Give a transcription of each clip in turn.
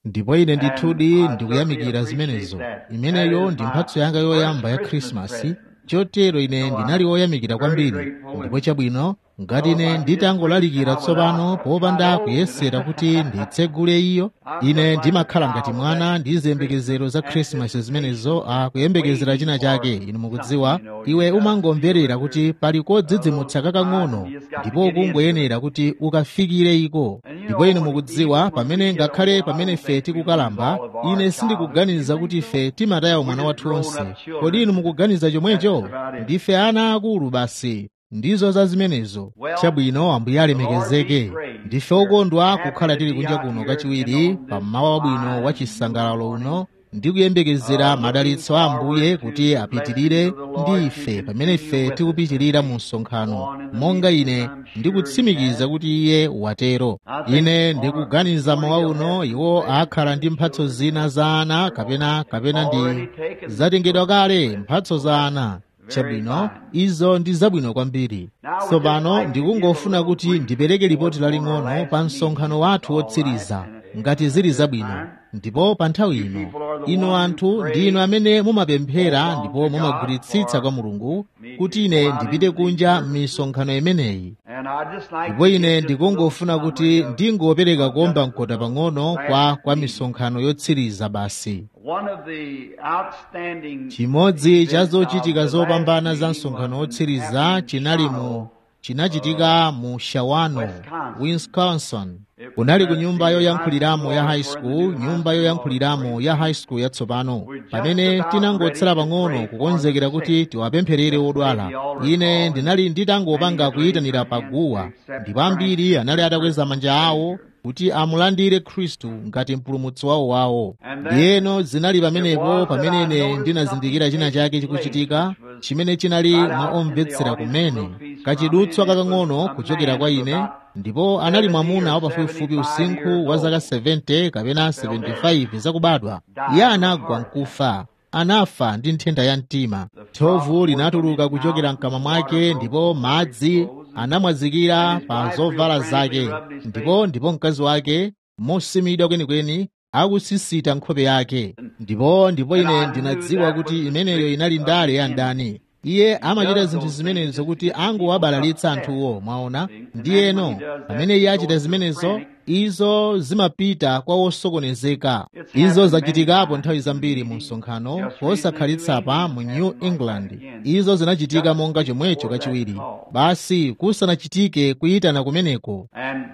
ndipo ine ndithudi ndikuyamikira zimenezo imeneyo ndi mphatso yanga yoyamba ya khrisimasi chotero ine ndinali woyamikira kwambiri ndipo chabwino ngati ine nditangolalikira tsopano popanda kuyesera kuti nditsegule iyo ine ndimakhala ngati mwana ndi ziyembekezero za khrisimasi zimenezo akuyembekezera china chake inu mukudziwa iwe umangomverera kuti pali kodzidzimutsa kakang'ono ndipo kungoyenera kuti ukafikire iko ndipo inu mukudziwa pamene ngakhale pamene ife tikukalamba ine sindikuganiza kuti ife timataya mwana wathu onse kodi inu mukuganiza chomwecho ndife ana akulu basi ndizo za zimenezo chabwino ambuye alemekezeke ndife okondwa kukhala tili kunja kuno kachiwiri pammawa wabwino wa chisangalalo uno ndi kuyembekezera madalitso a ambuye kuti apitirire ndi ife pamene ife tikupitirira mu msonkhano monga ine ndikutsimikiza kuti iye watero ine ndikuganiza mawa uno iwo akhala ndi mphatso zina za ana kapena kapena ndi zatengedwa kale mphatso za ana chabwino izo ndi zabwino kwambiri tsopano ndikungofuna kuti ndipereke ripoti laling'ono pa msonkhano wathu wotsiriza ngati zili zabwino ndipo pa nthawi ino inu anthu ndi inu amene mumapemphera ndipo mumagwiritsitsa kwa mulungu kuti ine ndipite kunja m'misonkhano imeneyi ndipo ine ndikungofuna kuti ndingopereka kuomba mkota pang'ono kwa kwa misonkhano yotsiriza basi chimodzi cha zochitika zopambana za msonkhano wotsiriza chinali mu chinachitika mu shawano wisconsin kunali ku nyumba yoyankhuliramo ya high school nyumba yoyankhuliramo ya high school yatsopano pamene tinangotsala pang'ono kukonzekera kuti tiwapempherere odwala ine ndinali nditangopanga kuyitanira paguwa ndipo ambiri anali atakweza manja awo kuti amulandire khristu ngati mpulumutsi wawo wawo ndiyeno zinali pamenepo pamene ine ndinazindikira china chake chikuchitika chimene chinali mwa omvetsera kumene kachidutswa kakang'ono kuchokera kwa ine ndipo anali mwamuna wapafupifupi usinkhu wa zaka 70 kapena 75 zakubadwa iye anagwa nkufa anafa ndi nthenda ya mtima thovu linatuluka kuchokera mkamwa mwake ndipo madzi anamwazikira pa zovala zake ndipo ndipo mkazi wake mosimidwa kwenikweni akusisita nkhope yake ndipo ndipo ine ndinadziwa kuti imeneyo inali ndale ya ndani iye amachita zinthu zimenezo kuti angowabalalitsa anthuwo mwaona ndiyeno pamene iye achita zimenezo izo zimapita kwa wosokonezeka izo zachitikapo nthawi zambiri mu msonkhano posakhalitsa mu new england izo zinachitika monga chomwecho kachiwiri basi kusanachitike kuyitana kumeneko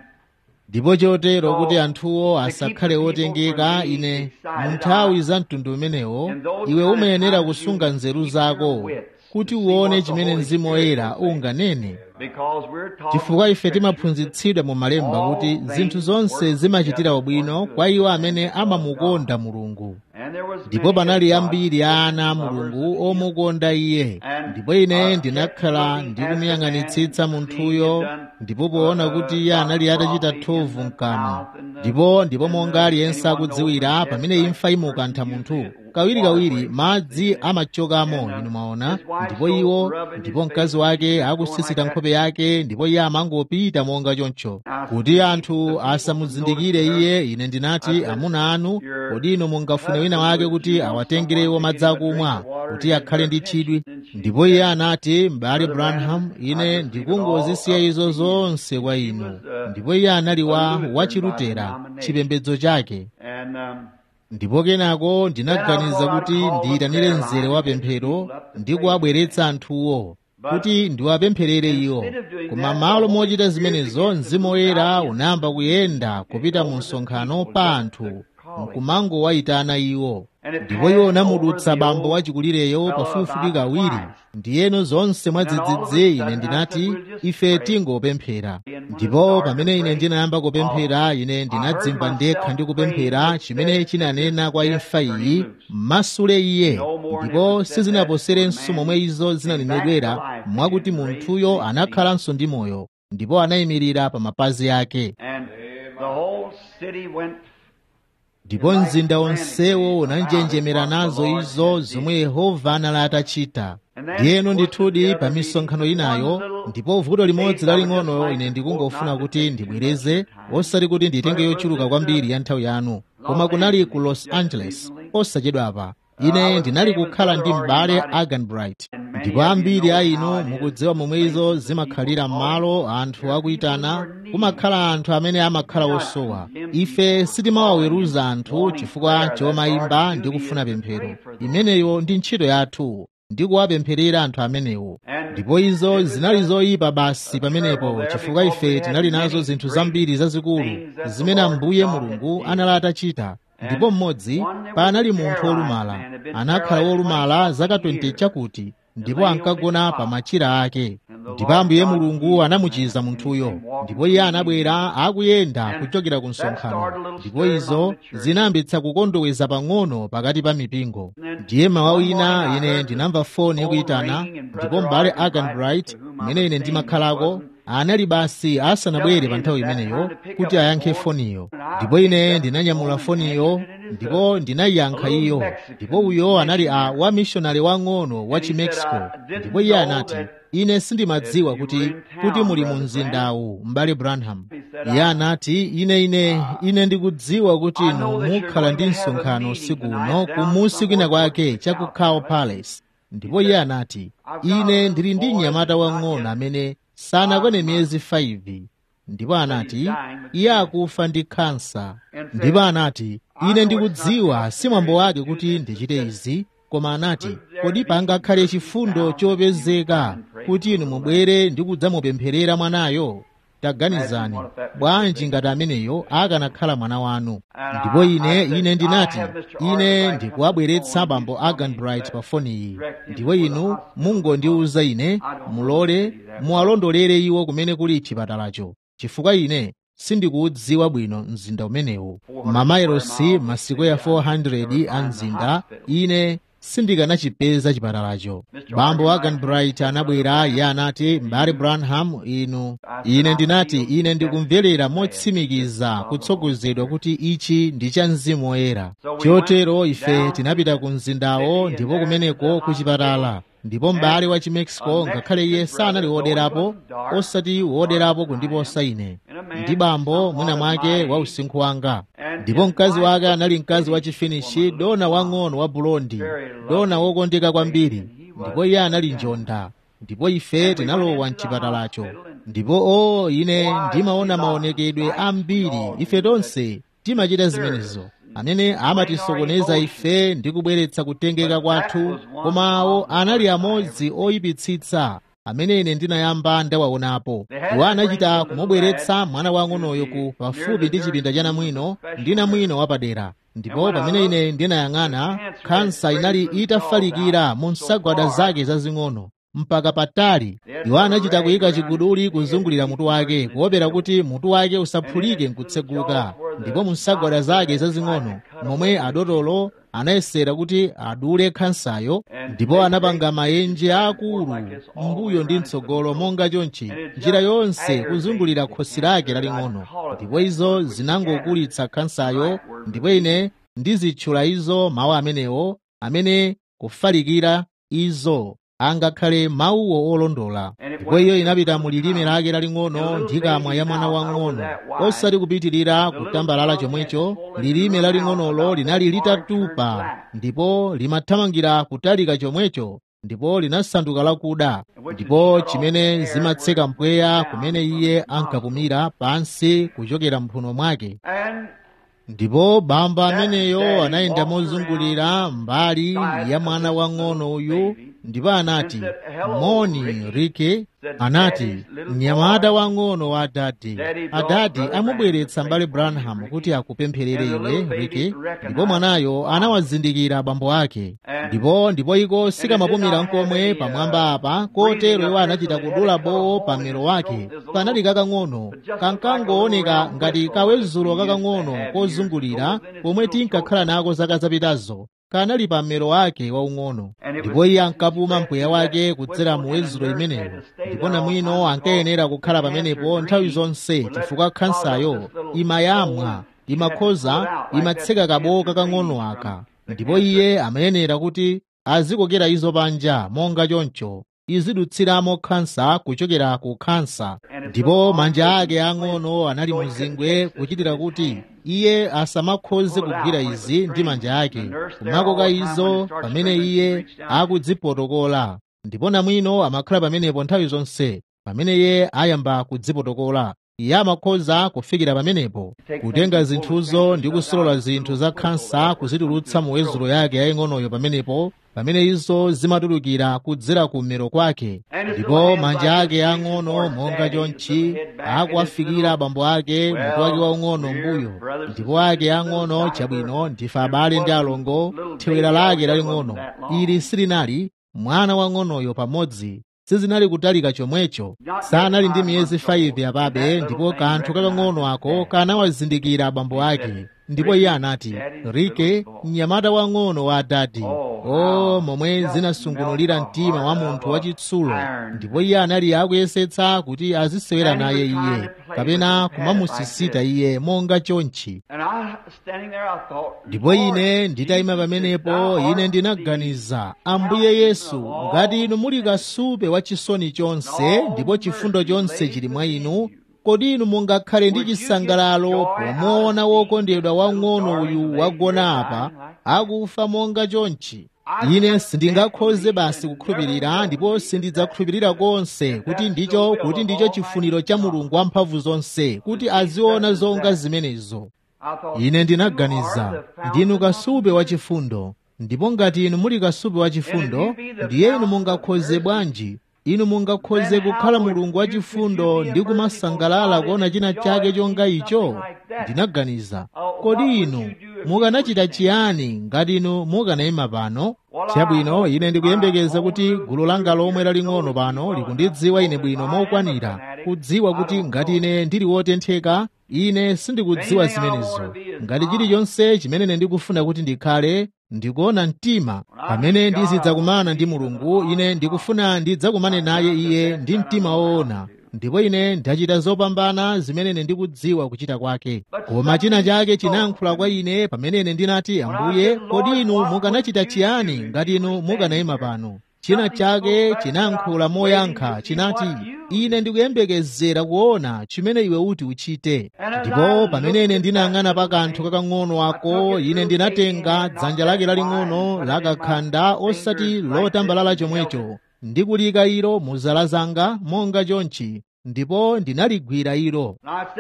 ndipo chotero kuti anthuwo asakhale otengeka ine mu nthawi za mtundu umenewo iwe umayenera kusunga nzeru zako kuti uone chimene mzimu woyera unganene chifukwa ife timaphunzitsidwa mu malemba kuti zinthu zonse zimachitira ubwino kwa iwo amene amamukonda mulungu ndipo panali ambiri a ana a mulungu omukonda iye ndipo ine ndinakhala ndikumuyang'anitsitsa munthuyo ndipo poona kuti iye anali atachita thovu mkamwa ndipo ndipo monga aliyense akudziwira pamene imfa imukantha munthu kawirikawiri madzi amachokamo inu mwaona ndipo iwo ndipo mkazi wake akusisita nkhope yake ndipo iye amangopita monga choncho kuti anthu asamuzindikire iye ine ndinati amuna anu kodi inu mungafune wina wake kuti awatengerewo madzi akumwa kuti akhale ndi chidwi ndipo iye anati m'bale branham ine ndikungozisiya izo zonse kwa inu ndipo iye anali wa wachilutera chipembedzo chake ndipo kenako ndinaganiza kuti ndiyitanire mzere wa pemphero ndi kuwabweretsa anthuwo kuti ndiwapempherere iwo koma malo mochita zimenezo mzimu woyera unayamba kuyenda kupita mu msonkhano pa anthu nkumangowayitana iwo ndipo iwo unamudutsa bambo wachikulireyo pafupifupi kawiri ndiyeno zonse mwadzidzidzi ine ndinati ife tingopemphera ndipo pamene ine ndinayamba kupemphera ine ndinadzimba ndekha ndi kupemphera chimene chinanena kwa imfa iyi masule iye ndipo sizinaposerenso momwe izo zinanenedwera mwakuti munthuyo anakhalanso ndi moyo ndipo anayimirira pa mapazi ake ndipo mzinda onsewo unanjenjemera nazo izo zomwe yehova anali atachita ndiyeno ndithudi pa misonkhano inayo ndipo vuto limodzi laling'ono ine ndikungofuna kuti ndibwereze osati kuti nditenge yochuluka kwambiri ya nthawi yanu koma kunali ku los angeles osachedwapa ine ndinali kukhala ndi m'bale agan bright ndipo ambiri a inu mukudziwa momwe izo zimakhalira m'malo anthu akuyitana kumakhala anthu amene amakhala osowa ife sitimawaweruza anthu chifukwa chomayimba ndi kufuna pemphero imeneyo ndi ntchito yathu ndi kuwapempherera anthu amenewo ndipo izo zinali zoyipa basi pamenepo chifukwa ife tinali nazo zinthu zambiri zazikulu zimene ambuye mulungu anali atachita ndipo mmodzi panali munthu wolumala anakhala wolumala zaka 20 chakuti ndipo ankagona pa machira ake ndipo ambuye mulungu anamuchiza munthuyo ndipo iye anabwera akuyenda kuchokera ku msonkhano ndipo izo zinayambitsa kukondoweza pang'ono pakati pa mipingo ndiye mawa wina ine ndinamva foni ikuyitana ndipo m'bale agan bright mmene ine ndimakhalako anali basi asanabwere pa nthawi imeneyo kuti ayankhe foniyo ndipo ine ndinanyamula foniyo ndipo ndinayiyankha iyo ndipo uyo anali a wamishonari wang'ono wa chimexico ndipo iye anati ine sindimadziwa kuti kuti muli mu mzindawu m'bale branham iye anati ine ine ine ndikudziwa kuti inu mukhala ndi msonkhano usiku uno kumusi kwina kwake cha ku cow palace ndipo iye anati ine ndili ndi mnyamata wang'ono amene sanakwane miyezi 5 ndipo anati iye akufa ndi kansa ndipo anati ine ndikudziwa si mwambo wake kuti ndichite izi koma anati kodi pangakhale chifundo chopezeka kuti inu mubwere ndi kudzamupempherera mwanayo taganizani bwanji ngati ameneyo akanakhala mwana wanu ndipo ine ine ndinati ine ndikuwabweretsa bambo agan bright pa foni iyi ndipo inu mungondiwuza ine mulole muwalondolere iwo kumene kuli chipatalacho chifukwa ine sindikuudziwa bwino mzinda umenewu mamailosi masiku ya 400 a mzinda ine sindikanachipeza chipatalacho bambo agan bright anabwera iye anati m'bale branham inu ine ndinati ine ndikumverera motsimikiza kutsogozedwa kuti ichi ndi cha mzimu woyera chotero ife tinapita ku mzindawo ndipo kumeneko ku chipatala ndipo m'bale wa chimexico ngakhale iye sanali woderapo osati woderapo kundiposa ine ndi bambo mwina mwake wa usinkhu wanga ndipo mkazi wake anali mkazi wa chifinishi dona wang'ono wa bulondi dona wokondeka kwambiri ndipo iye anali njonda ndipo ife tinalowa mchipatalacho ndipo o ine ndimaona maonekedwe ambiri ife tonse timachita zimenezo amene amatisokoneza ife ndi kubweretsa kutengeka kwathu koma awo anali amodzi oyipitsitsa amene ine ndinayamba ndawaonapo iwo anachita kumubweretsa mwana wang'onoyo ku pafupi ndi chipinda cha namwino ndi namwino wapadera ndipo pamene ine ndinayang'ana khansa inali itafalikira mu nsagwada zake zazing'ono mpaka patali iwo anachita kuyika chiguduli kuzungulira mutu wake kuopera kuti mutu wake usaphulike nkutseguka ndipo mu nsagwada zake zazing'ono momwe adotolo anayesera kuti adule khansayo ndipo anapanga maenje akulu mbuyo ndi mtsogolo monga chonchi njira yonse kuzungulira khosi lake laling'ono ndipo izo zinangokulitsa khansayo ndipo ine ndizitchula izo mawu amenewo amene kufalikira izo angakhale mawuwo olondola ndipo iyo inapita mu lilime lake laling'ono ndi kamwa ya mwana wang'ono osati kupitirira kutambalala chomwecho lilime laling'onolo linali litatupa ndipo limathamangira kutalika chomwecho ndipo linasanduka lakuda ndipo chimene zimatseka mpweya kumene iye ankapumira pansi kuchokera mphuno mwake ndipo bamba ameneyo anayenda mozungulira mbali ya mwana wang'ono uyu ndipo anati moni rike anati mnyamata wang'ono wa adadi adadi amubweretsa mbale branham kuti akupempherere iwe rike ndipo mwanayo anawazindikira abambo ake ndipo ndipo iko sikamapumira nkomwe pamwamba apa kotero iwo anachita kudula bowo pa mmero wake kanali kakang'ono kankangooneka ngati kawezulo kakang'ono kozungulira pomwe tinkakhala nako zaka zapitazo kanali pa mmero wake waung'ono ndipo iye ankapuma mpweya wake kudzera mu wezulo imeneyo ndipo namwino ankayenera kukhala pamenepo nthawi zonse chifukwa khansayo imayamwa imakhoza imatseka kabowo kakang'ono aka ndipo iye amayenera kuti azikokera izo panja monga choncho izidutsiramo khansa kuchokera ku khansa ndipo manja ake ang'ono anali muzingwe kuchitira kuti iye asamakhoze kugwira izi ndi manja ake kumakoka izo pamene iye akudzipotokola ndipo namwino amakhala pamenepo nthawi zonse pamene iye ayamba kudzipotokola iye amakhoza kufikira pamenepo kutenga zinthuzo ndi kusolola zinthu za khansa kuzitulutsa mu wezulo yake yaying'onoyo pamenepo pamene izo zimatulukira kudzera kummero kwake ndipo manja ake ang'ono monga chonchi akuwafikira abambo ake mutu wake waung'ono mbuyo ndipo ake ang'ono chabwino ndife abale ndi alongo thewera lake laling'ono ili silinali mwana wang'onoyo pamodzi sizinali kutalika chomwecho sanali ndi miyezi 5 apabe ndipo kanthu kakang'ono ako kanawazindikira abambo ake ndipo iye anati rike mnyamata wang'ono wa dadi o momwe zinasungunulira mtima wa munthu wachitsulo ndipo iye anali akuyesetsa kuti azisewera naye iye kapena kumamusisita iye monga chonchi ndipo ine nditayima pamenepo ine ndinaganiza ambuye yesu ngati inu muli kasupe wa chisoni chonse ndipo chifundo chonse chili mwa inu kodi inu mungakhale ndi chisangalalo pomuona wokondedwa wang'ono uyu wagona apa akufa monga chonchi ine sindingakhoze basi kukhulupirira ndipo sindidzakhulupirira konse kuti ndicho kuti ndicho chifuniro cha mulungu wamphamvu zonse kuti aziona zonga zimenezo ine ndinaganiza ndinu kasupe wachifundo ndipo ngati inu muli kasupe wachifundo ndiye inu mungakhoze bwanji inu mungakhoze kukhala mulungu wachifundo ndi kumasangalala kuona china chake chonga icho ndinaganiza kodi inu mukanachita chiyani ngati inu mukanayima pano chabwino ine ndikuyembekeza kuti gulu langa lomwe laling'ono pano likundidziwa ine bwino mokwanira kudziwa kuti ngati ine ndili wotentheka ine sindikudziwa zimenezo ngati chilichonse chimene ine ndikufuna kuti ndikhale ndikuona mtima pamene ndizidzakumana ndi mulungu ine ndikufuna ndidzakumane naye iye ndi mtima woona ndipo ine ndachita zopambana zimene ine ndikudziwa kuchita kwake koma china chake chinayankhula kwa ine pamene ine ndinati ambuye kodi inu mukanachita chiyani ngati inu mukanayima pano china chake chinayankhula moyankha chinati ine ndikuyembekezera kuona chimene iwe uti uchite ndipo pamene ine ndinayang'ana pa kanthu kakang'ono ako ine ndinatenga dzanja lake laling'ono lakakhanda osati lotambalala chomwecho ndikulika ilo mu zala zanga monga chonchi ndipo ndinaligwira ilo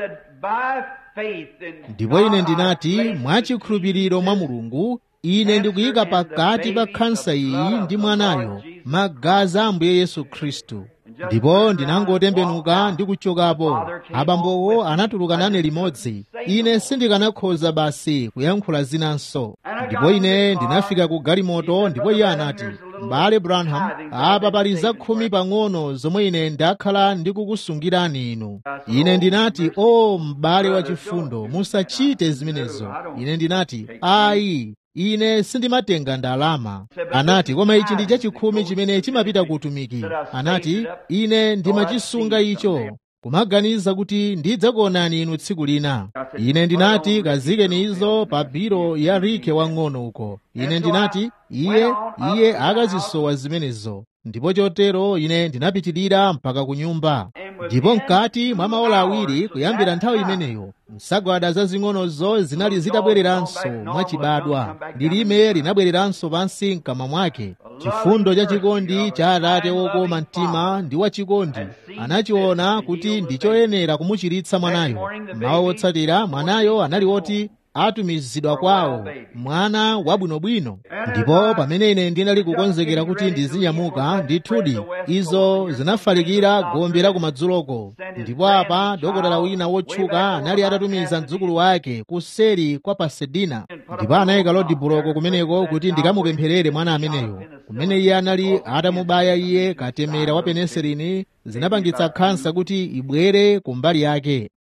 ndipo ine ndinati mwachikhulupiriro mwa mulungu ine ndikuyika pakati pa khansa iyi ndi mwanayo magazi a ambuye yesu khristu ndipo ndinangotembenuka ndi kuchokapo abambowo anatuluka nane limodzi ine sindikanakhoza basi kuyankhula zinanso ndipo ine ndinafika ku galimoto ndipo iye anati m'bale branham apa pali zakhumi pang'ono zomwe ine ndakhala ndikukusungirani inu ine ndinati o m'bale wachifundo musachite zimenezo ine ndinati ayi ine sindimatenga ndalama anati koma ichi ndi chachikhumi chimene chimapita ku utumiki anati ine ndimachisunga icho kumaganiza kuti ndidzakuonani inu tsiku lina ine ndinati kazikeni izo pa biro ya rike wang'ono uko ine ndinati iye iye akazisowa zimenezo ndipo chotero ine ndinapitirira mpaka ku nyumba ndipo mkati mwa maola awiri kuyambira nthawi imeneyo nsagwada zazing'onozo zinali zitabwereranso mwachibadwa lilime linabwereranso pansi mkamwa mwake chifundo cha chikondi cha atate wokoma mtima ndi wachikondi anachiona kuti ndichoyenera kumuchiritsa mwanayo mawa wotsatira mwanayo anali woti atumizidwa kwawo mwana wabwinobwino ndipo pamene ine ndinali kukonzekera kuti ndizinyamuka ndithudi izo zinafalikira gombe la kumadzuloko ndipo apa dokotala wina wotchuka anali atatumiza mdzukulu wake kuseri kwa pasedina ndipo anayika lodibuloko kumeneko kuti ndikamupempherere mwana ameneyo kumene iye anali atamubaya iye katemera wa peneselini zinapangitsa khansa kuti ibwere kumbali yake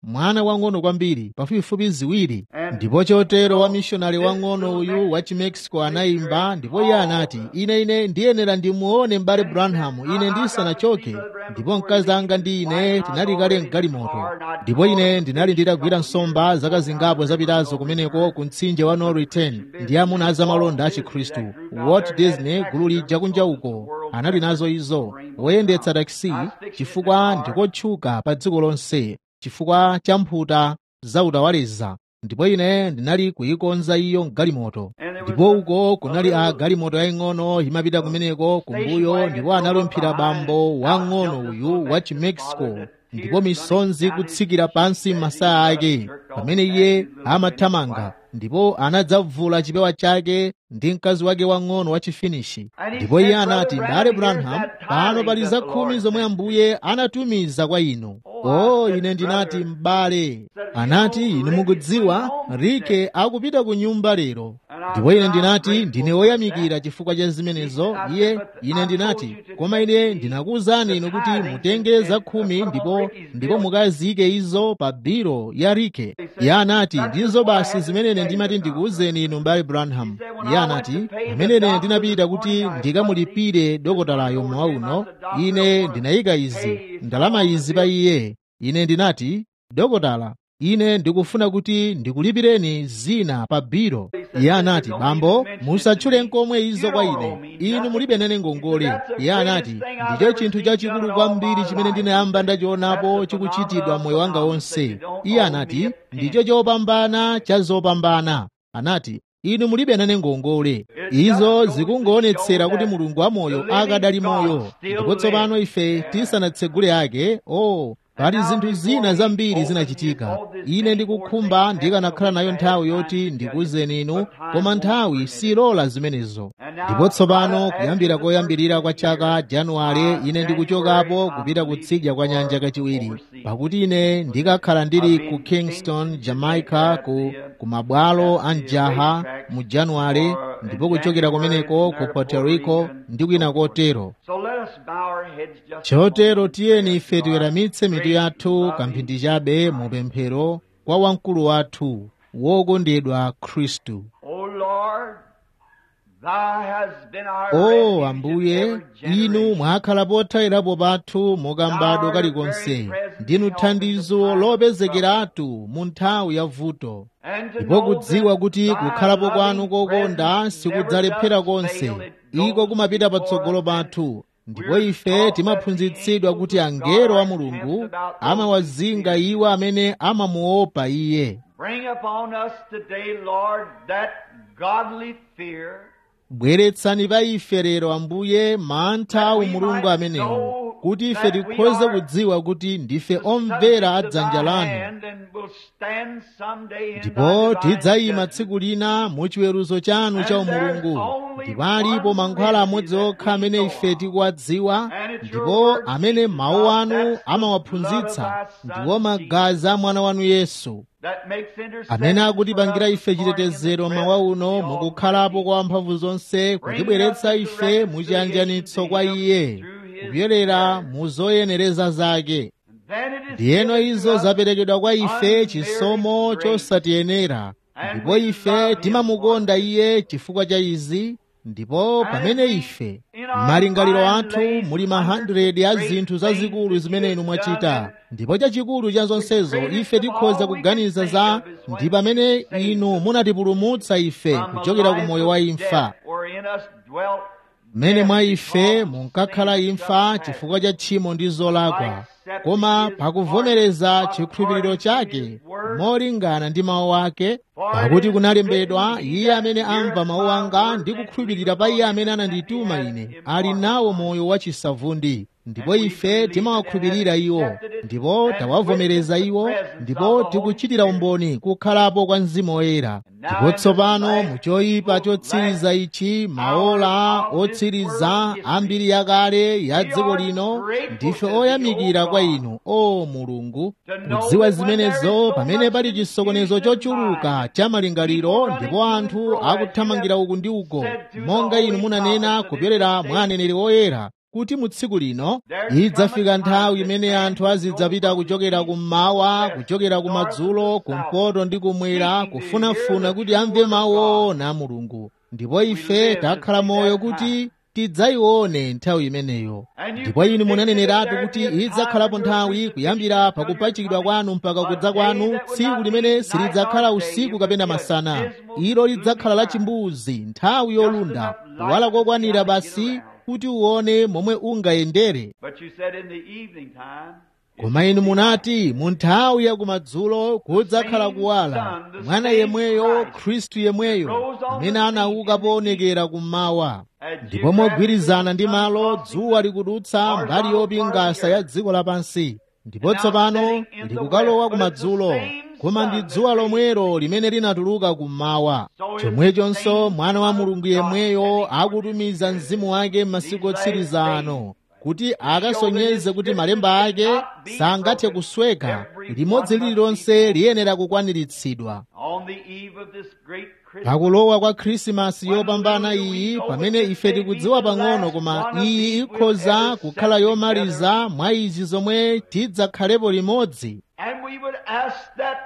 mwana wang'ono kwambiri pafupifupi ziwiri ndipo chotero wamishonari wang'ono uyu wa chimexico anayimba ndipo iye anati ine ine ndiyenera ndimuone m'bale branham ine ndisanachoke ndipo mkazi anga ndi ine tinali kale mgalimoto ndipo ine ndinali nditagwira nsomba zaka zingapo zapitazo kumeneko ku mtsinje wa norritan ndi amuna azamalonda a chikhristu walt disney gulu lija kunja uko anali nazo izo woyendetsa takisi chifukwa ndikotchuka pa dziko lonse chifukwa cha mphuta zautawaleza ndipo ine ndinali kuyikonza iyo mgalimoto ndipo uko kunali a galimoto yaying'ono imapita kumeneko kumbuyo ndipo analumphira bambo wang'ono uyu wa chimexico ndipo misonzi kutsikira pansi masaya ake pamene iye amathamanga ndipo anadzavula chipewa chake ndi mkazi wake wang'ono wa chifinishi ndipo iye anati m'bale branham pano pali zakhumi zomwe ambuye anatumiza kwa inu o ine ndinati m'bale anati inu mukudziwa rike akupita ku nyumba lero ndipo ine ndinati ndine woyamikira chifukwa cha zimenezo iye ine ndinati koma ine ndinakuwuzani inu kuti mutenge zakhumi ndipo ndipo mukaziyike izo pa biro ya rike iye anati ndizo basi zimene ine ndimati ndikuwuzeni inu m'bale branham iye anati pamene ine ndinapita kuti ndikamulipire dokotalayo mmawa uno ine ndinayika izi ndalama izi pa iye ine ndinati dokotala ine ndikufuna kuti ndikulipireni zina pa biro iye anati bambo musatchule nkomwe izo kwa ine inu mulibe nene ngongole iye anati ndicho chinthu chachikulu kwambiri chimene ndinayamba ndachionapo chikuchitidwa moyo wanga wonse iye anati ndicho chopambana cha zopambana anati inu mulibe nane ngongole izo zikungoonetsera kuti mulungu wamoyo akadali moyo ndipo tsopano ife tisanatsegule ake o oh, pali zinthu zina zambiri zinachitika ine ndikukhumba ndikanakhala nayo nthawi yoti ndikuwuzeni inu koma nthawi silola zimenezo ndipo tsopano kuyambira koyambirira kwa chaka januwale ine ndikuchokapo kupita kutsidya kwa nyanja kachiwiri pakuti ine ndikakhala ndili ku kingston jamaica ku, ku mabwalo a mjaha mu januwale ndipo kuchokera kumeneko ku puerto rico ndi kwina kotero chotero tiyeni ife tiweramitse mitu yathu kamphindi chabe mu pemphero kwa wamkulu wathu wokondedwa khristu o ambuye inu mwakhala pothawirapo pathu mokambadwa kalikonse ndinu thandizo lopezekeratu mu nthawi ya vuto ndipo kudziwa kuti kukhalapo kwanu kokonda sikudzalephera konse iko kumapita patsogolo pathu ndipo ife timaphunzitsidwa kuti angelo a mulungu amawazinga iwo amene amamuopa iye bweretsani pa ife lero ambuye mantha a umulungu amenewo kuti ife tikhoze kudziwa kuti ndife omvera a dzanja lanu ndipo tidzayima tsiku lina mu chiweruzo chanu cha umulungu ndipo alipo mankhwala amodzi okha amene ife tikuwadziwa ndipo amene mawu anu amawaphunzitsa ndiwo magazi a mwana wanu yesu amene akutipangira ife chitetezero mawa uno mukukhalapo kwa mphamvu zonse kutibweretsa ife muchiyanjanitso kwa iye kupyolera mu zoyenereza zake ndiyeno izo zaperekedwa kwa ife chisomo chosatiyenera ndipo ife timamukonda iye chifukwa cha izi ndipo pamene ife m'malingaliro athu muli ma 100 a zinthu zazikulu zimene inu mwachita ndipo chachikulu cha zonsezo ife tikhoza kuganiza za ndi pamene inu munatipulumutsa ife kuchokera ku moyo wa imfa mmene mwa ife munkakhala imfa chifukwa cha tchimo ndi zolakwa koma pakuvomereza chikhulupiriro chake molingana ndi mawu ake pakuti kunalembedwa iye amene amva mawu anga ndi kukhulupirira pa iye amene anandituma ine ali nawo moyo wachisavundi ndipo ife timawakhulupirira iwo ndipo tawavomereza iwo ndipo tikuchitira umboni kukhalapo kwa mzimu woyera ndipo tsopano muchoyipa chotsiriza ichi maola otsiriza ambiri yakale ya dziko lino ndife oyamikira kwa inu o mulungu kudziwa zimenezo pamene pali chisokonezo chochuluka cha malingaliro ndipo anthu akuthamangira uku ndi uko monga inu munanena kupyolera mwa aneneri oyera kuti mu tsiku lino idzafika nthawi imene anthu azidzapita kuchokera kummawa kuchokera kumadzulo kumpoto ndi kumwera kufunafuna kuti amve mawu owona a mulungu ndipo ife takhala moyo kuti tidzayione nthawi imeneyo ndipo inu munaneneratu kuti idzakhalapo nthawi kuyambira pakupachikidwa kwanu mpaka kudza kwanu tsiku limene silidzakhala usiku kapena masana ilo lidzakhala la chimbuzi nthawi yolunda kuwala kokwanira basi kuti uone momwe ungayendere But you said in the evening time, koma inu munati mu nthawi ya kumadzulo kudzakhala kuwala mwana yemweyo khristu yemweyo amene anauka poonekera kummawa ndipo mogwirizana ndi malo dzuwa likudutsa mbali yopingasa ya dziko lapansi ndipo tsopano likukalowa kumadzulo koma ndi dzuwa lomwelo limene linatuluka kummawa chomwechonso mwana wa mulungu yemweyo akutumiza mzimu wake m'masiku otsiriza ano kuti akasonyeze kuti malemba ake sangathe kusweka limodzi lililonse liyenera kukwaniritsidwa on the eve of this great Christmas, pakulowa kwa khrisimasi yopambana iyi pamene ife tikudziwa pang'ono koma iyi ikhoza kukhala yomaliza mwa izi zomwe tidzakhalepo limodzi and we would ask that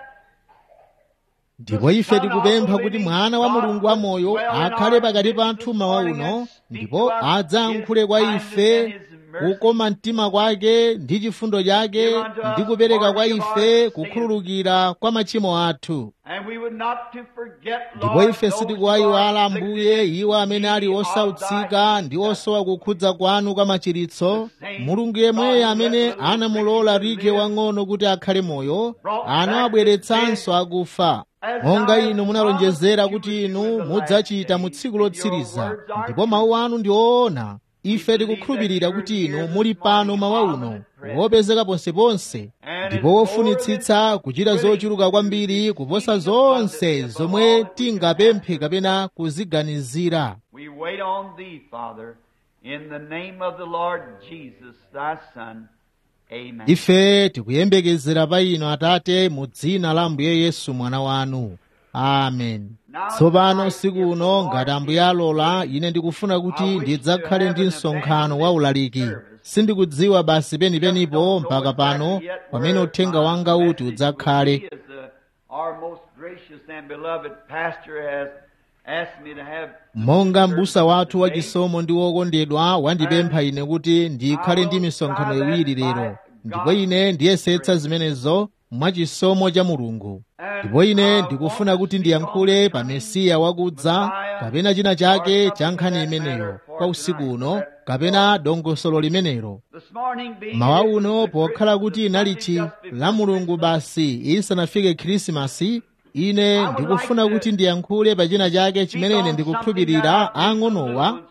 ndipo ife tikupempha kuti mwana wa mulungu wamoyo akhale pakati pathu mawa uno ndipo adzayankhule kwa ife kukoma mtima kwake ndi chifundo chake ndi kupereka kwa ife kukhululukira kwa machimo athu and we would not to forget, ndipo Lord, ife those sitikuwayiwala who are ambuye afflicted iwo amene ali of thy osautsika ndi osowa kukhudza kwanu kwa machiritso mulungu yemweyo amene anamulola rike wang'ono kuti akhale moyo anawabweretsanso akufa monga inu munalonjezera kuti inu mudzachita mu tsiku lotsiriza ndipo mawu anu ndi oona ife tikukhulupirira kuti inu muli pano mawa uno wopezeka ponseponse ndipo wofunitsitsa kuchita zochuluka kwambiri kuposa zonse zomwe tingapemphe kapena kuziganizira We wait on thee, Father, in the name of the Lord Jesus, thy Son. Amen. ife tikuyembekezera pa inu atate mu dzina la ambuye yesu mwana wanu amen tsopano usiku uno ngati ambuye alola ine ndikufuna kuti ndidzakhale ndi msonkhano wa ulaliki sindikudziwa basi penipenipo mpaka pano pamene uthenga wanga uti udzakhale He is the- Our most gracious and beloved pastor has asked me to have monga m'busa wathu wachisomo ndi wokondedwa wandipempha ine kuti ndikhale ndi misonkhano iwiri lero ndipo ine ndiyesetsa zimenezo mwachisomo cha mulungu ndipo ine ndikufuna kuti ndiyankhule pa mesiya wakudza kapena china chake cha nkhani imeneyo kwa usiku uno kapena dongosolo limenelo this morning being mawa uno pokhala kuti inalichi la mulungu basi isanafike khrisimasi ine ndikufuna kuti ndiyankhule pa china chake chimene ine ndikukhulupirira ang'onowa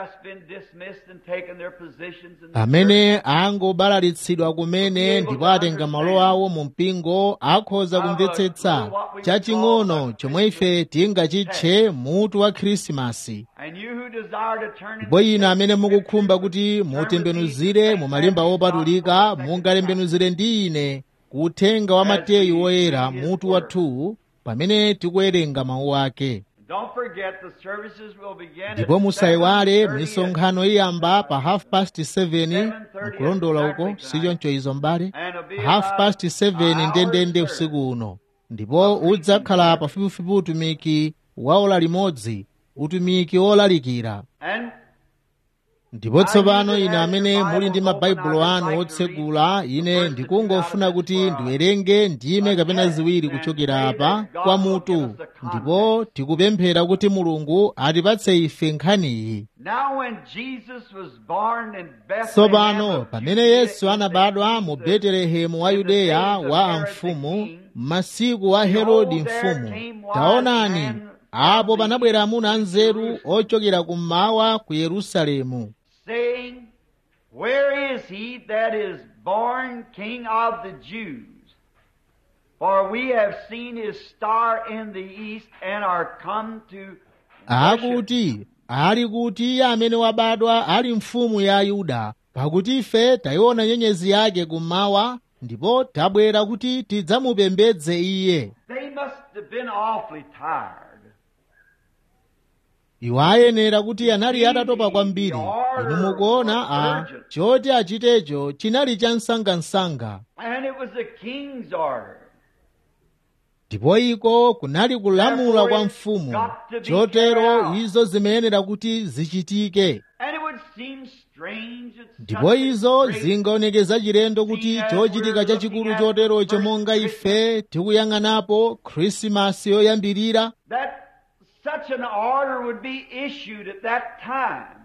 amene angobalalitsidwa kumene ndipo atenga malo awo mu mpingo akhoza kumvetsetsa chaching'ono chomwe ife tingachitche mutu wa khrisimasi ndipo ine amene mukukhumba kuti mutembenuzire mu malemba opatulika mungatembenuzire ndi ine kuthenga wa mateyu woyera mutu wa 2 pamene tikuwerenga mawu ake ndipo musayiwale misonkhano iyamba pa half past 7 mkulondola uko sichoncho izo mbale half past 7 ndendende usiku uno ndipo udzakhala pafupifupi utumiki wa ola limodzi utumiki wolalikira ndipo tsopano ine amene muli ndi mabaibulo anu otsegula ine ndikungofuna kuti ndiwerenge ndime kapena ziwiri kuchokera apa kwa mutu ndipo tikupemphera kuti mulungu atipatse ife nkhaniyi tsopano pamene yesu anabadwa mu betelehemu wa yudeya wa amfumu m'masiku wa herodi mfumu taonani apo panabwera amuna anzeru ochokera kummawa ku yerusalemu saying, Where is he that is born King of the Jews? For we have seen his star in the east and are come to worship akuti ali kuti iye amene wabadwa ali mfumu ya ayuda pakuti ife tayiona nyenyezi yake kummawa ndipo tabwera kuti tidzamupembedze iye They must have been awfully tired. iwo ayenera kuti anali atatopa kwambiri inu mukuona a choti achitecho chinali cha msangamsanga And it was the king's order. ndipo iko kunali kulamula kwa mfumu chotero izo zimayenera kuti zichitike And it would seem strange that ndipo such a izo great zingaonekeza chilendo kuti chochitika chachikulu choterocho monga ife tikuyang'anapo khrisimasi yoyambirira that such an order would be issued at that time.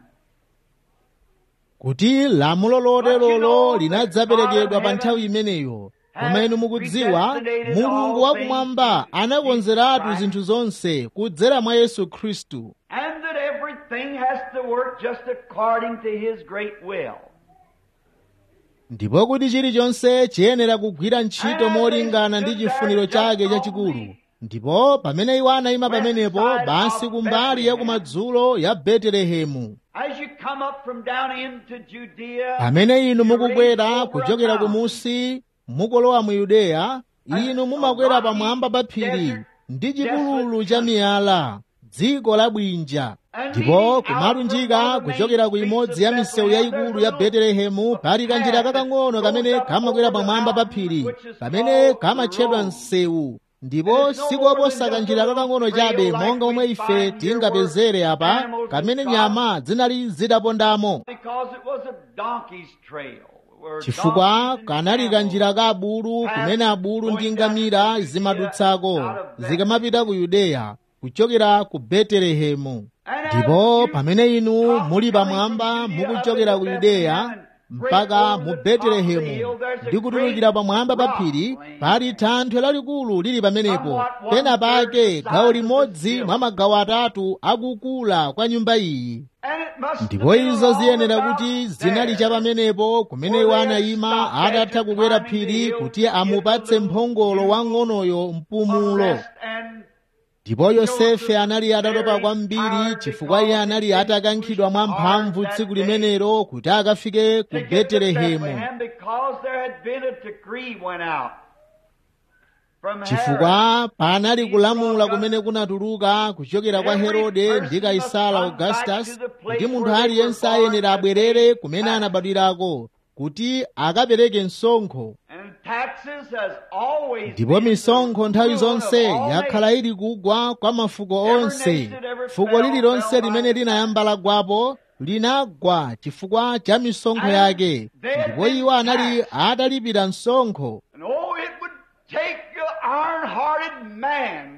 kuti lamulo loterolo linadzaperekedwa pa nthawi imeneyo koma inu mukudziwa mulungu wakumwamba anakonzeratu zinthu zonse kudzera mwa yesu khristu And that everything has to work just according to his great will. ndipo kuti chilichonse chiyenera kugwira ntchito molingana ndi chifuniro chake chachikulu ndipo pamene iwo anayima pamenepo basi kumbali ya kumadzulo ya betelehemu As you come up from down into Judea, pamene inu mukukwera kuchokera kumusi mukolowa mu yudeya inu mumakwera pamwamba pa phiri ndi chipululu cha miyala dziko la bwinja ndipo kumalunjika kuchokera ku imodzi ya misewu yayikulu ya betelehemu pali kanjira kakang'ono kamene kamakwera pamwamba pa phiri kamene kamatchedwa msewu ndipo sikoposa kanjira kakang'ono chabe monga omwe ife tingapezere apa kamene nyama zinali zitapondamo because it was a donkey's trail. where chifukwa donkeys and kanali camels kanjira ka abulu kumene abulu ndi ngamira zimadutsako zikamapita ku yudeya kuchokera ku betelehemu ndipo pamene inu muli pamwamba mukuchokera ku yudeya mpaka mu betelehemu ndi kutulukira pamwamba pa phiri pali thanthwe lalikulu lili pamenepo pena pake gawo limodzi mwa magawo atatu akukula kwa nyumba iyi And it must have ndipo been izo all ziyenera about kuti there. zinali cha pamenepo kumene iwo anayima atatha kukwera phiri kuti amupatse mphongolo wang'onoyo mpumulo Rest and ndipo yosefe anali atatopa kwambiri chifukwa iye anali atakankhidwa mwa mphamvu tsiku limenelo kuti akafike ku to get to betelehemu Bethlehem because there had been a decree went out from Herod. chifukwa panali kulamula kumene kunatuluka kuchokera kwa herode ndi kaisala augustus kuti munthu aliyense ayenera abwerere kumene anabadwirako kuti akapereke msonkho And taxes has always ndipo been the misonkho nthawi rule of zonse all yakhala ili kugwa kwa mafuko onse fuko lililonse limene linayamba lagwapo linagwa chifukwa cha misonkho yake ndipo iwo anali atalipira msonkho And oh, it would take an iron-hearted man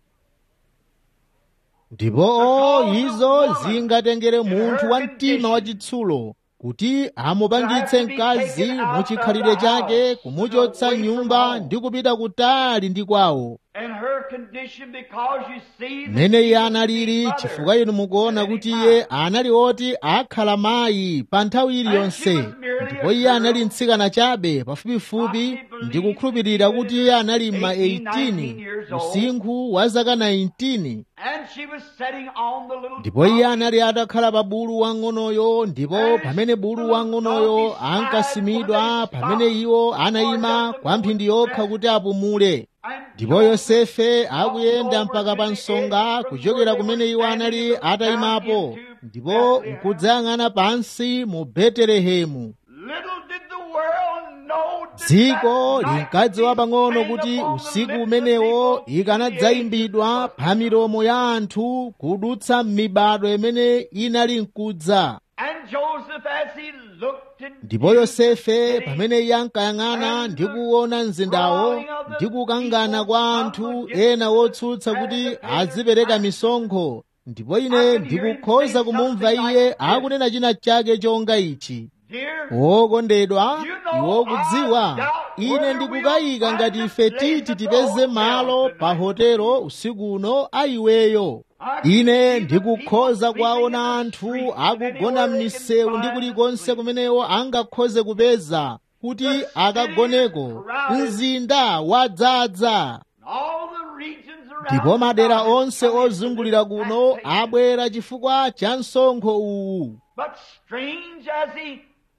ndipo o izo zingatengere munthu wa mtima wachitsulo kuti amupangitse mkazi muchikhalire chake kumuchotsa nyumba ndi kupita kutali ndi kwawo and her condition because you see that mmene she iye was analili his chifukwa mother inu mukuona at any kuti time. iye anali oti akhala mayi pa nthawi iliyonse ndipo iye anali mtsikana chabe pafupifupi ndi kukhulupirira kuti iye anali ma 18 usinkhu wa zaka 19 And she was sitting on the little ndipo iye donkey. anali atakhala pa bulu wang'onoyo ndipo pamene bulu wang'onoyo ankasimidwa pamene iwo anayima kwa mphindi yokha kuti apumule And ndipo yosefe akuyenda mpaka pa nsonga kuchokera kumene iwo anali atayimapo ndipo nkudzayang'ana pansi mu betelehemu Little did the world know that dziko that night linkadziwa pang'ono sang kuti upon the usiku lips of umenewo people, ikanadzayimbidwa pa milomo ya anthu kudutsa m'mibado imene inali mkudza And Joseph, as he looked into ndipo yosefe pamene iye ankayang'ana ndi kuona mzindawo ndi kukangana kwa anthu ena wotsutsa kuti azipereka misonkho ndipo ine ndikukhoza kumumva iye akunena china chake chonga ichi Dear, wokondedwa iwo kudziwa ine ndikukayika ngati ife titi tipeze malo pa hotelo usiku uno ayiweyo ine ndikukhoza kuwaona anthu akugona m'misewu ndi kulikonse kumenewo angakhoze kupeza kuti akagoneko mzinda wadzaza all the regions around ndipo madera about onse us ozungulira kuno abwera chifukwa cha msonkho uwu But strange as he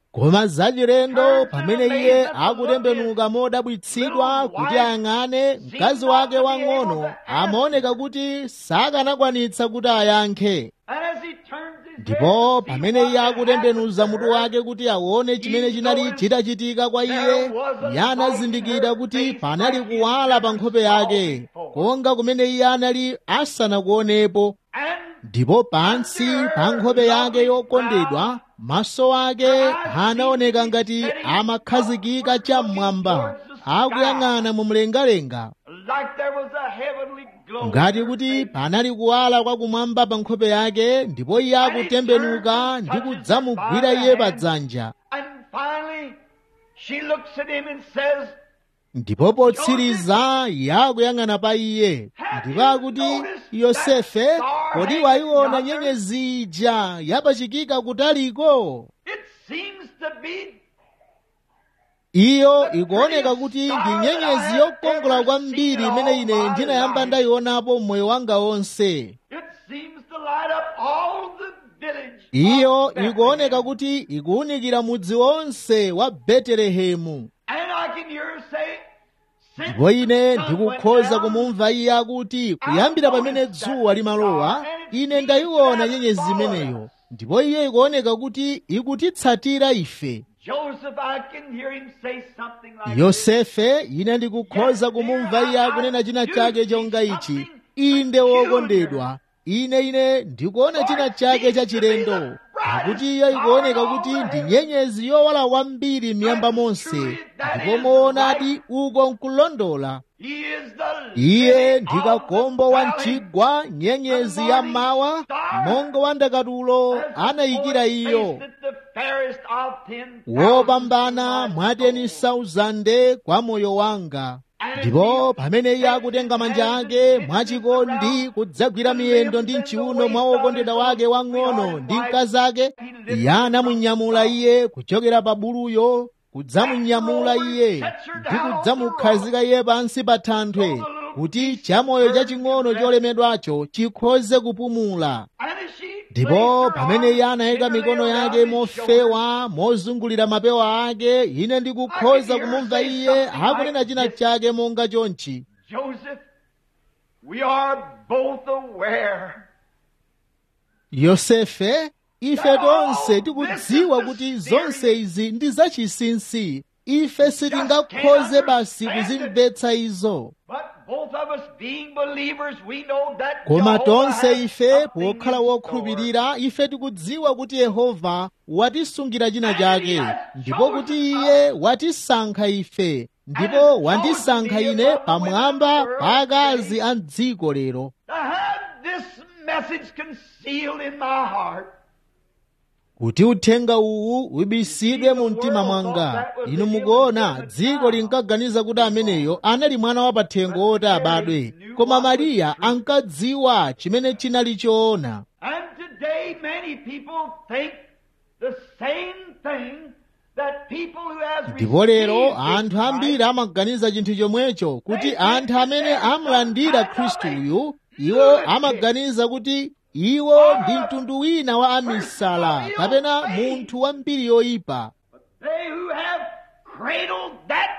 koma zachilendo pamene iye akutembenuka modabwitsidwa kuti ayang'ane mkazi wake wang'ono amaoneka kuti sakanakwanitsa kuti ayankhe And as he turns his head ndipo to see pamene what iye had akutembenuza happened mutu to her, wake kuti aone chimene chinali chitachitika kwa iye iye anazindikira kuti panali kuwala pa nkhope yake konga kumene iye anali asanakuonepo and ndipo pansi pa nkhope yake yokondedwa maso ake anaoneka ngati amakhazikika cham'mwamba akuyang'ana mu mlengalenga like there was a heavenly glow. ngati kuti panali kuwala kwakumwamba pa nkhope yake ndipo iye akutembenuka ndi kudzamugwira iye pa dzanja And finally, she looks at him and says, ndipo potsiriza iye akuyang'ana pa iye ndipo akuti yosefe kodi wayiona nyenyezi ija yapachikika kutaliko It seems to be iyo ikuoneka kuti ndi nyenyezi yokongola kwambiri imene ine ndinayamba ndayionapo mmoyo wanga wonse It seems to light up all the village. iyo of Bethlehem. ikuoneka kuti ikuwunikira mudzi wonse wa betelehemu And I can hear her say, "Since ndipo ine the sun went ndikukhoza down, kumumva iye akuti kuyambira pamene dzuwa limalowa ine ndayiona nyenyezi imeneyo ndipo iyo ikuoneka kuti ikutitsatira ife Joseph, I can hear him say something like this. yosefe ine ndikukhoza kumumva iye akunena china chake chonga ichi inde wokondedwa ine ine ndikuona china chake chachilendo pakuti iyo ikuoneka kuti ndi nyenyezi yowala kwambiri miyamba monse ndipo moonadi uko nkulondola He is the iye lily ndi of kakombo the wa valley. mchigwa nyenyezi ya mawa monga wa ndakatulo anayikira iyo wopambana mwateni sauzande kwa moyo wanga ndipo pamene iye akutenga manja ake mwachikondi kudzagwira miyendo ndi mchiuno mwa wokondedwa wake wang'ono ndi mkazi ake iye anamunyamula iye kuchokera pa buluyo kudzamunyamula iye ndi kudzamukhazika iye pansi pa thanthwe kuti chamoyo chaching'ono cholemedwacho chikhoze kupumula ndipo pamene iye anayika mikono yake mofewa mozungulira mapewa ake ine ndikukhoza kumumva iye akunena china chake monga chonchi Joseph, we are both aware yosefe ife tonse tikudziwa kuti zonse izi ndi zachinsinsi ife sitingakhoze basi kuzimvetsa izo But both of us being believers, we know that koma Jehovah tonse has ife something in pokhala store. wokhulupirira ife tikudziwa kuti yehova watisungira china chake ndipo kuti iye watisankha ife ndipo wandisankha ine pamwamba pa akazi a dziko lero To have this message concealed in my heart. kuti uthenga uwu ubisidwe mu mtima mwanga inu mukuona dziko linkaganiza kuti ameneyo anali mwana wa pathengo woti abadwe koma mariya ankadziwa chimene chinali choona And today many people think the same thing that people who has ndipo lero received anthu this ambiri Christ, amaganiza chinthu chomwecho kuti anthu amene amalandira khristu uyu iwo amaganiza kuti iwo ndi mtundu wina wa amisala kapena munthu wa mbiri yoyipa they who have cradled that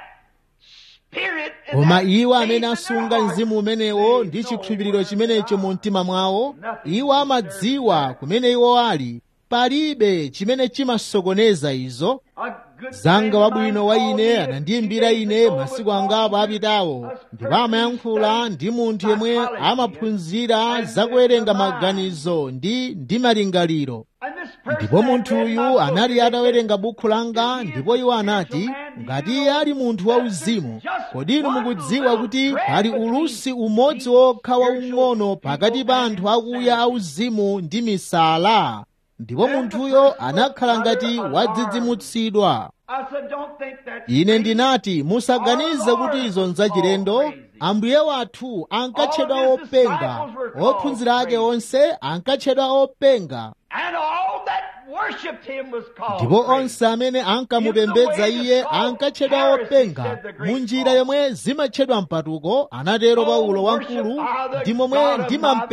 spirit and koma that iwo faith amene in their asunga hearts, mzimu umenewo they ndi know chikhulupiriro where chimenecho they mu are. mtima mwawo iwo amadziwa kumene iwo ali palibe chimene chimasokoneza izo A good zanga friend of wabwino wa mine called ine me a anandiyimbira few days ine ago masiku with angapo all apitawo us ndipo amayankhula ndi munthu yemwe amaphunzira zakuwerenga maganizo ndi ndi malingaliro And this person ndipo had munthu read my uyu book, anali and they atawerenga said, bukhu langa ndipo iwo anati ngati iye ali munthu wauzimu kodi inu mukudziwa kuti pali ulusi umodzi wokha waung'ono pakati pa anthu akuya auzimu ndi misala ndipo munthuyo anakhala ngati wadzidzimutsidwa I said, don't think that's ine crazy. ndinati musaganize kuti izo nzachilendo ambuye wathu ankatchedwa openga ophunzira ake onse ankatchedwa openga And all that worshipped him was called ndipo crazy. onse amene ankamupembedza iye ankatchedwa openga mu njira yomwe zimatchedwa mpatuko anatero paulo wamkulu ndi momwe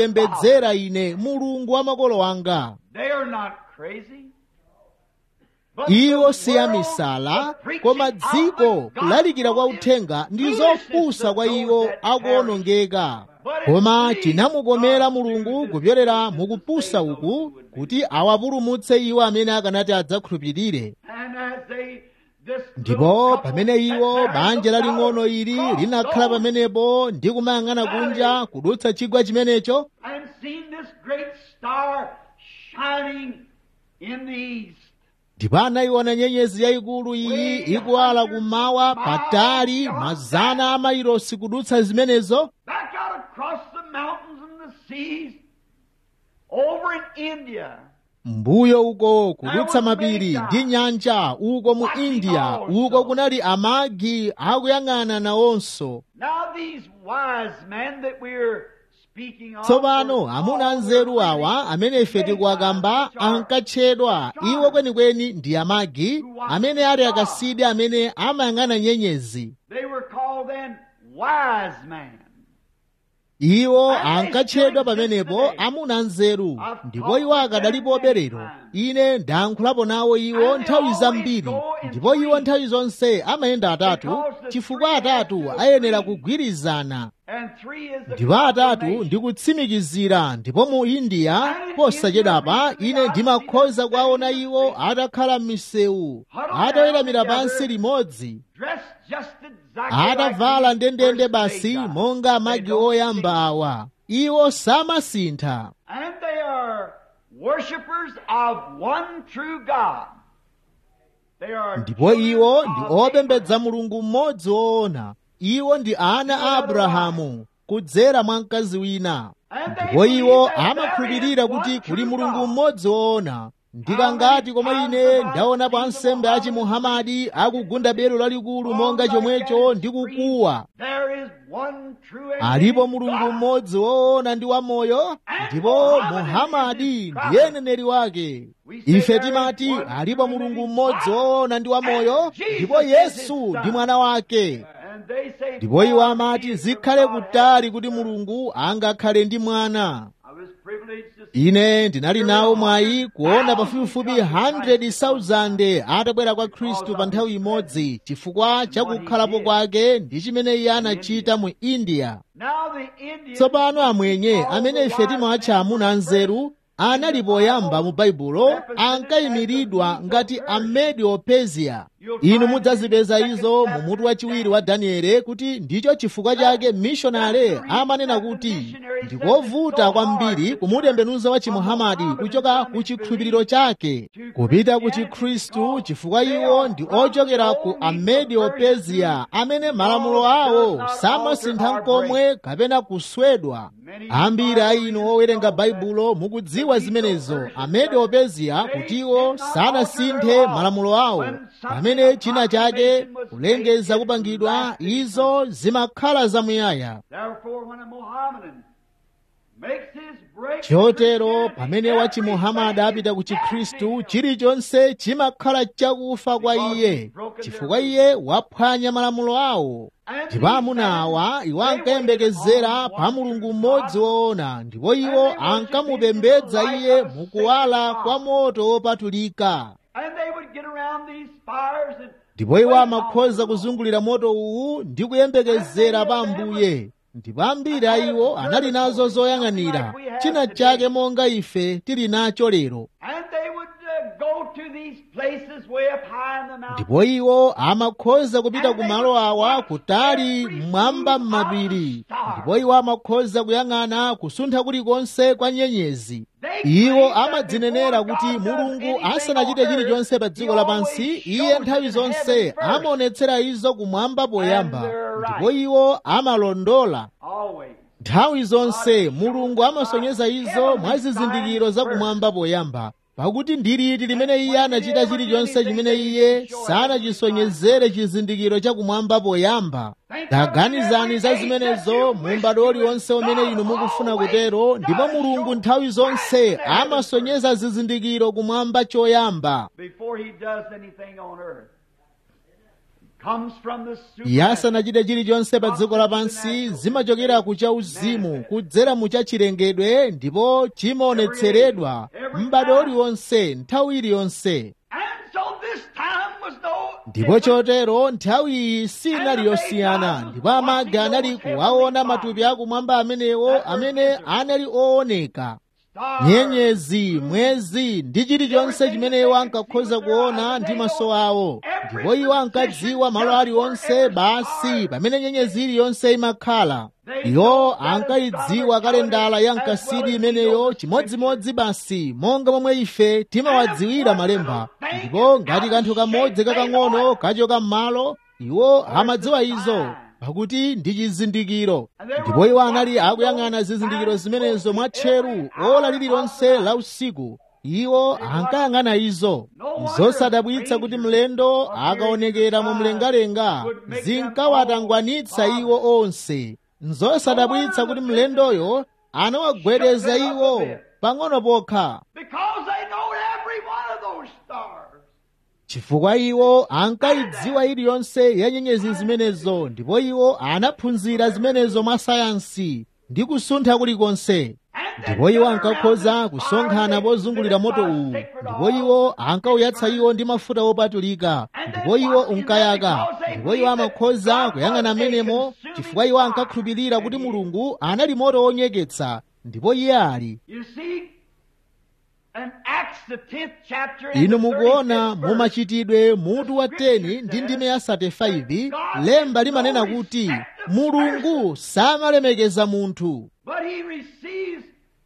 ndimampembedzera ine mulungu wa makolo anga They are not crazy. iwo si ya misala koma dziko kulalikira kwa uthenga ndi zopusa kwa iwo akuonongeka koma chinamukomera mulungu kupyolera mukupusa uku kuti awapulumutse iwo amene akanati adzakhulupirire ndipo pamene iwo banja laling'ono ili linakhala pamenepo ndi kumayang'ana kunja kudutsa chigwa chimenecho ndipo anayiona nyenyezi yayikulu iyi ikuwala kummawa patali mazana a mailosi kudutsa zimenezo mbuyo uko kudutsa mapiri ndi nyanja uko mu india uko kunali amagi akuyang'ana nawonso tsopano amuna anzeru awa amene ife tikuwakamba ankatchedwa iwo kwenikweni ndi amagi amene ali akasidi amene amayang'ana nyenyezi iwo ankatchedwa pamenepo amuna anzeru ndipo iwo akadalipo lero ine ndayankhulapo nawo iwo nthawi zambiri ndipo iwo nthawi zonse amayenda atatu chifukwa atatu ayenera kugwirizana ndipo atatu ndikutsimikizira ndipo mu india posachedapa ine ndimakhoza kuwaona iwo atakhala m'misewu ataweramira pansi limodzi atavala ndendende basi monga amagi oyamba awa iwo samasintha ndipo iwo ndi opembedza mulungu mmodzi woona iwo ndi ana a abrahamu kudzera mwa mkazi wina ndipo iwo amakhulupirira kuti kuli mulungu mmodzi woona ndikangati koma ine ndaonapo ansembe achi muhamadi akugunda belo lalikulu monga chomwecho ndi kukuwa alipo mulungu mmodzi woona ndi wamoyo ndipo muhamadi ndiye mneneri wake ife timati alipo mulungu mmodzi woona ndi wamoyo ndipo yesu ndi mwana wake ndipo iwo amati zikhale kutali kuti mulungu angakhale ndi mwana ine ndinali nawo mwayi kuona pafupifupi 100,000 atabwera kwa khristu pa nthawi imodzi chifukwa chakukhalapo kwake ndi chimene iye anachita mu india tsopano amwenye amene ife timawatcha amuna anzeru anali poyamba mu baibulo ankayimiridwa ngati amediopesia inu mudzazipeza izo mu mutu wachiwiri wa daniele kuti ndicho chifukwa chake mishonale amanena kuti ndikovuta kwambiri kumutembenuza wa chimuhamadi kuchoka ku chikhulupiriro chake kupita ku chikhristu chifukwa iwo ndi ochokera ku amediopesia amene malamulo awo samasintha nkomwe kapena kuswedwa ambiri a inu owerenga baibulo mukudziwa zimenezo amediopesia kutiwo sanasinthe malamulo awo pamene china chake kulengeza kupangidwa izo zimakhala zamuyaya chotero pamene wachimuhamadi apita ku chikhristu chilichonse chimakhala chakufa kwa iye chifukwa iye waphwanya malamulo awo ndipo amuna awa iwo ankayembekezera pa mulungu mmodzi woona ndipo iwo ankamupembedza iye mukuwala kwa moto wopatulika ndipo iwo amakhoza kuzungulira moto uwu ndi kuyembekezera pa ambuye ndipo ambiri a iwo anali nazo zoyang'anira china chake monga ife tili nacho lero ndipo iwo amakhoza kupita ku malo awa kutali mmwamba m'mapiri ndipo iwo amakhoza kuyang'ana kusuntha kulikonse kwa nyenyezi iwo amadzinenera kuti mulungu asanachite chilichonse pa dziko lapansi iye nthawi zonse amaonetsera izo kumwamba poyamba ndipo iwo amalondola nthawi zonse mulungu amasonyeza izo mwa zizindikiro za kumwamba poyamba pakuti ndi liti limene iye anachita chilichonse chimene iye sanachisonyezere chizindikiro chakumwamba poyamba taganizani za zimenezo mu m'bado uliwonse umene inu mukufuna kutero ndipo mulungu nthawi zonse amasonyeza zizindikiro kumwamba choyamba iye asanachite chilichonse pa dziko lapansi zimachokera ku chauzimu kudzera mu chachilengedwe ndipo chimaonetseredwa m'bado uliwonse nthawi iliyonse ndipo chotero nthawi iyi sinali yosiyana ndipo amagi anali kuwaona matupi akumwamba amenewo amene anali ooneka nyenyezi mwezi ndi chilichonse chimene iwo ankakhoza kuona ndi maso awo ndipo iwo ankadziwa malo aliwonse basi pamene nyenyezi iliyonse imakhala iwo ankayidziwa kalendala ya mkasidi imeneyo chimodzimodzi basi monga momwe ife timawadziwira malemba ndipo ngati kanthu kamodzi kakang'ono kachoka m'malo iwo amadziwa izo pakuti ndi chizindikiro ndipo iwo anali akuyang'ana zizindikiro zimenezo mwatcheru ola lililonse la usiku iwo ankayang'ana izo zosadabwitsa kuti mlendo akaonekera mu mlengalenga zinkawatangwanitsa iwo onse nzosadabwitsa kuti mlendoyo anawagwedeza iwo pang'ono pokha Because they know every one of those stars. chifukwa iwo ankayidziwa iliyonse ya nyenyezi zimenezo ndipo iwo anaphunzira zimenezo mwa sayansi ndi kusuntha kulikonse ndipo iwo ankakhoza kusonkhana pozungulira moto uwu ndipo iwo ankawuyatsa iwo ndi mafuta opatulika ndipo iwo unkayaka ndipo iwo amakhoza kuyang'ana amenemo chifukwa iwo ankakhulupirira kuti mulungu anali moto wonyeketsa ndipo iye ali You see, in Acts the 10th chapter and inu the mukuona 35th mu verse, machitidwe mutu wa 10 ndi ndime ya 35 lemba limanena kuti mulungu samalemekeza munthu but he receives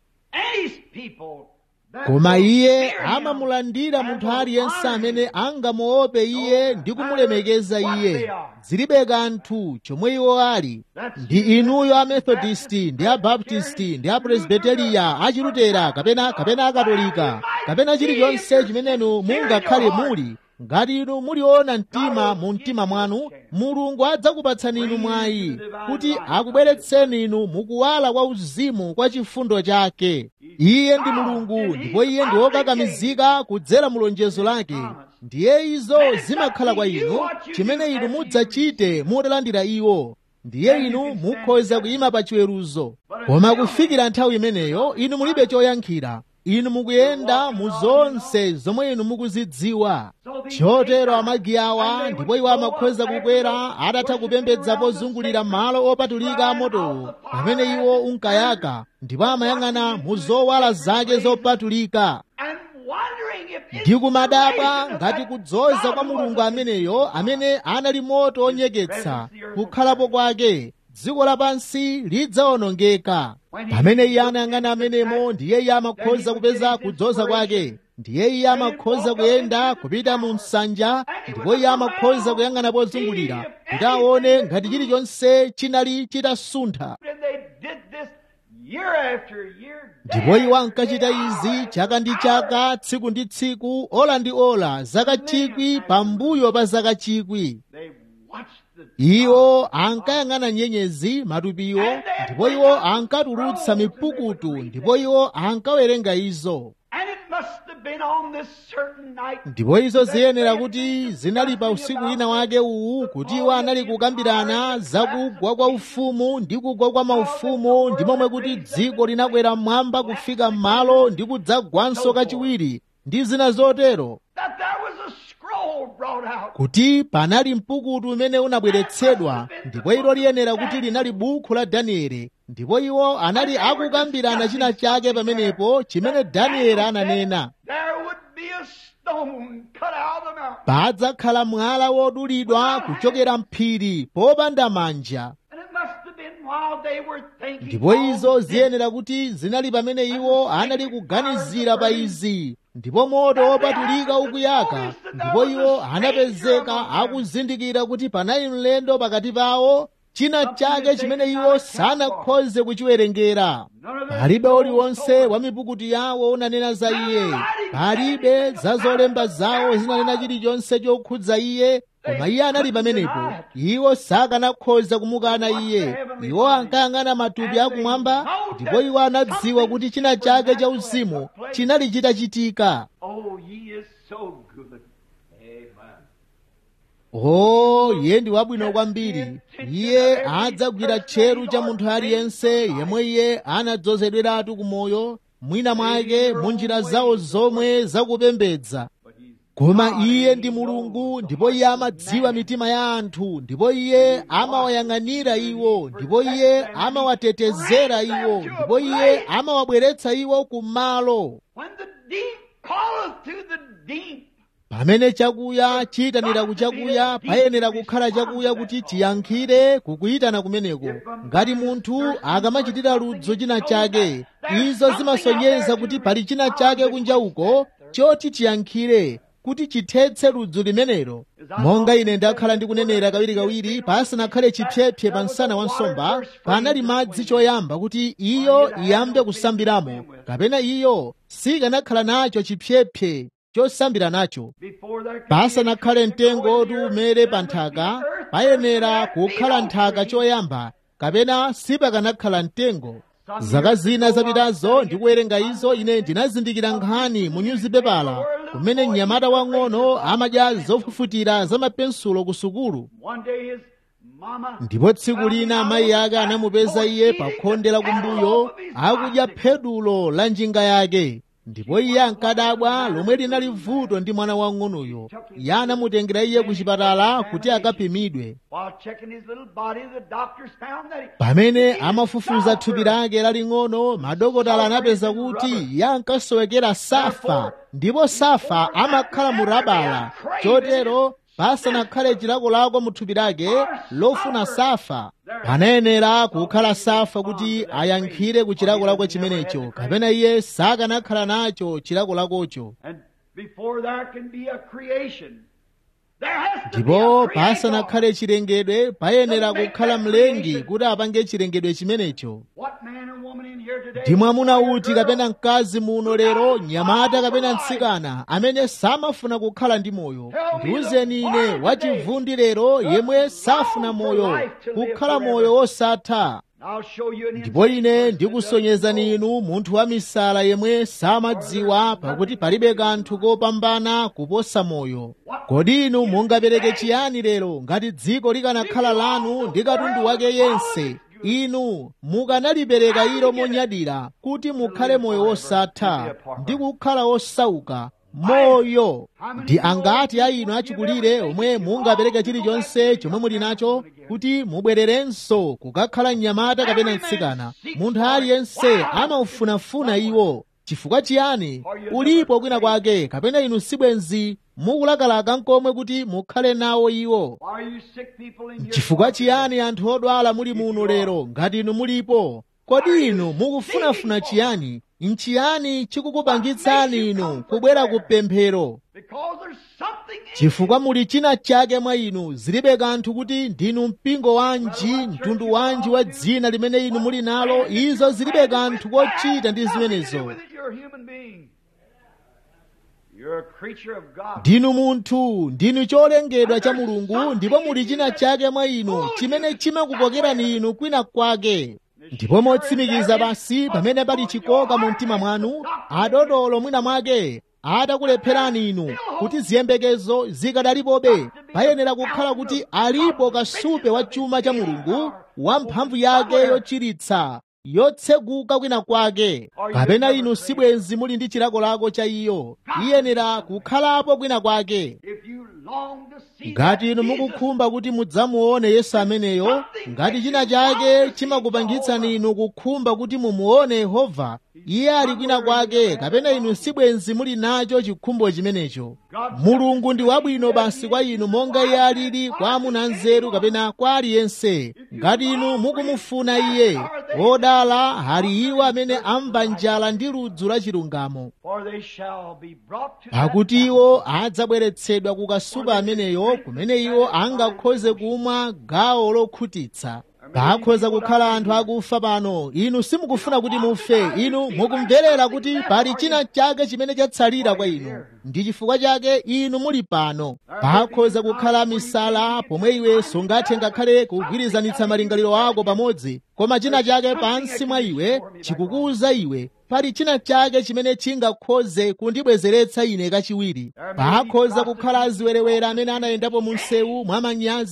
any people that koma will iye fear him amamulandira and munthu will aliyense honor amene him. angamuope iye ndi kumulemekeza iye zilibe kanthu chomwe iwo ali ndi inuyo amethodisti ndi abaptisti ndi apresbiteriya achilutera kapena kapena akatolika kapena chilichonse chimenenu mungakhale muli ngati inu muliona mtima mu mtima mwanu mulungu adzakupatsani inu mwayi kuti akubweretseni inu mukuwala kwa uzimu kwa chifundo chake iye ndi mulungu ndipo iye ndi wokakamizika kudzera mu lonjezo lake ndiye izo zimakhala kwa inu chimene inu mudzachite mutalandira iwo ndiye inu mukhoza kuyima pa chiweruzo koma kufikira nthawi imeneyo inu mulibe choyankhira inu mukuyenda mu zonse zomwe inu mukuzidziwa chotero amagi awa ndipo iwo amakhoza kukwera atatha kupembedza pozungulira malo opatulika amotowo pamene iwo unkayaka ndipo amayang'ana mu zowala zake zopatulika and wondering if it's ndi kumadabwa gracious ngati that kudzoza God kwa was mulungu a ameneyo amene anali moto onyeketsa kukhalapo kwake dziko lapansi lidzawonongeka pamene iye anayang'ana amenemo ndiye iye amakhoza kupeza kudzoza kwake ndiye iye amakhoza kuyenda kupita mu nsanja ndipo iye amakhoza kuyang'ana pozungulira kuti aone ngati chilichonse chinali chitasuntha And they did this year after year. ndipo iwo ankachita izi chaka ndi chaka tsiku ndi tsiku ola ndi ola zaka chikwi pambuyo pa zaka chikwi They watched the iwo ankayang'ana nyenyezi matupiwo ndipo iwo ankatulutsa mipukutu ndipo ankawerenga ankawerenga izo And it must have been on this certain night. ndipo izo ziyenera kuti zinali pa usiku wina wake uwu kuti iwo anali kukambirana za kugwa kwa ufumu ndi kugwa kwa maufumu ndi momwe kuti dziko linakwera mmwamba kufika m'malo ndi kudzagwanso kachiwiri ndi zina zotero That there was a scroll brought out. kuti panali mpukutu umene unabweretsedwa ndipo ilo liyenera kuti linali buku la danieli ndipo iwo anali akukambirana china chake pamenepo chimene danieli ananena There would be a stone cut out of the mountain. padzakhala mwala wodulidwa kuchokera mphiri popanda manja And it must have been while they were thinking. ndipo izo on this ziyenera kuti zinali pamene iwo anali kuganizira pa izi ndipo moto wopatulika ukuyaka ndipo iwo anapezeka akuzindikira kuti panali mlendo pakati pawo china chake chimene iwo sanakhoze kuchiwerengera palibe uliwonse wa mipukutu yawo unanena za iye palibe za zolemba zawo zinanena chilichonse chokhudza iye koma iye anali pamenepo iwo sakanakhoza kumukana iye iwo ankayang'ana matupi akumwamba ndipo iwo anadziwa kuti china chake cha uzimu chinali chitachitika Oh, he is so good. Amen. o iye ndi wabwino kwambiri iye adzagwira tcheru cha munthu aliyense yemwe iye anadzozedweratu kumoyo mwina mwake mu njira zawo zomwe zakupembedza But he's koma iye ndi mulungu ndipo iye amadziwa mitima ya anthu ndipo iye amawayang'anira iwo ndipo iye amawatetezera iwo ndipo iye amawabweretsa iwo kumalo When the deep calleth to the deep, pamene chakuya chiyitanira ku chakuya payenera kukhala chakuya kuti chiyankhire kukuyitana kumeneko ngati munthu akamachitira ludzo china chake izo zimasonyeza kuti pali china chake kunja uko choti chiyankhire kuti chithetse ludzu limenelo monga ine ndakhala ndikunenera kawirikawiri pasanakhale chipyepye pa msana wa nsomba panali madzi choyamba kuti iyo iyambe kusambiramo kapena iyo sikanakhala nacho chipyepye chosambira nacho before there can pasanakhale mtengo oti umere pa nthaka payenera kukhala nthaka choyamba kapena sipakanakhala mtengo zaka zina zapitazo ndikuwerenga izo ine ndinazindikira nkhani mu nyuzipepala kumene mnyamata wang'ono amadya zofufutira za mapensulo ku sukulu one day his mama ndipo tsiku lina amayi ake anamupeza iye pa khonde la kumbuyo akudya phedulo la njinga yake ndipo iye ankadabwa lomwe linali vuto ndi mwana wang'onoyo iye anamutengera iye ku chipatala kuti akapimidwe while checking his little body the doctors found that he pamene amafufuza thupi lake laling'ono madokotala anapeza kuti iye ankasowekera safa ndipo safa amakhala mu rabala chotero pasanakhale chilakolako mu thupi lake lofuna safa panayenera kukhala safa kuti ayankhire ku chilakolako chimenecho kapena iye sakanakhala nacho chilakolakocho and before there can be a creation there has to be ndipo a creator. pasanakhale chilengedwe payenera kukhala mlengi kuti apange chilengedwe chimenecho what man or woman in here today ndi mwamuna boy or uti girl, kapena mkazi muno lero nyamata kapena mtsikana amene samafuna kukhala ndi moyo ndiwuzeni ine wachivundi lero yemwe safuna moyo kukhala moyo wosatha I'll show you an ndipo instance ine where it ndikusonyezani inu munthu wa misala yemwe samadziwa pakuti palibe kanthu kopambana kuposa moyo kodi inu mungapereke chiyani lero ngati dziko likanakhala lanu ndi katundu wake yense inu mukanalipereka ilo monyadira kuti mukhale moyo wosatha ndi kukhala osauka moyo ndi angati a inu achikulire omwe mungapereke chilichonse chomwe muli nacho kuti mubwererenso kukakhala mnyamata kapena mtsikana munthu aliyense amaufunafuna iwo chifukwa chiyani ulipo kwina kwake kapena inu sibwenzi mukulakalaka nkomwe kuti mukhale nawo iwo Why are you sick people in here? chifukwa chiyani anthu odwala muli muno lero ngati inu mulipo kodi inu mukufunafuna chiyani nchiyani chikukupangitsani inu kubwera ku pemphero Because there's something in chifukwa muli china chake mwa inu zilibe kanthu kuti ndinu mpingo wanji mtundu wanji wa dzina limene inu muli nalo izo zilibe kanthu kochita ndi zimenezo With it, You're a human being. You're a creature of God. ndinu munthu ndinu cholengedwa cha mulungu ndipo muli china chake mwa inu chimene chimakukokerani inu kwina kwake ndipo motsimikiza basi pamene pali chikoka mu mtima mwanu adodolo mwina mwake atakulepherani inu kuti ziyembekezo zikadalipobe payenera kukhala kuti alipo kasupe wa chuma cha mulungu wa mphamvu yake yochiritsa yotseguka kwina kwake kapena inu sibwenzi muli ndi chilakolako cha iyo iyenera kukhalapo kwina kwake If you long to see ngati inu that Jesus, mukukhumba kuti mudzamuone yesu ameneyo ngati china chake chimakupangitsani inu kukhumba kuti mumuone yehova iye ali kwina kwake kapena inu sibwenzi muli nacho chikhumbo chimenecho mulungu ndi wabwino basi kwa inu monga iye alili kwa amuna nzeru kapena kwa aliyense ngati inu mukumufuna iye odala ali iwo amene amva njala ndi ludzu la chilungamo for they shall be brought to that pakuti iwo adzabweretsedwa ku kasupe ameneyo kumene iwo angakhoze kumwa gawo lokhutitsa pakhoza kukhala anthu akufa pano inu simukufuna kuti mufe inu mukumverera kuti pali china chake chimene chatsalira kwa inu ndi chifukwa chake inu muli pano pakhoza kukhala misala pomwe iwe sungathe ngakhale kugwirizanitsa malingaliro ako pamodzi koma china chake pansi mwa iwe chikukuwuza iwe pali china chake chimene chingakhoze kundibwezeretsa ine kachiwiri pakhoza kukhala aziwerewere amene anayendapo mu msewu mwa manyazi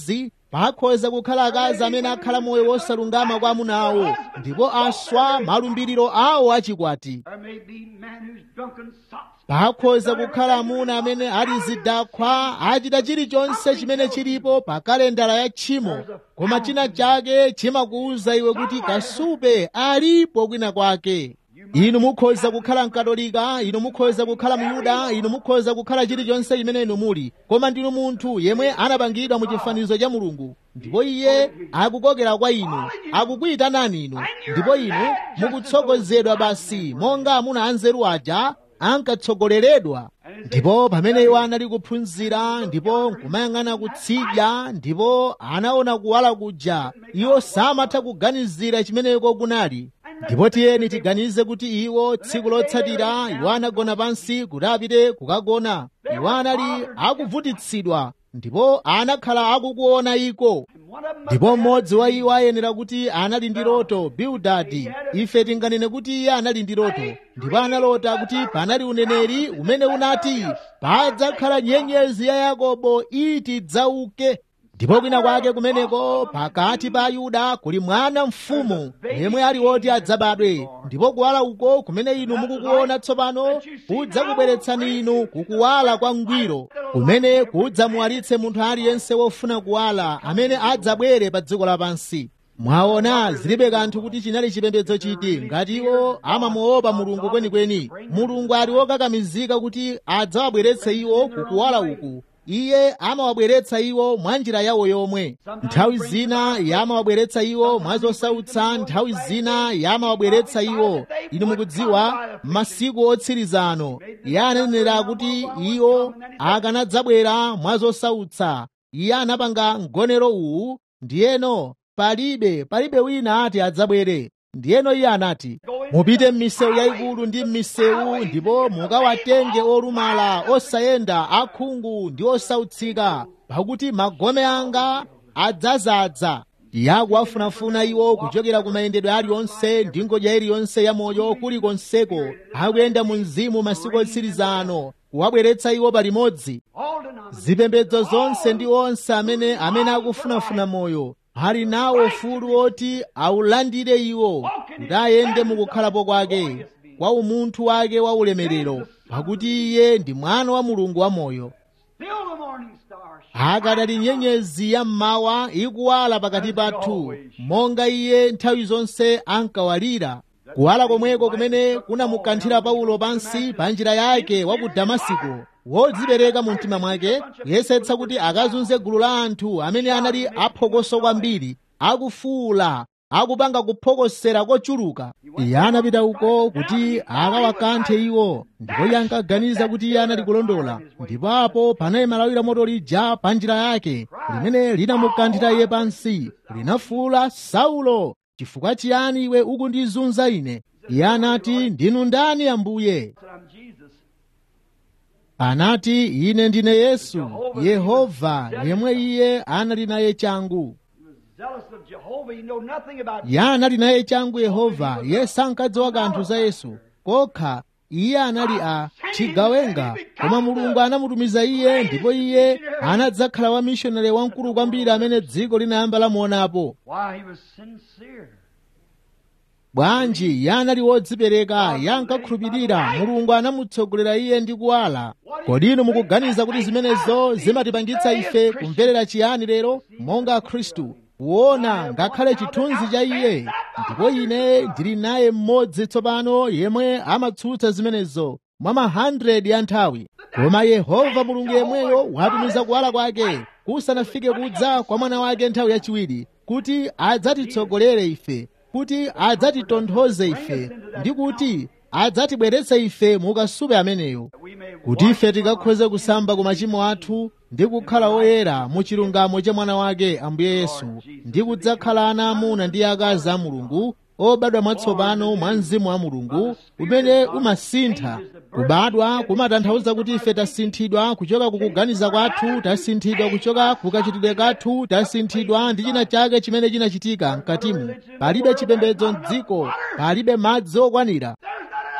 pakhoza kukhala akazi amene akhala moyo wosalungama kwa amuna awo ndipo aswa malumbiriro awo achikwati There may be men who's drunken sots. pakhoza kukhala amuna amene ali zidakhwa achita chilichonse chimene chilipo pa kalendala ya tchimo koma china chake chimakuwuza iwe kuti kasupe alipo kwina kwake inu mukhoza kukhala mkatolika inu mukhoza kukhala myuda inu mukhoza kukhala chilichonse chimene inu muli koma ndinu munthu yemwe anapangidwa mu chifanizo cha mulungu ndipo iye akukokera kwa inu akukuyitanani inu ndipo inu mukutsogozedwa basi monga amuna anzeru aja ankatsogoleredwa ndipo pamene iwo anali kuphunzira ndipo nkumayang'ana kutsidya ndipo anaona kuwala kuja iwo samatha kuganizira chimeneko kunali ndipo tiyeni tiganize kuti iwo tsiku lotsatira iwo anagona pansi kuti apite kukagona iwo anali akuvutitsidwa ndipo anakhala akukuona iko And one of them ndipo mmodzi wa iwo ayenera kuti anali ndi loto bildadi ife tinganene kuti iye anali ndi loto ndipo analota kuti panali uneneri umene unati padzakhala nyenyezi ya yakobo iti dzauke ndipo kwina kwake kumeneko pakati pa ayuda kuli mwana mfumu yemwe ali woti adzabadwe ndipo kuwala uko kumene inu mukukuona tsopano kudzakubweretsani inu kukuwala kwa ngwiro kumene kudzamuwalitse munthu aliyense wofuna kuwala amene adzabwere pa dziko lapansi mwaona zilibe kanthu kuti chinali chipembedzo chiti ngati iwo amamuopa mulungu kwenikweni mulungu ali wokakamizika kuti adzawabweretse iwo kukuwala uku iye amawabweretsa iwo mwa njira yawo yomwe nthawi zina yamawabweretsa iwo mwa zosautsa nthawi zina yamawabweretsa iwo inu mukudziwa masiku otsiriza ano iye ananenera kuti iwo akanadzabwera mwa zosautsa iye anapanga mgonero uwu ndiyeno palibe palibe wina ati adzabwere ndiyeno iye anati mupite m'misewu yayikulu ndi m'misewu ndipo mukawatenge olumala osayenda akhungu ndi osautsika pakuti magome anga adzazadza yakuwafunafuna iwo kuchokera ku mayendedwe aliwonse ndi ngodya iliyonse ya moyo kulikonseko akuyenda mu mzimu masiku otsiriza ano kuwabweretsa iwo palimodzi all denominations. zipembedzo zonse ndi onse amene amene akufunafuna moyo ali nawo ufulu woti awulandire iwo kuti ayende mukukhalapo kwake kwa umunthu wake wa ulemerero pakuti iye ndi mwana wa mulungu wamoyo Still the morning star akadali nyenyezi ya mmawa ikuwala pakati pathu monga iye nthawi zonse ankawalira kuwala komweko kumene kunamukanthira paulo pansi pa njira yake wa ku damasiko wodzipereka mu mtima mwake kuyesetsa kuti akazunze gulu la anthu amene anali aphokoso kwambiri akufuula akupanga kuphokosera kochuluka iye anapita uko kuti akawakanthe iwo ndipo iye ankaganiza kuti iye anali kulondola ndipo apo panayima lawi la moto lija pa njira yake limene linamukanthira iye pansi linafuula saulo chifukwa chiyani iwe ukundizunza ine iye anati ndinu ndani ambuye said, I'm Jesus. anati ine ndine yesu yehova yemwe iye anali naye changu He was zealous of Jehovah. He know nothing about iye anali naye changu yehova iye sankadziwa kanthu za yesu kokha iye anali a chigawenga koma mulungu anamutumiza iye ndipo iye anadzakhala wa mishonari wamkulu kwambiri amene dziko linayamba lamuonapo why he was sincere. bwanji iye anali wodzipereka iye ankakhulupirira mulungu anamutsogolera iye ndi kuwala kodi inu mukuganiza kuti zimenezo zimatipangitsa ife kumverera chiyani lero monga akhristu kuona ngakhale chithunzi cha iye ndipo ine ndili naye mmodzi tsopano yemwe amatsutsa zimenezo mwa ma 100 ya nthawi koma yehova mulungu yemweyo watumiza kuwala kwake kusanafike kudza kwa mwana wake nthawi yachiwiri kuti adzatitsogolere ife kuti adzatitonthoze ife ndi kuti adzatibweretse ife mukasupe ameneyo We may kuti ife tikakhoze kusamba ku machimo athu ndi kukhala oyera mu chilungamo cha mwana wake ambuye yesu ndi kudzakhala ana amuna ndi akazi a mulungu obadwa mwatsopano mwa mzimu wa mulungu umene umasintha kubadwa kumatanthauza kuti ife tasinthidwa kuchoka kukuganiza kwathu tasinthidwa kuchoka kukachitidwe kathu tasinthidwa ndi china chake chimene chinachitika mkatimu palibe chipembedzo mdziko palibe madzi okwanira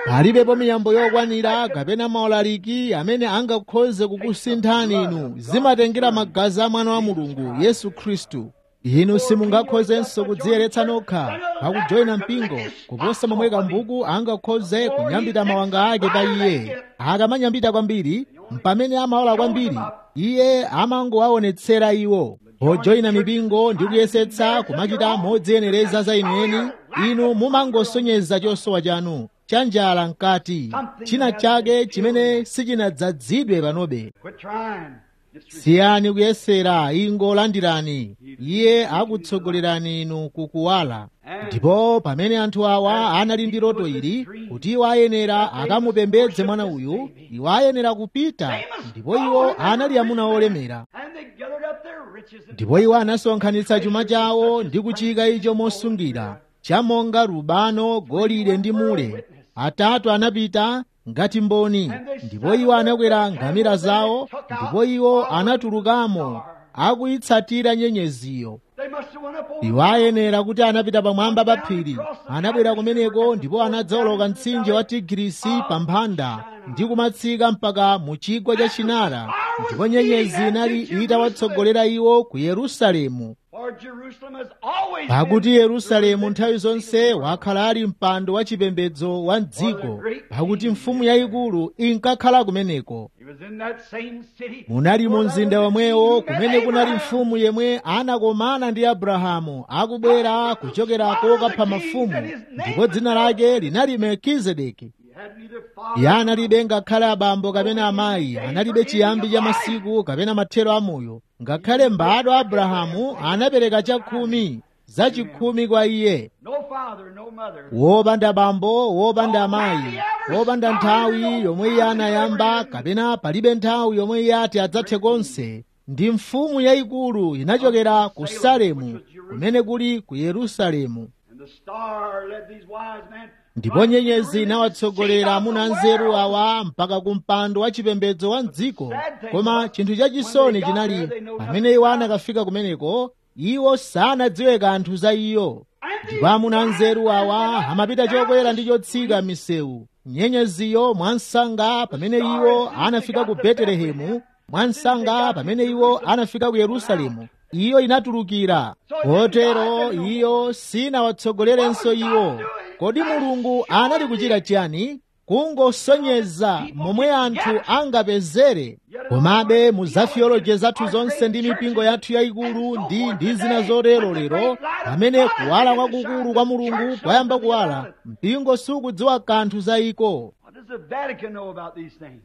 palibepo miyambo yokwanira kapena maulaliki amene angakhoze kukusinthani inu zimatengera magazi a mwana wa mulungu yesu khristu inu simungakhozenso kudziyeretsa nokha pakujoyina mpingo kuposa momwe kambuku angakhoze kunyambita mawanga ake pa iye akamanyambita kwambiri mpamene amaola kwambiri iye amangowaonetsera iwo pojoyina mipingo ndi kuyesetsa kumachita modziyenereza za inueni inu mumangosonyeza chosowa chanu cha njala mkati china chake chimene sichinadzadzidwe panobe Quit trying. Just siyani kuyesera ingolandirani iye akutsogolerani inu kukuwala ndipo pamene anthu awa anali ndi loto ili kuti iwo ayenera akamupembedze mwana uyu iwo ayenera kupita ndipo iwo anali amuna olemera And they gathered up their riches and ndipo iwo anasonkhanitsa chuma chawo ndi kuchika icho mosungira chamonga rubano golide ndi mule atatu anapita ngati mboni ndipo iwo anakwera ngamira zawo ndipo iwo anatulukamo akuyitsatira nyenyeziyo they must have went up over iwo ayenera kuti anapita pamwamba pa phiri anabwera kumeneko ndipo anadzawoloka mtsinje wa tigirisi pa mphanda ndi kumatsika mpaka mu chigwa cha chinara ndipo nyenyezi inali itawatsogolera iwo ku yerusalemu For Jerusalem has always pakuti been yerusalemu nthawi zonse wakhala ali mpando wa chipembedzo wa mdziko pakuti mfumu yayikulu inkakhala kumeneko He was in that same city. munali mu where mzinda there was a womwewo king kumene named kunali Abraham. mfumu yemwe anakomana ndi abrahamu akubwera kuchokera kokapha mafumu ndipo dzina lake linali melkizedeki He had neither father iye analibe ngakhale abambo kapena amayi analibe chiyambi cha masiku kapena mathero amoyo ngakhale mbadwa abrahamu anapereka chakhumi zachikhumi kwa iye no father, no mother. wopanda bambo wopanda amayi wopanda nthawi yomwe iye anayamba kapena palibe nthawi yomwe iye ati adzathe konse ndi mfumu yayikulu inachokera ku salemu kumene kuli ku yerusalemu And the star led these wise men. ndipo nyenyezi inawatsogolera amuna nzeru awa mpaka ku mpando wa chipembedzo wa mdziko koma chinthu chachisoni chinali pamene iwo anakafika kumeneko iwo sanadziwe kanthu za iyo ndipo amuna nzeru awa amapita chokwera ndi chotsika m'misewu nyenyeziyo mwansanga pamene iwo anafika ku betelehemu mwansanga pamene iwo anafika ku yerusalemu iyo inatulukira kotero iyo sinawatsogolerenso iwo kodi mulungu anali kuchita chiyani kungosonyeza momwe anthu angapezere komabe mu za theology zathu zonse ndi mipingo yathu yayikulu ndi ndi zina zotero lero pamene kuwala kwakukulu kwa mulungu kwayamba kuwala mpingo sukudziwa kanthu za iko What does the Vatican know about these things?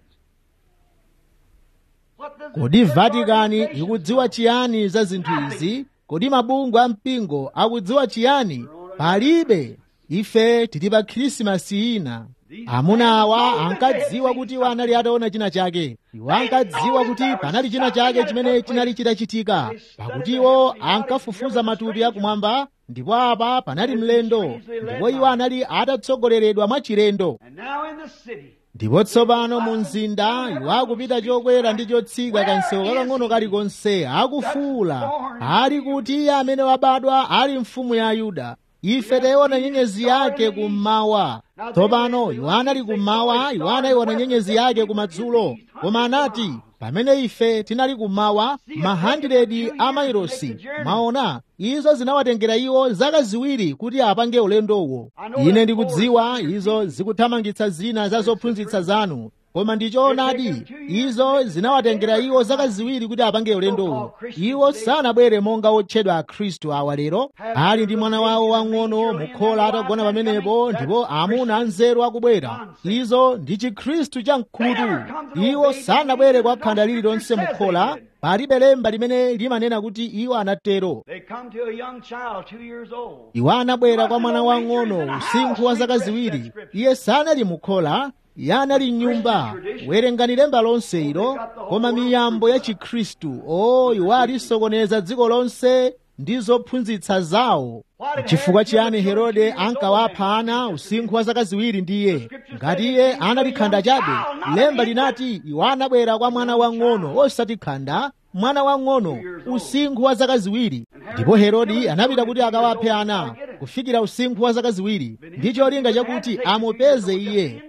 What does the kodi church vatikani organizations ikudziwa know? chiyani za zinthu izi kodi mabungwe a mpingo akudziwa chiyani palibe ife tili pa khrisimasi ina amuna awa ankadziwa kuti iwo anali ataona china chake iwo ankadziwa kuti panali china chake chimene chinali chitachitika pakuti iwo ankafufuza matupi akumwamba ndipo apa panali mlendo ndipo iwo anali atatsogoleredwa mwachilendo And now in the city, ndipo tsopano mu mzinda iwo akupita chokwera ndi chotsika kansewu kakang'ono kalikonse akufuwula ali kuti iye amene wabadwa ali mfumu ya ayuda ife tayiona nyenyezi yake kummawa tsopano iwo anali kummawa iwo anayiona nyenyezi yake kumadzulo koma anati pamene ife tinali kummawa mahandiredi a mailosi maona izo zinawatengera iwo zaka ziwiri kuti apange ulendowo ine ndikudziwa izo zikuthamangitsa zina za zophunzitsa zanu koma ndichoonadi izo zinawatengera iwo zaka ziwiri kuti apange ulendowo iwo sanabwere monga otchedwa akhristu awa lero ali ndi mwana wawo wang'ono mukhola atagona pamenepo ndipo amuna anzeru akubwera izo ndi chikhristu cha mkhutu iwo sanabwere kwa khanda lililonse mukhola palibe lemba limene limanena kuti iwo anatero they come to a young child, two years old. iwo anabwera kwa mwana wang'ono usinkhu wa zaka ziwiri iye sanali mukhola iye anali mnyumba werengani lemba lonse ilo koma miyambo ya chikhristu o iwo alisokoneza dziko lonse ndi zophunzitsa zawo chifukwa chiyani herode ankawapha ana usinkhu wa zaka ziwiri ndiye ngati iye anali khanda chabe lemba linati iwo anabwera kwa mwana wang'ono osati khanda mwana wang'ono usinkhu wa zaka ziwiri ndipo herodi anapita kuti akawaphe ana kufikira usinkhu wa zaka ziwiri ndi cholinga chakuti amupeze iye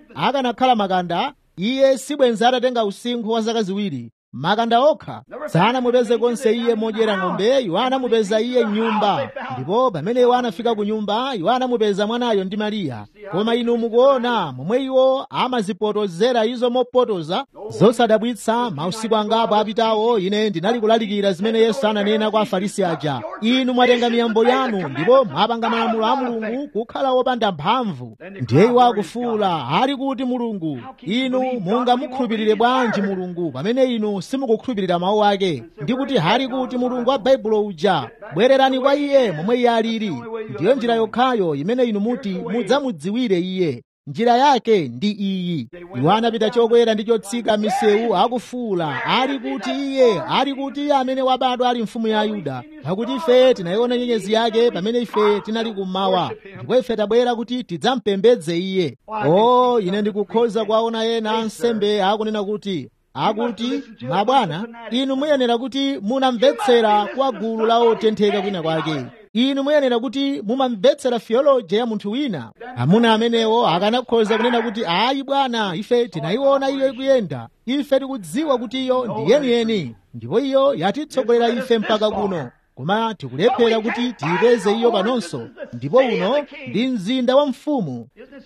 akanakhala makanda iye sibwenza atatenga usinkhu wa zaka ziwiri makanda okha sanamupeze konse iye modyera ng'ombe iwo anamupeza iye m'nyumba ndipo pamene iwo anafika ku nyumba iwo anamupeza mwanayo ndi mariya koma inu mukuona momwe iwo amazipotozera izo mopotoza zosadabwitsa mausiku angapo apitawo ine ndinali kulalikira zimene yesu ananena kwa afarisi aja inu mwatenga miyambo yanu ndipo mwapanga malamulo a mulungu kukhala wopanda mphamvu ndiye iwo akufuwula ali kuti mulungu inu mungamukhulupirire bwanji mulungu pamene inu simukukhulupirira mawu ake ndi kuti hali kuti mulungu wa baibulo uja bwererani kwa iye momwe iye alili ndiyo njira yokhayo imene inu muti mudzamudziwire iye njira yake ndi iyi iwo anapita chokwera ndi chotsika misewu akufuwula ali kuti iye ali kuti iye amene wabadwa ali mfumu ya ayuda pakuti ife tinayiona nyenyezi yake pamene ife tinali kummawa ndipo ife tabwera kuti tidzampembedze iye o ine ndikukhoza kuwaona ena ansembe akunena kuti akuti mabwana inu muyenera kuti munamvetsera kwa gulu la otentheka kwina kwake inu muyenera kuti mumamvetsera theology ya munthu wina amuna amenewo akanakhoza kunena kuti ayi bwana ife tinayiona iyo ikuyenda ife tikudziwa kuti iyo ndi yeniyeni ndipo iyo yatitsogolera ife mpaka kuno koma tikulephera kuti tiyipeze iyo panonso ndipo uno ndi mzinda wa mfumu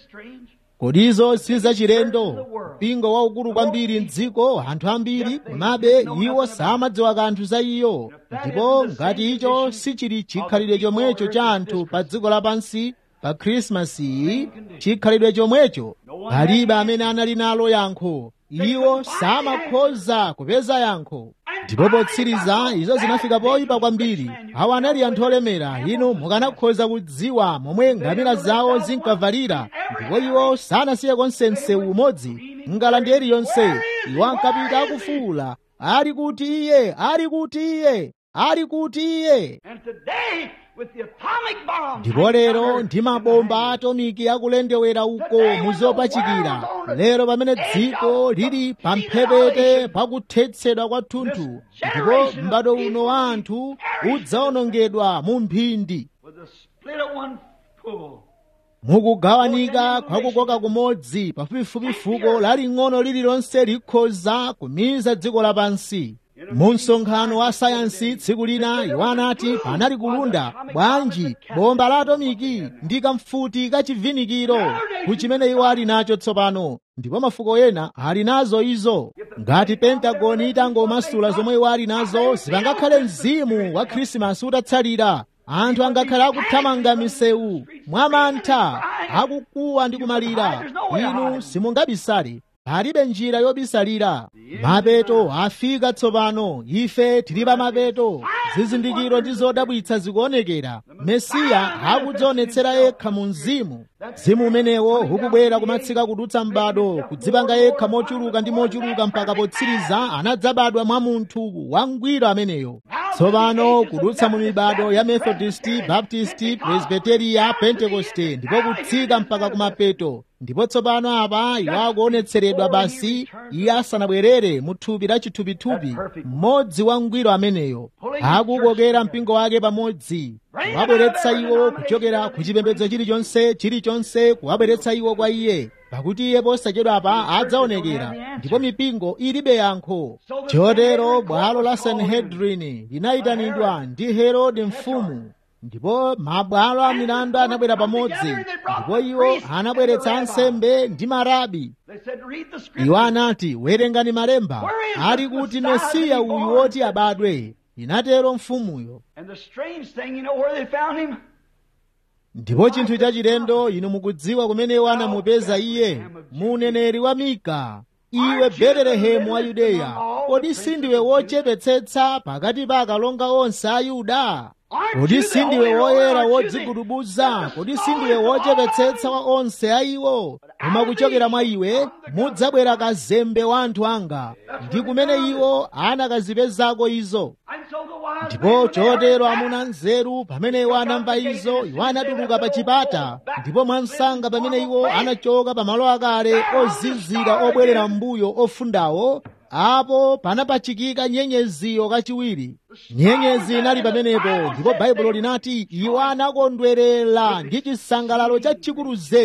kodi izo si zachilendo mpingo waukulu kwambiri mdziko anthu ambiri komabe iwo samadziwa kanthu za iyo ndipo ngati icho sichili chikhalidwe chomwecho cha anthu pa dziko lapansi pa khrisimasi iyi chikhalidwe chomwecho palibe amene anali nalo yankho iwo samakhoza kupeza yankho ndipo potsiriza izo zinafika poyipa kwambiri awo anali anthu olemera inu mukanakhoza kudziwa momwe ngamira zawo zinkavalira ndipo iwo sanasiye konse msewu umodzi ngalande iliyonse iwo ankapita akufuwula ali kuti iye ali kuti iye ali kuti iye ndipo lero ndi mabomba atomiki akulendewera uko muzopachikira lero pamene dziko lili pamphepete pakuthetsedwa kwathunthu ndipo m'bado uno wa anthu udzawonongedwa mu mphindi mukugawanika kwakukoka kumodzi pafupifupi fuko laling'ono lililonse likhoza kumiza dziko lapansi mu msonkhano wa sayansi tsiku lina iwo anati panali kulunda bwanji bomba la atomiki ndi kamfuti kachivinikiro kuchimene iwo ali nacho tsopano ndipo mafuko ena ali nazo izo ngati pentagoni itangomasula zomwe iwo ali nazo sipangakhale mzimu wa khrisimasi utatsalira anthu angakhala akuthamanga misewu mwamantha akukuwa ndi kumalira inu simungabisale palibe njira yobisalira mapeto afika tsopano ife tili pa mapeto zizindikiro ndi zodabwitsa zikuonekera mesiya akudzionetsera yekha mu mzimu mzimu umenewo ukubwera kumatsika kudutsa m'bado kudzipanga yekha mochuluka ndi mochuluka mpaka potsiriza anadzabadwa mwa munthu wangwiro ameneyo tsopano kudutsa mu mibado ya methodisti baptisti presbiteriya pentekoste ndipo kutsika mpaka kumapeto ndipo tsopano apa iwo akuonetseredwa basi iye asanabwerere mu thupi la chithupithupi mmodzi wangwiro ameneyo akukokera mpingo wake pamodzi kuwabweretsa iwo kuchokera ku chipembedzo chilichonse chilichonse kuwabweretsa iwo kwa iye pakuti iye posachedwapa adzaonekera ndipo mipingo ilibe yankho chotero bwalo la sanhedrini linayitanidwa ndi herode mfumu ndipo mabwalo a milandu anabwera pamodzi ndipo iwo anabweretsa ansembe ndi marabi iwo anati werengani malemba ali kuti mesiya uyu woti abadwe inatero mfumuyo ndipo chinthu chachilendo inu mukudziwa kumene iwo anamupeza iye muneneri wa mika iwe betelehemu wa yudeya kodi sindiwe wochepetsetsa pakati pa akalonga onse a yuda kodi sindiwe woyera wodzigudubuza kodi sindiwe wochepetsetsa wa onse a iwo koma kuchokera mwa iwe mudzabwera kazembe wa anthu anga ndi kumene iwo anakazipezako izo ndipo chotero amuna nzeru pamene iwo anamva izo iwo anatuluka pa chipata ndipo mwansanga pamene iwo anachoka pa malo akale ozizira obwerera mbuyo ofundawo apo panapachikika nyenyeziyo kachiwiri nyenyezi inali pamenepo ndipo baibulo linati iwo anakondwerera ndi chisangalalo chachikulu zedi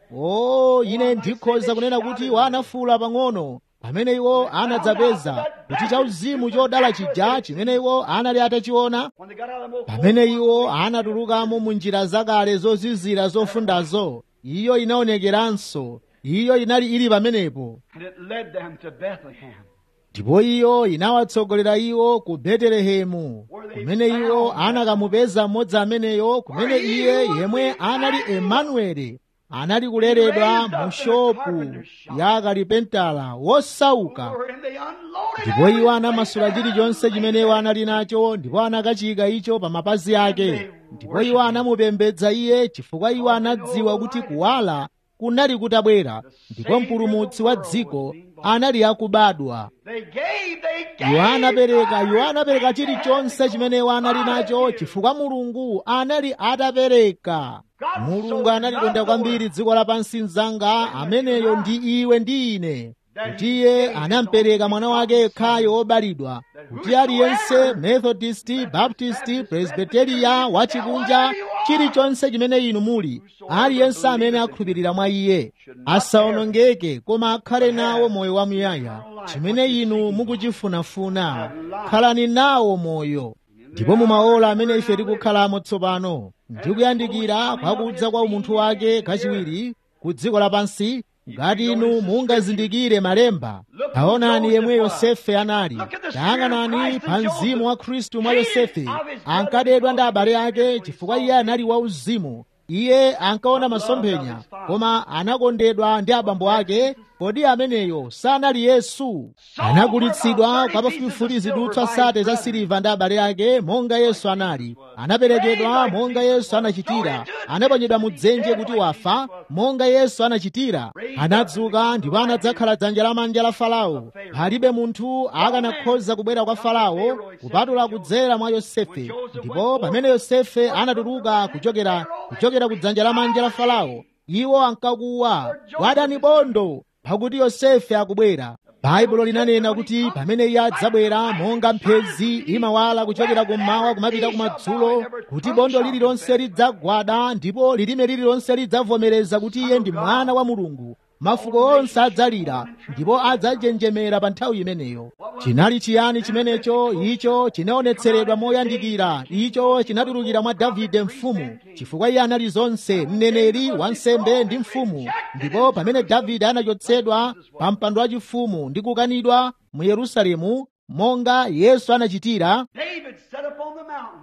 o ine ndikhoza kunena kuti wanafuula pang'ono pamene iwo anadzapeza kuti chauzimu chodala chija chimene iwo anali atachiona When they got out of them old pamene iwo anatulukamo mu njira zakale zozizira zofundazo iyo inaonekeranso iyo inali ili pamenepo and it led them to Bethlehem. ndipo iyo inawatsogolera iwo ku betelehemu kumene iwo anakamupeza mmodzi ameneyo kumene iye yemwe anali emanueli anali kuleredwa mu shopu ya kalipentala wosauka And they unloaded ndipo iwo anamasula chilichonse chimene iwo anali nacho ndipo anakachika icho pa mapazi ake ndipo iwo anamupembedza iye chifukwa iwo anadziwa kuti kuwala kunali kutabwera ndipo mpulumutsi wa dziko anali akubadwa They gave, they gave. iwo anapereka iwo anapereka chilichonse chimene iwo anali nacho chifukwa mulungu anali atapereka mulungu analikonda kwambiri dziko lapansi mzanga ameneyo ndi iwe ndi ine kuti iye anampereka mwana wake yekhayo wobalidwa kuti aliyense methodist baptist presbyteria wachikunja chilichonse chimene inu muli aliyense amene akhulupirira mwa iye asaonongeke koma akhale nawo moyo wamuyaya chimene inu mukuchifunafuna khalani nawo moyo ndipo mumaola amene ife tikukhalamo tsopano ndikuyandikira kwakudza kwa umunthu wake kachiwiri ku dziko lapansi ngati inu mungazindikire malemba taonani yemwe yosefe anali tayang'anani pa mzimu wa khristu mwa yosefe ankadedwa ndi abale ake chifukwa iye anali wauzimu iye ankaona masomphenya koma anakondedwa ndi abambo ake kodi ameneyo sanali yesu anagulitsidwa kwa pafupifupi zidutswa sate za siliva ndi abale ake monga yesu anali anaperekedwa monga yesu anachitira anaponyedwa mu dzenje kuti wafa monga yesu anachitira anadzuka ndipo anadzakhala dzanja lamanja la farao palibe munthu akanakhoza kubwera kwa farao kupatula kudzera mwa yosefe ndipo pamene yosefe anatuluka kuchokera kuchokera ku dzanja lamanja la farao iwo ankakuwa wadani bondo pakuti yosefe akubwera baibulo linanena kuti pamene iye adzabwera monga mphezi imawala kuchokera kummawa kumapita kumadzulo kuti bondo lililonse lidzagwada ndipo lilime lililonse lidzavomereza kuti iye ndi mwana wa mulungu mafuko onse adzalira ndipo adzajenjemera pa nthawi imeneyo chinali chiyani chimenecho icho chinaonetseredwa moyandikira icho chinatulukira mwa davide mfumu chifukwa iye anali zonse mneneri wansembe ndi mfumu ndipo pamene davide anachotsedwa pa mpando wachifumu ndi kukanidwa mu yerusalemu monga yesu anachitira David set up on the mountain.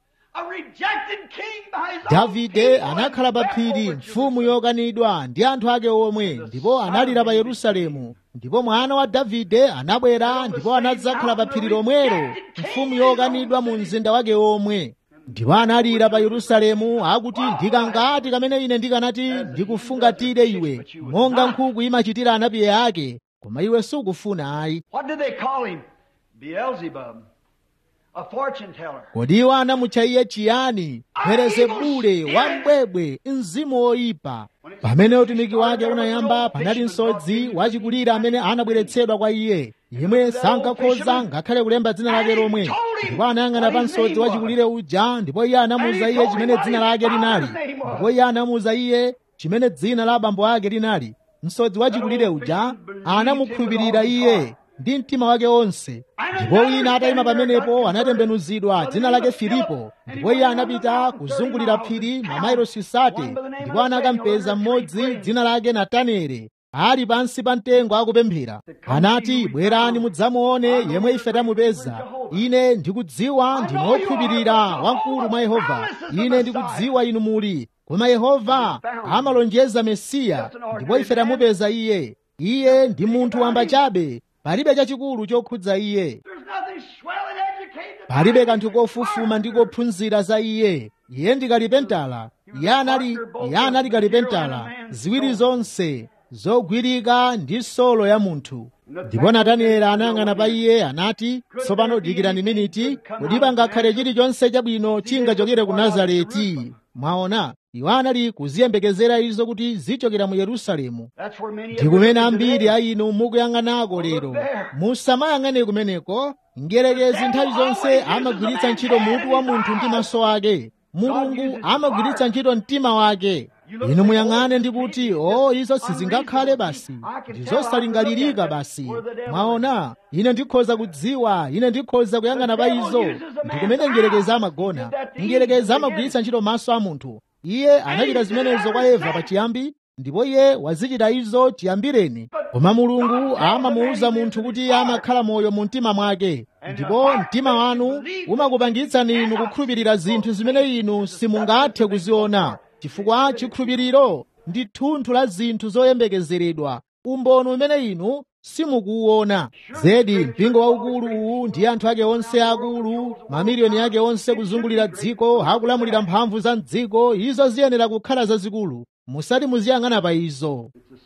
A rejected king by his own davide people anakhala pa and phiri wept mfumu over yokanidwa ndi anthu ake omwe ndipo analira pa yerusalemu ndipo mwana wa davide anabwera ndipo anadzakhala pa phiri lomwelo mfumu yokanidwa mu mzinda wake omwe ndipo analira pa yerusalemu akuti ndikangati kamene ine ndikanati ndikufungatire iwe monga nkhuku imachitira anapiye ake koma iwe sukufuna ayi What did they call him? Beelzebub, a fortune teller. kodi iwo anamutcha iye chiyani belezebule wambwebwe mzimu woyipa pamene utumiki wake unayamba panali msodzi wachikulire amene anabweretsedwa kwa iye yemwe sankakhoza ngakhale kulemba dzina lake lomwe ndipo anayang'ana pa msodzi wachikulire uja ndipo iye anamuwuza iye chimene dzina lake linali ndipo iye anamuwuza iye chimene dzina la abambo ake linali msodzi wachikulire uja anamukhulupirira iye ndi mtima wake onse ndipo wina atayima pamenepo anatembenuzidwa dzina lake filipo ndipo iye anapita kuzungulira phiri mamayilosi sate ndipo anakampeza mmodzi dzina lake natanele ali pansi pa mtengo akupemphera anati bwerani mudzamuone yemwe ife tamupeza ine ndikudziwa ndinu wokhulupirira wamkulu mwa yehova ine ndikudziwa inu muli koma yehova amalonjeza mesiya ndipo ife tamupeza iye iye ndi munthu wamba chabe palibe chachikulu chokhudza iye There's nothing swell and educated. palibe kanthu kofufuma ndi kophunzira za iye iye ndi kalipentala iye anali iye anali kalipentala ziwiri zonse zogwirika ndi solo ya munthu ndipo natanieli anayang'ana pa iye anati tsopano dikirani miniti kodi pangakhale chilichonse chabwino chingachokere ku nazareti mwaona iwo anali kuziyembekezera izo kuti zichokera mu yerusalemu That's where many ndi kumene ambiri a inu mukuyang'anako lero musamayang'ane kumeneko mdierekezi nthawi zonse amagwiritsa ntchito mutu wa munthu ndi maso ake mulungu amagwiritsa ntchito mtima wake inu muyang'ane ndi kuti o izo sizingakhale basi ndizosalingalirika basi mwaona ine ndikhoza kudziwa ine ndikhoza kuyang'ana pa izo ndi kumene ngerekeza amagona ngerekeza amagwiritsa ntchito maso a munthu iye anachita zimenezo kwa eva pachiyambi ndipo iye wazichita izo chiyambireni koma mulungu amamuwuza munthu kuti iye amakhala moyo mu mtima mwake ndipo mtima wanu umakupangitsani inu kukhulupirira zinthu zimene inu simungathe kuziona chifukwa chikhulupiriro ndi thunthu la zinthu zoyembekezeredwa umboni umene inu simukuwuona zedi mpingo waukulu uwu ndi anthu ake onse akulu mamiliyoni ake onse kuzungulira dziko akulamulira mphamvu za mdziko izo ziyenera kukhala zazikulu musati muziyang'ana pa izo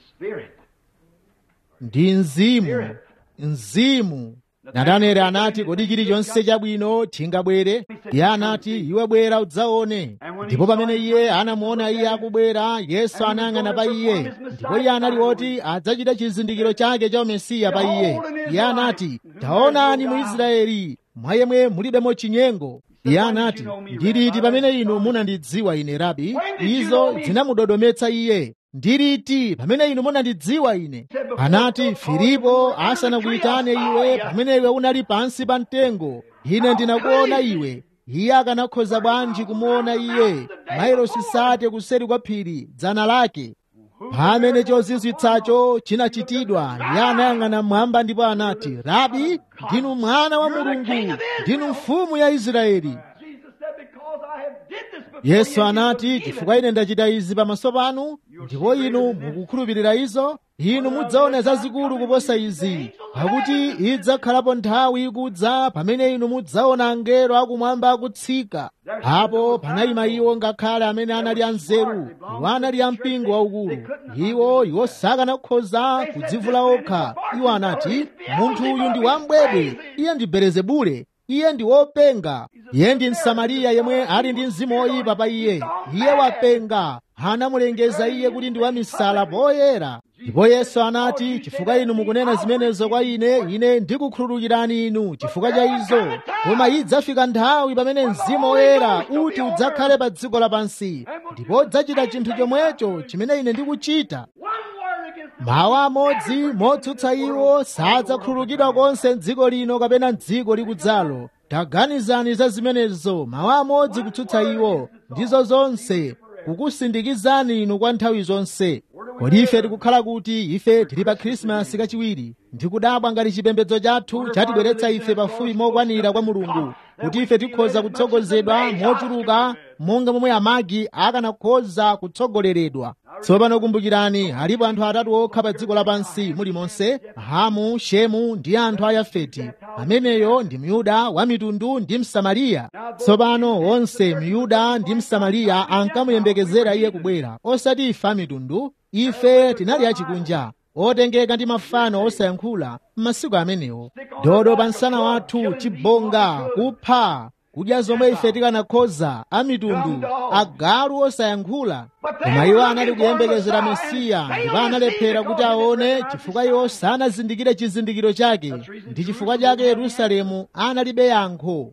ndi mzimu mzimu nataneli anati kodi chilichonse chabwino chingabwere iye anati iwe bwera udzaone ndipo pamene iye anamuona iye akubwera yesu anayang'ana pa iye ndipo iye anali woti adzachita chizindikiro chake cha umesiya pa iye iye anati taonani mu israeli mwa yemwe mulibemo chinyengo iye anati ndiliti pamene inu munandidziwa ine rabi izo zinamudodometsa iye ndiliti pamene inu munandidziwa ine anati filipo asanakuyitane iwe pamene iwe unali pansi pa mtengo ine ndinakuona iwe iye akanakhoza bwanji kumuona iye mailosi sate kuseri kwa phiri dzana lake pamene chozizwitsacho chinachitidwa iye anayang'ana mmwamba ndipo anati rabi ndinu mwana wa mulungu ndinu mfumu ya israeli yesu anati chifukwa ine ndachita izi pamaso panu ndipo inu mukukhulupirira izo inu mudzaona zazikulu kuposa izi pakuti idzakhalapo nthawi ikudza pamene inu mudzaona angelo akumwamba akutsika apo panayima iwo ngakhale amene anali anzeru iwo anali ampingo waukulu iwo iwo sakanakhoza kudzivula okha iwo anati munthu uyu ndi wambwebwe iye ndi belezebule iye ndi wopenga iye ndi msamariya yemwe ali ndi mzimu woyipa pa iye iye wapenga anamulengeza iye kuti ndi wamisala poyera ndipo yesu anati chifukwa inu mukunena zimenezo kwa ine ine ndikukhululukirani inu chifukwa cha izo koma idzafika nthawi pamene mzimu woyera uti udzakhale pa dziko lapansi ndipo udzachita chinthu chomwecho chimene ine ndikuchita mawu amodzi motsutsa iwo sadzakhululukidwa konse m'dziko lino kapena m'dziko likudzalo taganizani za zimenezo mawu amodzi kutsutsa iwo ndizo zonse kukusindikizani inu kwa nthawi zonse kodi ife tikukhala kuti ife tili pa khrisimasi kachiwiri ndikudabwa ngati chipembedzo chathu chatibweretsa ife pafupi mokwanira kwa mulungu kuti ife tikhoza kutsogozedwa mochuluka monga momwe amagi akanakhoza kutsogoleredwa tsopano kumbukirani alipo anthu atatu okha pa dziko lapansi mulimonse hamu shemu ndi anthu a yafeti ameneyo ndi myuda wa mitundu ndi msamariya tsopano onse myuda ndi msamariya ankamuyembekezera iye kubwera osati ife a mitundu ife tinali achikunja otengeka ndi mafano osayankhula m'masiku amenewo dodo pa msana wathu chibonga kupha kudya zomwe ife tikanakhoza a mitundu agalu osayankhula koma iwo anali kuyembekezera mesiya ndipo analephera kuti aone chifukwa iwo sanazindikire chizindikiro chake ndi chifukwa chake yerusalemu analibe yankho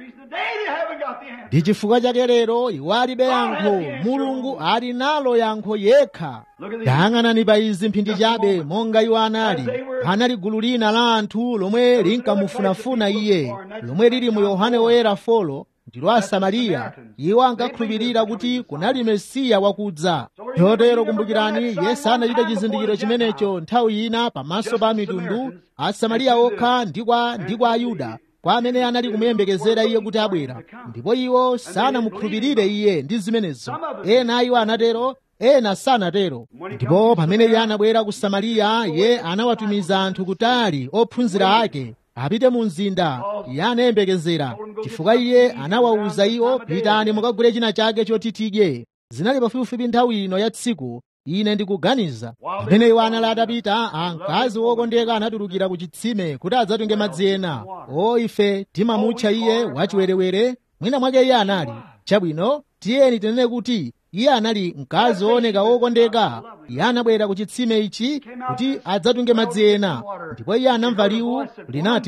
ndi chifukwa chake lero iwo alibe yankho mulungu ali nalo yankho yekha tayang'anani pa izi mphindi chabe monga iwo anali anali gulu lina la anthu lomwe linkamufunafuna iye lomwe lili mu yohane woyera folo ndilo asamariya iwo ankakhulupirira kuti kunali mesiya wakudza chotero kumbukirani yesu anachita chizindikiro chimenecho nthawi ina pamaso pa mitundu asamariya okha ndi kwa ndi kwa ayuda kwa amene anali kumuyembekezera iye kuti abwera ndipo iwo sanamukhulupirire iye ndi zimenezo ena a iwo anatero ena sanatero ndipo pamene iye anabwera ku samariya iye anawatumiza anthu kutali ophunzira ake apite mu mzinda iye anayembekezera chifukwa iye anawawuza iwo pitani mukagule china chake choti tidye zinali pafupifupi nthawi ino ya tsiku ine ndikuganiza pamene iwo anali atapita mkazi wokondeka anatulukira ku chitsime kuti adzatunge madzi ena o ife timamutcha iye wachiwerewere mwina mwake iye anali chabwino tiyeni tinene kuti iye anali mkazi wooneka wokondeka iye anabwera ku chitsime ichi kuti adzatunge madzi ena ndipo iye anamva liwu linati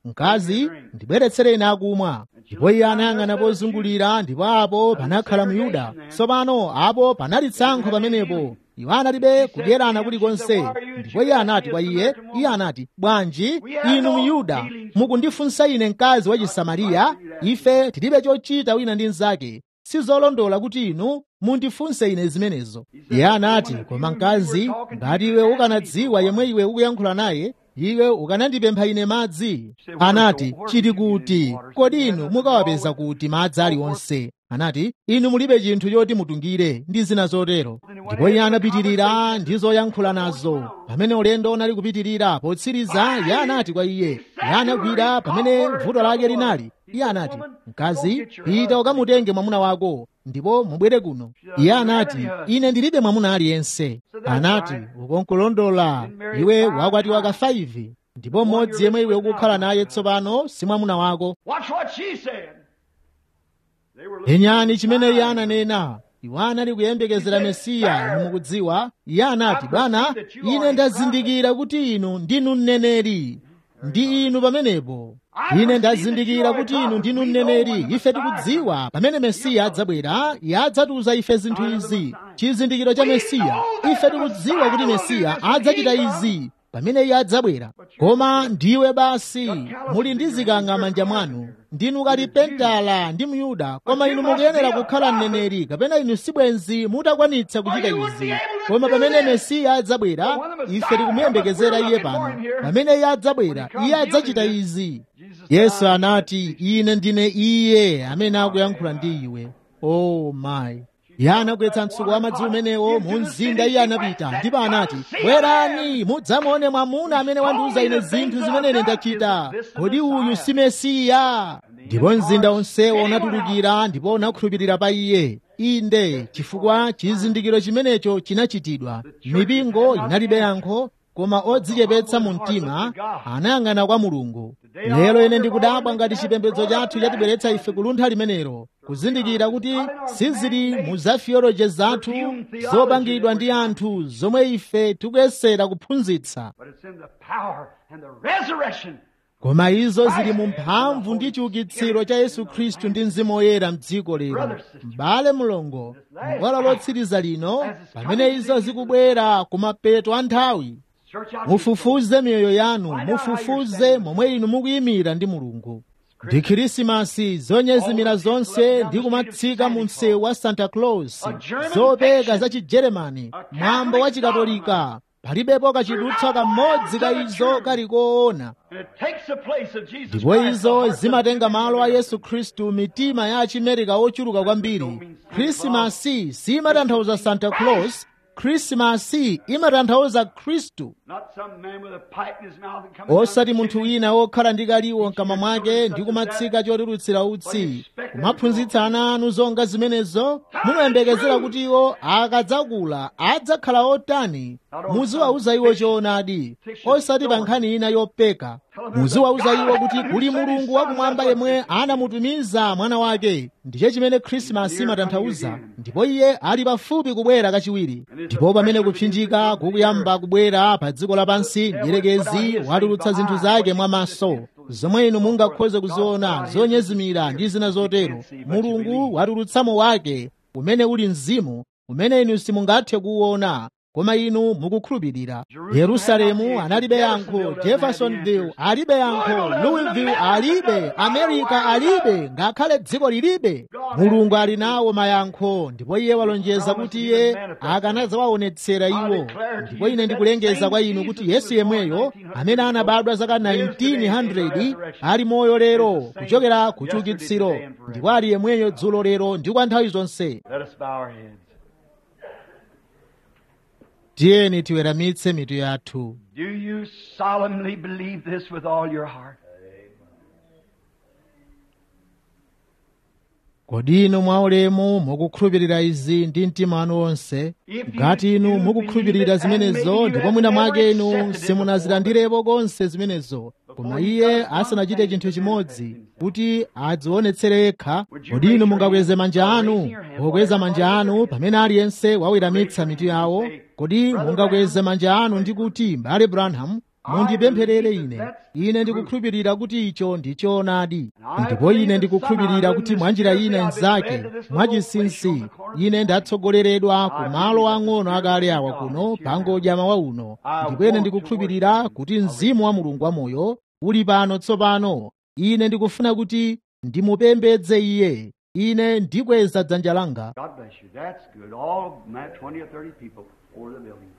mkazi ndibweretsere ine akumwa ndipo iye anayang'ana pozungulira ndipo apo panakhala myuda tsopano apo panali tsankho pamenepo iwo analibe kudyerana kulikonse ndipo iye anati kwa iye iye anati bwanji inu myuda mukundifunsa ine mkazi wa chisamariya ife tilibe chochita wina ndi mnzake sizolondola kuti inu mundifunse ine zimenezo iye anati koma mkazi ngati iwe ukanadziwa yemwe iwe ukuyankhula naye iwe ukanandipempha ine madzi anati chiti kuti kodi inu mukawapeza kuti madzi aliwonse anati inu mulibe chinthu choti mutungire ndi zina zotero ndipo iye anapitirira ndi zoyankhula nazo pamene ulendo unali kupitirira potsiriza iye anati kwa iye iye anagwira pamene vuto lake linali iye anati mkazi pita ukamutenge mwamuna wako ndipo mubwere kuno iye anati ine ndilibe mwamuna aliyense anati ukonkulondola iwe wakwatiwa ka 5 ndipo mmodzi yemwe iwe ukukhala naye tsopano si mwamuna wako Watch what she said. They were penyani chimene iye ananena iwo anali kuyembekezera mesiya inu mukudziwa iye anati bwana ine ndazindikira kuti inu ndinu mneneri ndi inu pamenepo ine ndazindikira kuti inu ndinu mneneri ife tikudziwa pamene mesiya adzabwera iye adzatiuza ife zinthu izi chizindikiro cha mesiya ife tikudziwa kuti mesiya adzachita izi pamene iye adzabwera koma ndiwe basi muli ndi zikanga manja mwanu ndinu kalipentala ndi myuda koma inu mukuyenera kukhala mneneri kapena inu sibwenzi mutakwanitsa kuchita izi koma pamene mesiya adzabwera ife tikumuyembekezera iye pano pamene iye adzabwera iye adzachita izi yesu anati ine ndine iye amene akuyankhula ndi iwe oh my iye anagwetsa mtsuko wa madzi umenewo mu mzinda iye anapita ndipo anati bwerani mudzamuone mwamuna amene wandiuza ine zinthu zimene ine ndachita kodi uyu si mesiya ndipo mzinda onsewo unatulukira ndipo unakhulupirira pa iye inde chifukwa chizindikiro chimenecho chinachitidwa mipingo inalibe yankho koma odzichepetsa mu mtima anayang'ana kwa mulungu lero ine ndikudabwa ngati chipembedzo chathu chatibweretsa ife kuluntha limenelo kuzindikira kuti sizili mu zafiyoloje zathu zopangidwa ndi anthu zomwe ife tikuyesera kuphunzitsa But it's in the power and the resurrection. koma izo zili mu mphamvu ndi chiukitsiro cha yesu khristu ndi mzimu woyera mdziko lero m'bale mlongo m'bwalo lotsiriza lino pamene izo zikubwera ku mapeto a nthawi Search out mufufuze miyoyo yanu mufufuze momwe inu mukuyimira ndi mulungu ndi khrisimasi zonyezimira zonse ndi kumatsika mu msewu wa santa claus zopeka za chijeremani mwambo wa chikatolika palibepo kachidutsa kamodzi ka izo kali koona And it takes the place of Jesus ndipo Christ, the izo hearts of zimatenga men malo a and yesu khristu mitima ya achimerika ochuluka kwambiri khrisimasi simatanthauza santa claus khrisimasi imatanthauza khristu Not some man with a pipe in his mouth and coming osati down the munthu chimney. wina wokhala ndi kaliwo mkamwa mwake ndi kumatsika chotulutsira utsi kumaphunzitsa ana anu zonga zimenezo mumayembekezera kuti iwo akadzakula adzakhala otani muziwauza iwo choonadi osati pa nkhani ina yopeka muziwauza iwo kuti kuli mulungu wakumwamba yemwe anamutumiza mwana wake ndicho chimene khrisimasi imatanthauza ndipo iye ali pafupi kubwera kachiwiri ndipo pamene kupsinjika kukuyamba kubwera pa dziko lapansi mdierekezi watulutsa zinthu zake mwamaso zomwe inu mungakhoze kuziona zonyezimira ndi zina zotero mulungu watulutsamo wake umene uli mzimu umene inu simungathe kuwuona koma inu mukukhulupirira yerusalemu analibe yankho jeffersonville alibe yankho louisville alibe america alibe ngakhale dziko lilibe mulungu ali nawo mayankho ndipo iye walonjeza kuti iye akanadzawaonetsera iwo ndipo ine ndikulengeza kwa inu kuti yesu yemweyo amene anabadwa zaka 1900 ali moyo lero kuchokera ku chiukitsiro ndipo ali yemweyo dzulo lero ndi kwa nthawi zonse Let us bow our heads. tiyeni tiweramitse mitu yathu Do you solemnly believe this with all your heart? kodi inu mwaulemu mukukhulupirira izi ndi mtima wanu wonse ngati inu mukukhulupirira zimenezo ndipo mwina mwake inu simunazilandirepo konse zimenezo koma iye asanachite chinthu chimodzi kuti adzionetsere yekha kodi inu mungakweze manja anu pokweza manja anu pamene aliyense waweramitsa mitu yawo kodi mungakweze manja anu ndi kuti mbale branham mundipempherere ine ine ndikukhulupirira kuti icho ndi choonadi ndipo ine ndikukhulupirira kuti mwanjira ine nzake mwachinsinsi ine ndatsogoleredwa ku malo ang'ono akale awa kuno pangodya mawa uno ndipo ine ndikukhulupirira kuti mzimu wa mulungu wamoyo uli pano tsopano ine ndikufuna kuti ndimupembedze iye ine ndikweza dzanja langa God bless you. That's good. All ma- 20 or 30 people over the building.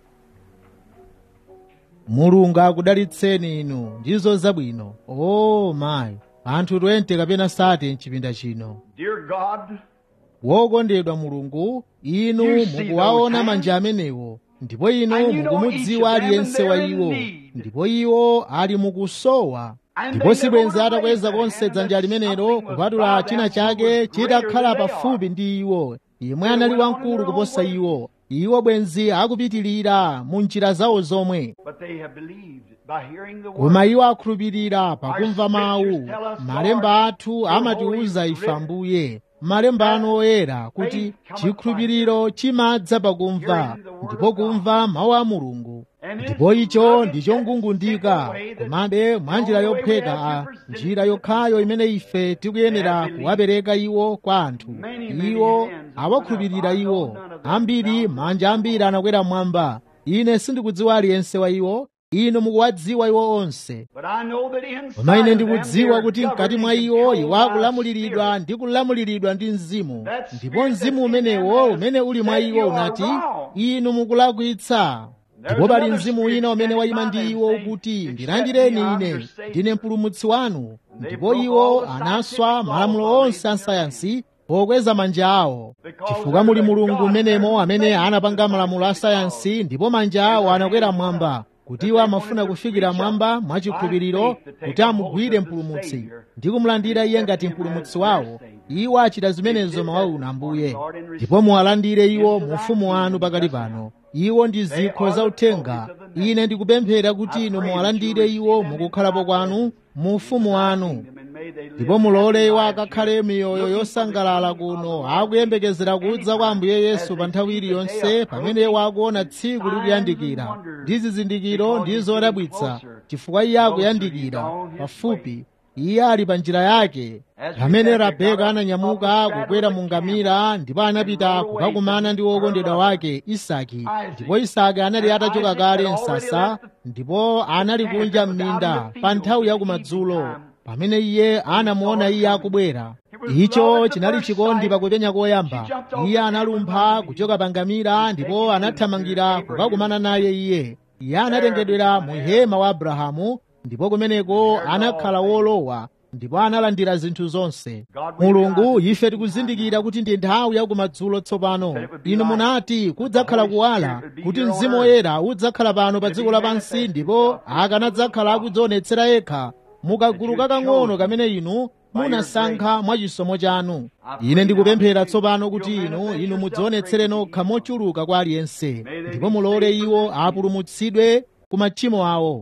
mulungu akudalitseni inu ndizo zabwino o mayi anthu 20 kapena sate mchipinda chino Dear God, wokondedwa mulungu inu You see mukuwaona those manja hands? amenewo ndipo inu And you know mukumudziwa each of them aliyense and wa they're in iwo need. ndipo iwo ali mukusowa And ndipo they sibwenzi never atakweza raise their konse hand dzanja unless limenelo something was kupatula bowed china down chake so much greater chitakhala than they pafupi are. ndi iwo yemwe They anali went on wamkulu their own kuposa way. iwo iwo bwenzi akupitirira mu njira zawo zomwe but they have believed by hearing the koma word. iwo akhulupirira pakumva Our mawu scriptures tell us, malemba Lord, athu your amatiwuza holy ife writ, ambuye malemba anu oyera kuti faith cometh chikhulupiriro chimadza pakumva hearing the word ndipo of God. kumva mawu a mulungu And ndipo it's icho rugged, ndichongungundika that simple way that komabe mwa njira the only way we yopheka have a to present njira it to yokhayo people. imene ife tikuyenera They have kuwapereka iwo kwa anthu Many, many iwo hands have awakhulupirira gone up. I iwo know none of them ambiri down. manja ambiri anakwera mmwamba ine sindikudziwa aliyense wa iwo inu mukuwadziwa iwo onse But I know that inside koma ine of them ndikudziwa they're kuti mkati governed mwa and iwo controlled iwo by akulamuliridwa spirit. ndi kulamuliridwa ndi mzimu That ndipo spirit mzimu that's in umenewo them has umene uli mwa said iwo you are unati wrong. inu mukulakwitsa There's ndipo pali another mzimu spirit wina umene standing wayima by ndi them iwo saying, kuti "Accept ndilandireni me, I'm ine your Savior." ndine mpulumutsi wanu They ndipo broke iwo all the anaswa scientific malamulo laws by onse a raising their sayansi pokweza manja awo Because chifukwa muli there's a mulungu God mmenemo that amene made anapanga the malamulo a scientific sayansi ndipo manja awo anakwera mmwamba kuti iwo amafuna kufikira mwamba mwachikhulupiriro kuti amugwire mpulumutsi ndi kumulandira iye ngati mpulumutsi wawo iwo achita zimenezo mawa uno ambuye ndipo muwalandire iwo mu ufumu wanu pakali pano iwo ndi zikho za uthenga ine ndikupemphera kuti inu muwalandire iwo mukukhalapo kwanu mu ufumu wanu ndipo mulole iwo akakhale miyoyo yosangalala kuno akuyembekezera kudza kwa ambuye yesu pa nthawi iliyonse pamene iwo akuona tsiku likuyandikira ndi zizindikiro ndi zodabwitsa chifukwa iye akuyandikira pafupi iye ali pa njira yake pamene rabeka ananyamuka kukwera mu ngamira ndipo anapita kukakumana ndi wokondedwa wake isaki ndipo isaki anali atachoka kale msasa ndipo anali kunja m'minda pa nthawi ya kumadzulo pamene iye anamuona iye akubwera icho chinali chikondi pakupenya koyamba iye analumpha kuchoka pa ngamira ndipo anathamangira kukakumana naye iye iye anatengedwera mu hema wa abrahamu ndipo kumeneko anakhala wolowa ndipo analandira zinthu zonse mulungu ife tikuzindikira kuti ndi nthawi ya kumadzulo tsopano inu munati kudzakhala kuwala kuti mzimu woyera udzakhala pano pa dziko lapansi ndipo akanadzakhala akudzionetsera yekha mukagulu kakang'ono kamene inu munasankha mwa chisomo chanu ine ndikupemphera tsopano kuti inu inu mudzionetsere nokha mochuluka kwa aliyense ndipo mulole iwo apulumutsidwe ku machimo awo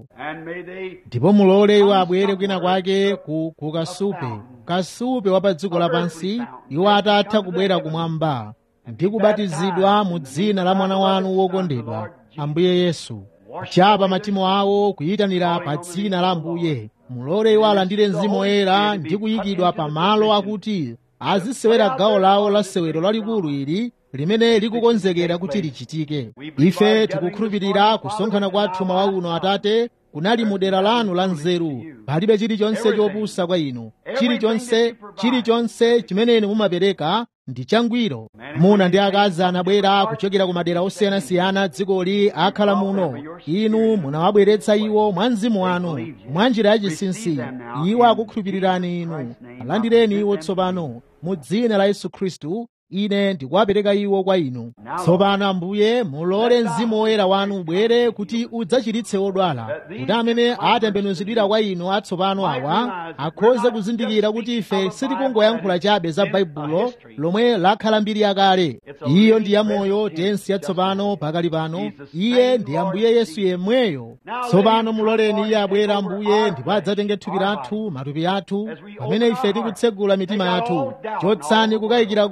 ndipo mulole iwo abwere kwina kwake ku, ku kasupe kasupe wa pa dziko lapansi iwo atatha kubwera kumwamba ndi kubatizidwa mu dzina la mwana wanu wokondedwa ambuye yesu kuchapa machimo awo kuyitanira pa dzina la ambuye mulole iwo alandire mzimu woyera ndi kuyikidwa pa malo akuti azisewera gawo lawo la sewero lalikulu ili limene likukonzekera kuti lichitike ife tikukhulupirira kusonkhana kwathu mawa uno atate kunali mu dera lanu la nzeru palibe chilichonse chopusa kwa inu chilichonse chilichonse chimene inu mumapereka ndi changwiro muna ndi akazi anabwera kuchokera ku madera osiyanasiyana dzikoli akhala muno inu munawabweretsa iwo mwa mzimu wanu mwa njira yachinsinsi iwo akukhulupirirani inu alandireni iwo tsopano mu dzina la yesu khristu ine ndikuwapereka iwo kwa inu tsopano ambuye mulole mzimu woyera wanu ubwere kuti udzachiritse odwala kuti amene atembenuzidwira kwa inu atsopano awa akhoze kuzindikira kuti ife sitikungoyankhula chabe za baibulo lomwe lakhala mbiri yakale iyo ndi yamoyo tensi yatsopano pakali pano iye ndi ambuye yesu yemweyo tsopano muloleni iye abwera ambuye ndipo adzatenge thupi lathu matupi athu pamene ife tikutsegula mitima yathu chotsani kukayikira konse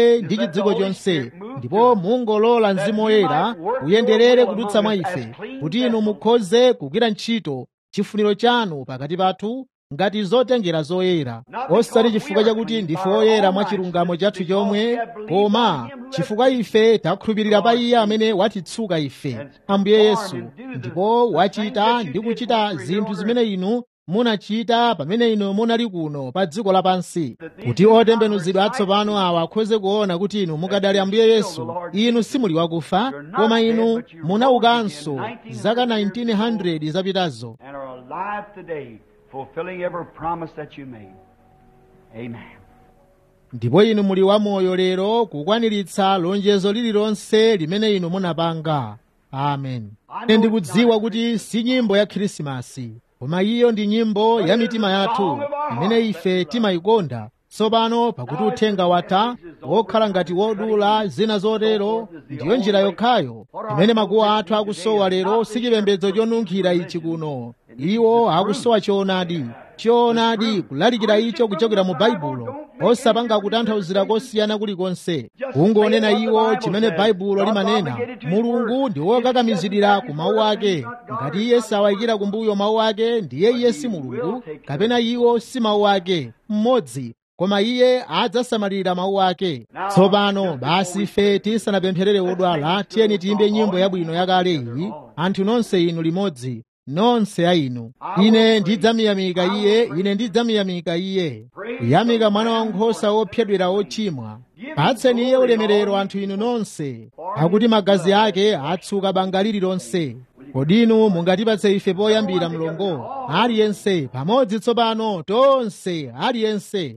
ife ndi chidziko chonse ndipo mungolola mzimu woyera uyenderere kudutsa mwa ife kuti inu mukhoze kugwira ntchito chifuniro chanu pakati pathu ngati zotengera zoyera osati chifukwa chakuti ndife oyera mwa chilungamo chathu chomwe koma chifukwa ife takhulupirira pa iye amene watitsuka ife ambuye yesu ndipo wachita ndi kuchita zinthu zimene inu munachita pamene inu munali kuno pa dziko lapansi kuti otembenuzidwa atsopano awa akhoze kuona kuti inu mukadali ambuye yesu inu simuli wakufa koma inu munaukanso zaka 1900 zapitazo and are alive today, fulfilling every promise that you made. Amen. ndipo inu muli wamoyo lero kukwaniritsa lonjezo lililonse limene inu munapanga amen ine ndikudziwa kuti si nyimbo ya khrisimasi koma iyo ndi nyimbo ya mitima yathu imene ife timayikonda tsopano pakuti uthenga watha wokhala ngati wodula zina zotero ndiyo njira yokhayo imene makuwa athu akusowa lero si chipembedzo chonunkhira ichi kuno iwo akusowa choonadi choonadi kulalikira icho kuchokera mu baibulo osapanga kutanthauzira kosiyana kulikonse kungonena iwo chimene baibulo limanena mulungu ndi wokakamizidira ku mawu ake ngati iye sawayikira kumbuyo mawu ake ndiye iye si mulungu kapena iwo si mawu ake mmodzi koma iye adzasamalira mawu ake tsopano basi ife tisanapempherere wodwala tiyeni tiyimbe nyimbo yabwino yakale iyi anthu nonse inu limodzi nonse a inu ine ndidzamuyamika iye ine ndidzamuyamika iye kuyamika mwana wankhosa wophedwera ochimwa patseni iye ulemerero anthu inu nonse pakuti magazi ake atsuka banga lililonse kodi inu mungatipatse ife poyambira mlongo aliyense pamodzi tsopano tonse aliyense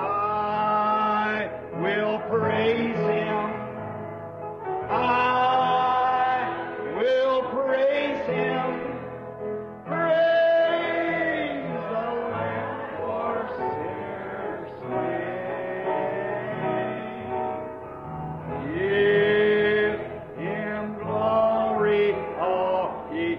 I will praise him. I will praise him. Praise the Lamb for sinners slain. Give him glory, all ye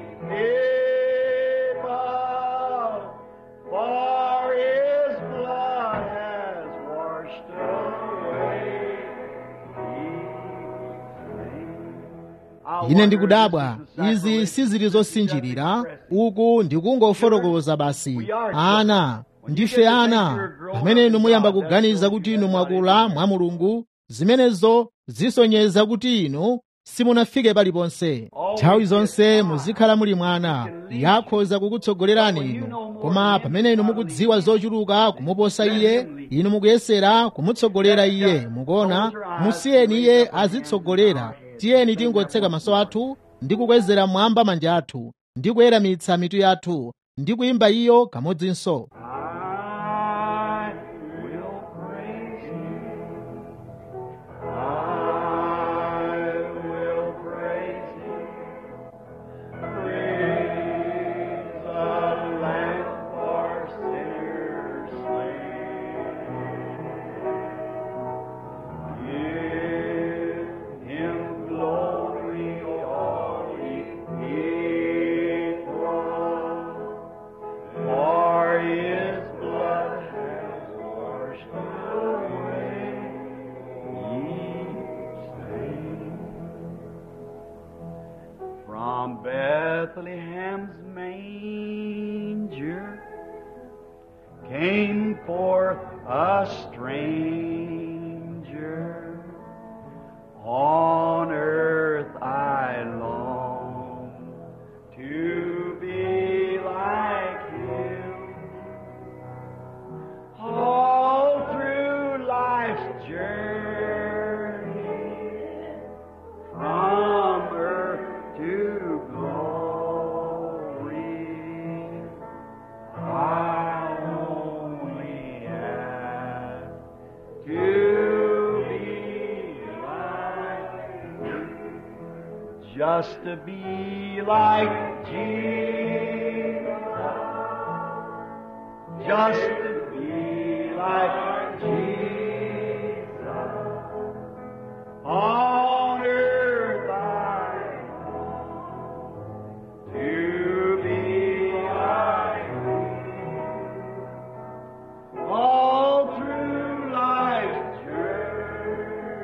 people, for his blood has washed away ine ndikudabwa izi sizili zosinjirira uku ndikungofotokoza basi ana ndife ana pamene inu muyamba kuganiza kuti inu mwakula mwa mulungu zimenezo zisonyeza kuti inu simunafike paliponse nthawi zonse muzikhala muli mwana yakhoza kukutsogolerani inu koma pamene inu mukudziwa zochuluka kumuposa iye inu mukuyesera kumutsogolera iye mukuona musiyeni iye azitsogolera tiyeni tingotseka maso athu ndi kukwezera mwamba manja athu ndi kuyeramitsa mitu yathu ndi kuyimba iyo kamodzinso I will praise him. I will praise him. Praise the Lamb for sinners slain. Give him glory, all ye people. For his blood has washed away each stain. From Bethlehem's manger came forth a stranger. On earth I long to be like him. All through life's journey, from earth to glory, I only ask to be like him. Just to be like Jesus. Just to be like Jesus. On earth I long to be like Him. All through life's journey,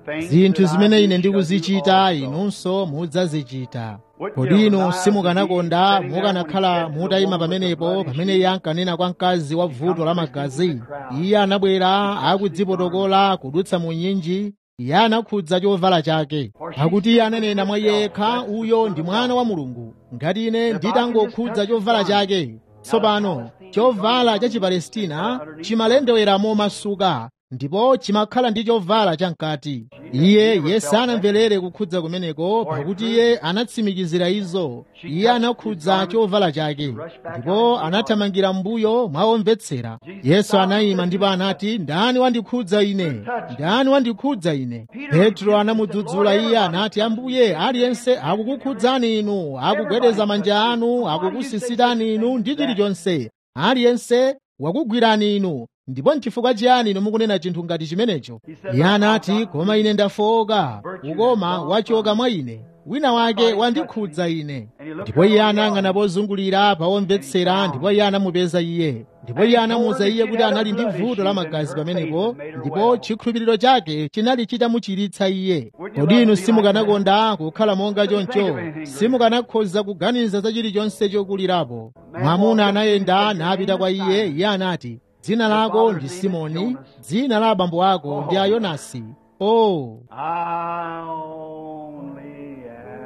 zinthu zimene ine ndikuzichita inunso mudzazichita kodi inu simukanakonda mukanakhala mutayima pamenepo pamene iye ankanena kwa mkazi wa vuto la magazi iye anabwera akudzipotokola kudutsa mu nyinji iye anakhudza chovala chake pakuti iye ananena mwa yekha uyo ndi mwana wa mulungu ngati ine nditangokhudza chovala chake tsopano chovala cha chipalestina chimalendeweramo masuka ndipo chimakhala ndi chovala chamkati iye iye sanamverere kukhudza kumeneko pakuti iye anatsimikizira izo iye anakhudza chovala chake ndipo anathamangira mbuyo mwaomvetsera yesu anayima ndipo anati ndani wandikhudza ine ndani wandikhudza ine petro anamudzudzula iye anati ambuye aliyense akukukhudzani inu akugwedeza manja anu akukusisitani inu ndi chilichonse aliyense wakugwirani inu ndipo nchifukwa chiyani inu mukunena chinthu ngati chimenecho iye anati koma ine ndafowoka ukoma wachoka mwa ine wina wake wandikhudza ine ndipo iye anayang'ana pozungulira pawomvetsera ndipo iye anamupeza iye ndipo iye anamuwuza iye kuti anali ndi vuto la magazi pamenepo ndipo chikhulupiriro chake chinali chitamuchiritsa iye kodi inu simukanakonda kukhala monga choncho simukanakhoza kuganiza za chilichonse chokulirapo mwamuna anayenda napita kwa iye iye anati dzina lako ndi simoni dzina la abambo ako ndi ayonasi o oh. I only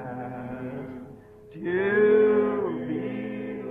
ask to be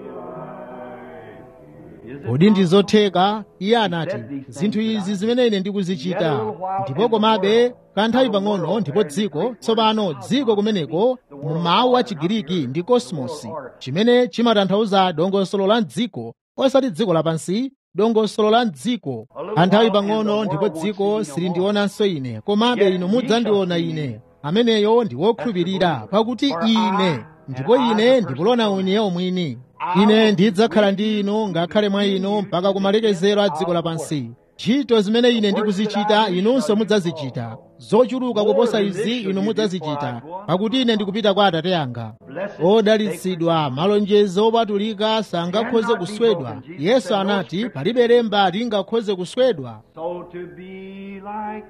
like. Is it kodi ndi zotheka iye anati zinthu izi zimene ine ndikuzichita ndipo komabe kanthawi pang'ono ndipo dziko tsopano dziko kumeneko mu mawu a chigiriki ndi kosmosi chimene chimatanthauza dongosolo la dziko osati dziko lapansi dongosolo la dziko kanthawi pang'ono ndipo dziko silindionanso ine komabe inu mudzandiona ine ameneyo ndi wokhulupirira pakuti ine ndipo ine ndikulona ine omwini ine ndidzakhala ndi inu ngakhale mwa inu mpaka kumalekezero a dziko lapansi ntchito zimene ine ndikuzichita inunso mudzazichita zochuluka kuposa izi inu mudzazichita pakuti ine ndikupita kwa atate anga odalitsidwa malonjezo opatulika sangakhoze kuswedwa yesu anati palibe lemba lingakhoze kuswedwa so to be like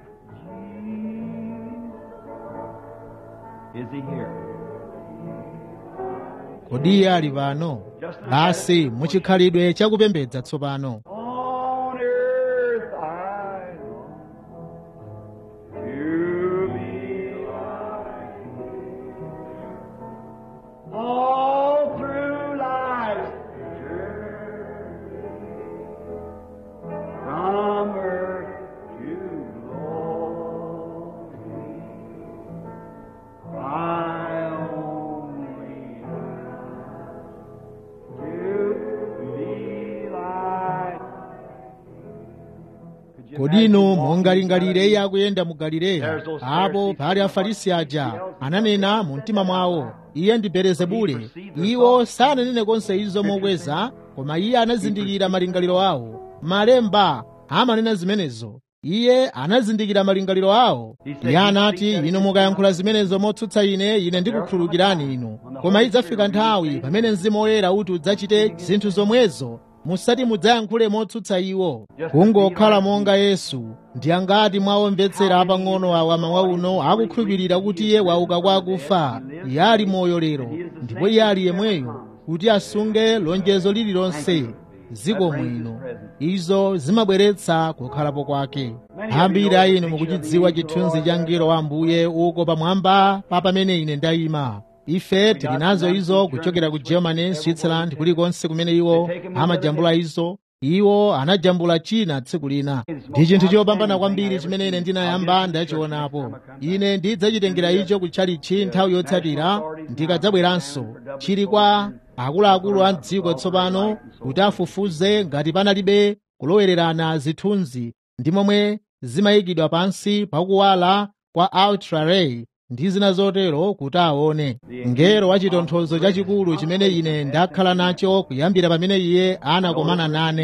Jesus? Is he here? kodi iye ali pano basi muchikhalidwe chakupembedza tsopano On earth I long to be like you. All through life's journey, from earth to glory, I only ask to be like kodi inu mungalingalire iye akuyenda mu galileya apo pali afarisi aja ananena mu mtima mwawo iye ndi belezebule iwo sananene konse izo mokweza koma iye anazindikira malingaliro awo malemba amanena zimenezo iye anazindikira malingaliro awo iye anati inu mukayankhula zimenezo motsutsa ine ine ndikukhululukirani inu koma idzafika nthawi pamene mzimu woyera uti udzachite zinthu zomwezo musati mudzayankhule motsutsa iwo kungokhala monga yesu ndi angati mwaomvetsera apang'ono awa mawa uno akukhulupirira kuti iye wauka kwa akufa iye ali moyo lero ndipo iye ali yemweyo kuti asunge lonjezo lililonse ziko mwino izo zimabweretsa kukhalapo kwake ambiri a inu mukuchidziwa chithunzi cha mngelo wa ambuye uko pamwamba pa pamene ine ndayima ife tili nazo izo kuchokera ku germany switzerland kulikonse kumene iwo amajambula izo iwo anajambula china tsiku lina ndi chinthu chopambana kwambiri chimene ine ndinayamba ndachionapo ine ndidzachitengera icho kutchalichi nthawi yotsatira ndikadzabweranso chili kwa akuluakulu a mdziko tsopano kuti afufuze ngati panalibe kulowererana zithunzi ndi momwe zimayikidwa pansi pakuwala kwa ultraray ndi zina zotero kuti aone ngero wa chitonthozo chachikulu chimene ine ndakhala nacho kuyambira pamene iye anakomana nane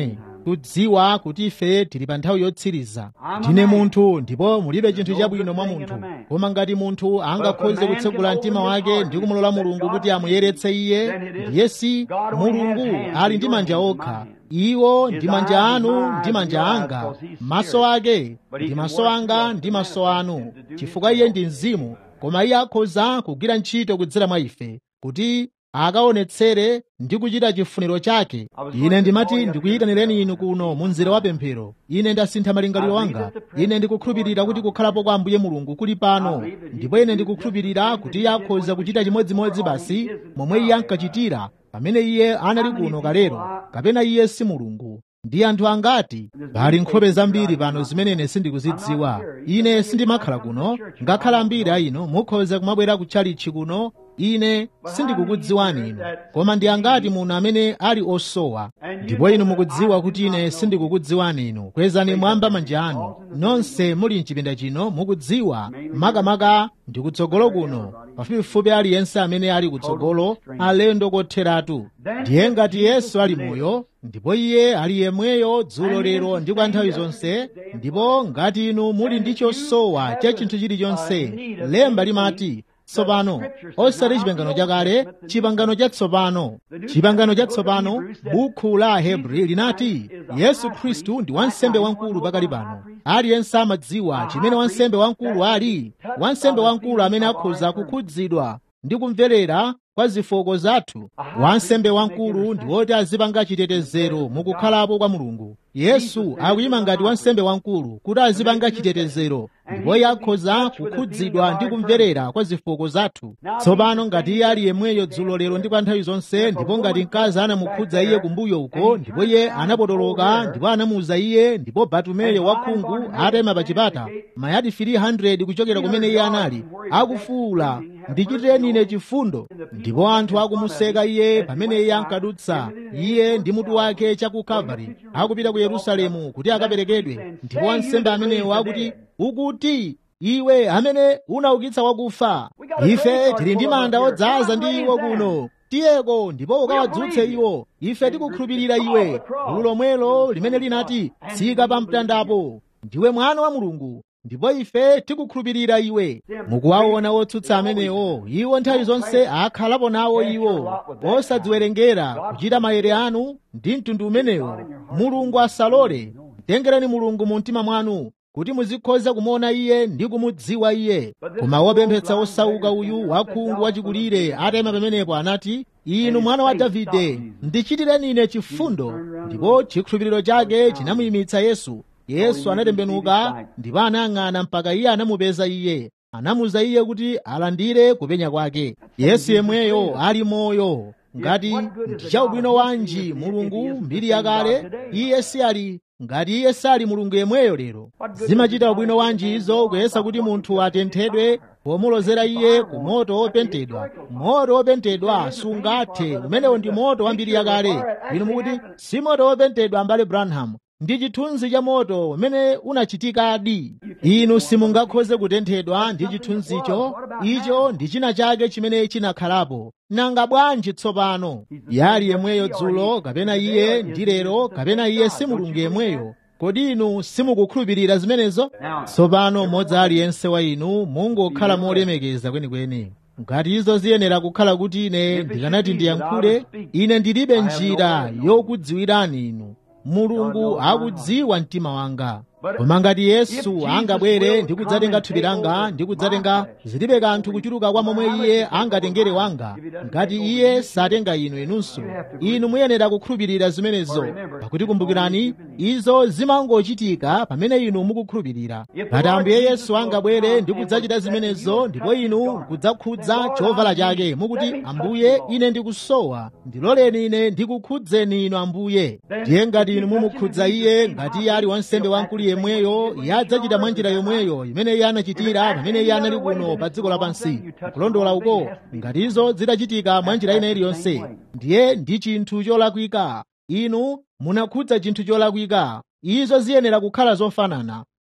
kudziwa kuti ife tili pa nthawi yotsiriza ndine munthu ndipo mulibe chinthu chabwino mwa munthu koma ngati munthu angakhoze kutsegula mtima wake ndi kumulola mulungu kuti amuyeretse iye ndiye si mulungu ali ndi manja okha iwo ndi manja anu ndi manja anga maso ake ndi maso anga ndi maso anu chifukwa iye ndi mzimu koma iye akhoza kugwira ntchito kudzera mwa ife kuti akaonetsere ndi kuchita chifuniro chake ine ndimati ndikuyitanireni inu kuno mu mzere wa pemphero ine ndasintha malingaliro anga ine ndikukhulupirira kuti kukhalapo kwa ambuye mulungu kuli pano ndipo ine ndikukhulupirira kuti iye akhoza kuchita chimodzimodzi basi momwe iye ankachitira pamene iye anali kuno kalero kapena iye si mulungu ndi anthu angati pali nkhope zambiri pano zimene ine sindikuzidziwa ine sindimakhala kuno ngakhala ambiri a inu mukhoza kumabwera kutchalichi kuno ine sindikukudziwani inu koma ndi angati muno amene ali osowa ndipo inu mukudziwa kuti ine sindikukudziwani inu kwezani mwamba manja anu nonse muli mchipinda chino mukudziwa makamaka ndi kutsogolo kuno pafupifupi aliyense amene ali kutsogolo alendo kotheratu ndiye ngati yesu ali moyo ndipo iye ali yemweyo dzulo lero ndi kwa nthawi zonse ndipo ngati inu muli ndi chosowa cha chinthu chilichonse lemba limati tsopano osati chipangano chakale chipangano chatsopano chipangano chatsopano bukhu la ahebri linati yesu khristu ndi wansembe wamkulu pakali pano aliyense amadziwa chimene wansembe wamkulu ali wansembe wamkulu amene akhoza kukhudzidwa ndi kumverera kwa zofooka zathu wansembe wamkulu ndi woti azipanga chitetezero mukukhalapo kwa mulungu yesu akuyima ngati wansembe wamkulu kuti azipanga chitetezero ndipo iye akhoza kukhudzidwa ndi kumverera kwa zofooka zathu tsopano ngati iye ali yemweyo dzulo lero ndi kwa nthawi zonse ndipo ngati mkazi anamukhudza iye kumbuyo uko ndipo iye anapotoloka ndipo anamuuza iye ndipo batumeyo wakhungu atayima pa chipata mayadi 300 kuchokera kumene iye anali akufuwula ndichitireni ine chifundo ndipo anthu akumuseka iye pamene iye ankadutsa iye ndi mutu wake cha ku kalvari akupita ku yerusalemu kuti akaperekedwe ndipo wansembe amenewo akuti ukuti iwe amene unaukitsa wakufa ife tili ndi manda odzaza ndi iwo kuno tiyeko ndipo ukawadzutse iwo ife tikukhulupirira iwe gulu lomwelo limene linati tsika pa mtandapo ndiwe mwana wa mulungu ndipo ife tikukhulupirira iwe mukuwaona otsutsa amenewo iwo nthawi zonse akhalapo nawo iwo osadziwerengera kuchita maere anu ndi mtundu umenewo mulungu asalole tengerani mulungu mu mtima mwanu kuti muzikhoza kumuona iye ndi kumudziwa iye koma wopemphetsa osauka uyu wakhungu wachikulire atayima pamenepo anati inu mwana wa davide ndichitireni ine chifundo ndipo chikhulupiriro chake chinamuyimitsa yesu yesu anatembenuka ndipo anayang'ana mpaka iye anamupeza iye anamuza iye kuti alandire kupenya kwake yesu yemweyo ali moyo ngati ndi chaubwino wanji mulungu mbiri yakale iye si ali ngati iye sali mulungu yemweyo lero zimachita ubwino wanji izo kuyesa kuti munthu atenthedwe pomulozera iye ku moto wopentedwa moto wopentedwa sungathe umenewo ndi moto wa mbiri yakale inu mukuti si moto wopentedwa mbale branham ndi chithunzi cha moto umene unachitikadi inu simungakhoze kutenthedwa ndi chithunzicho icho ndi china chake chimene chinakhalapo nanga bwanji tsopano yali yemweyo dzulo kapena iye ndi lero kapena iye si mulungu yemweyo kodi inu simukukhulupirira zimenezo tsopano mmodzi aliyense wa inu mungokhala molemekeza kwenikweni ngati izo ziyenera kukhala kuti ine ndikanati ndiyankhule ine ndilibe njira yokudziwirani inu mulungu akudziwa mtima wanga koma ngati yesu angabwere ndi kudzatenga thupi langa ndi kudzatenga zilibe kanthu kuchuluka kwa momwe iye angatengere wanga ngati iye satenga inu inunso inu muyenera kukhulupirira zimenezo pakuti kumbukirani izo zimangochitika pamene inu mukukhulupirira ngati ambuye yesu angabwere ndi kudzachita zimenezo ndipo inu kudzakhudza chovala chake mukuti ambuye ine ndikusowa ndiloleni ine ndikukhudzeni inu ambuye ndiye ngati inu mumukhudza iye ngati iye ali wansembe wamkulu yemweyo iye adzachita mwa njira yomweyo imene iye anachitira pamene iye anali kuno pa dziko lapansi kulondola uko ngati izo zitachitika mwa njira ina iliyonse ndiye ndi chinthu cholakwika inu munakhudza chinthu cholakwika izo ziyenera kukhala zofanana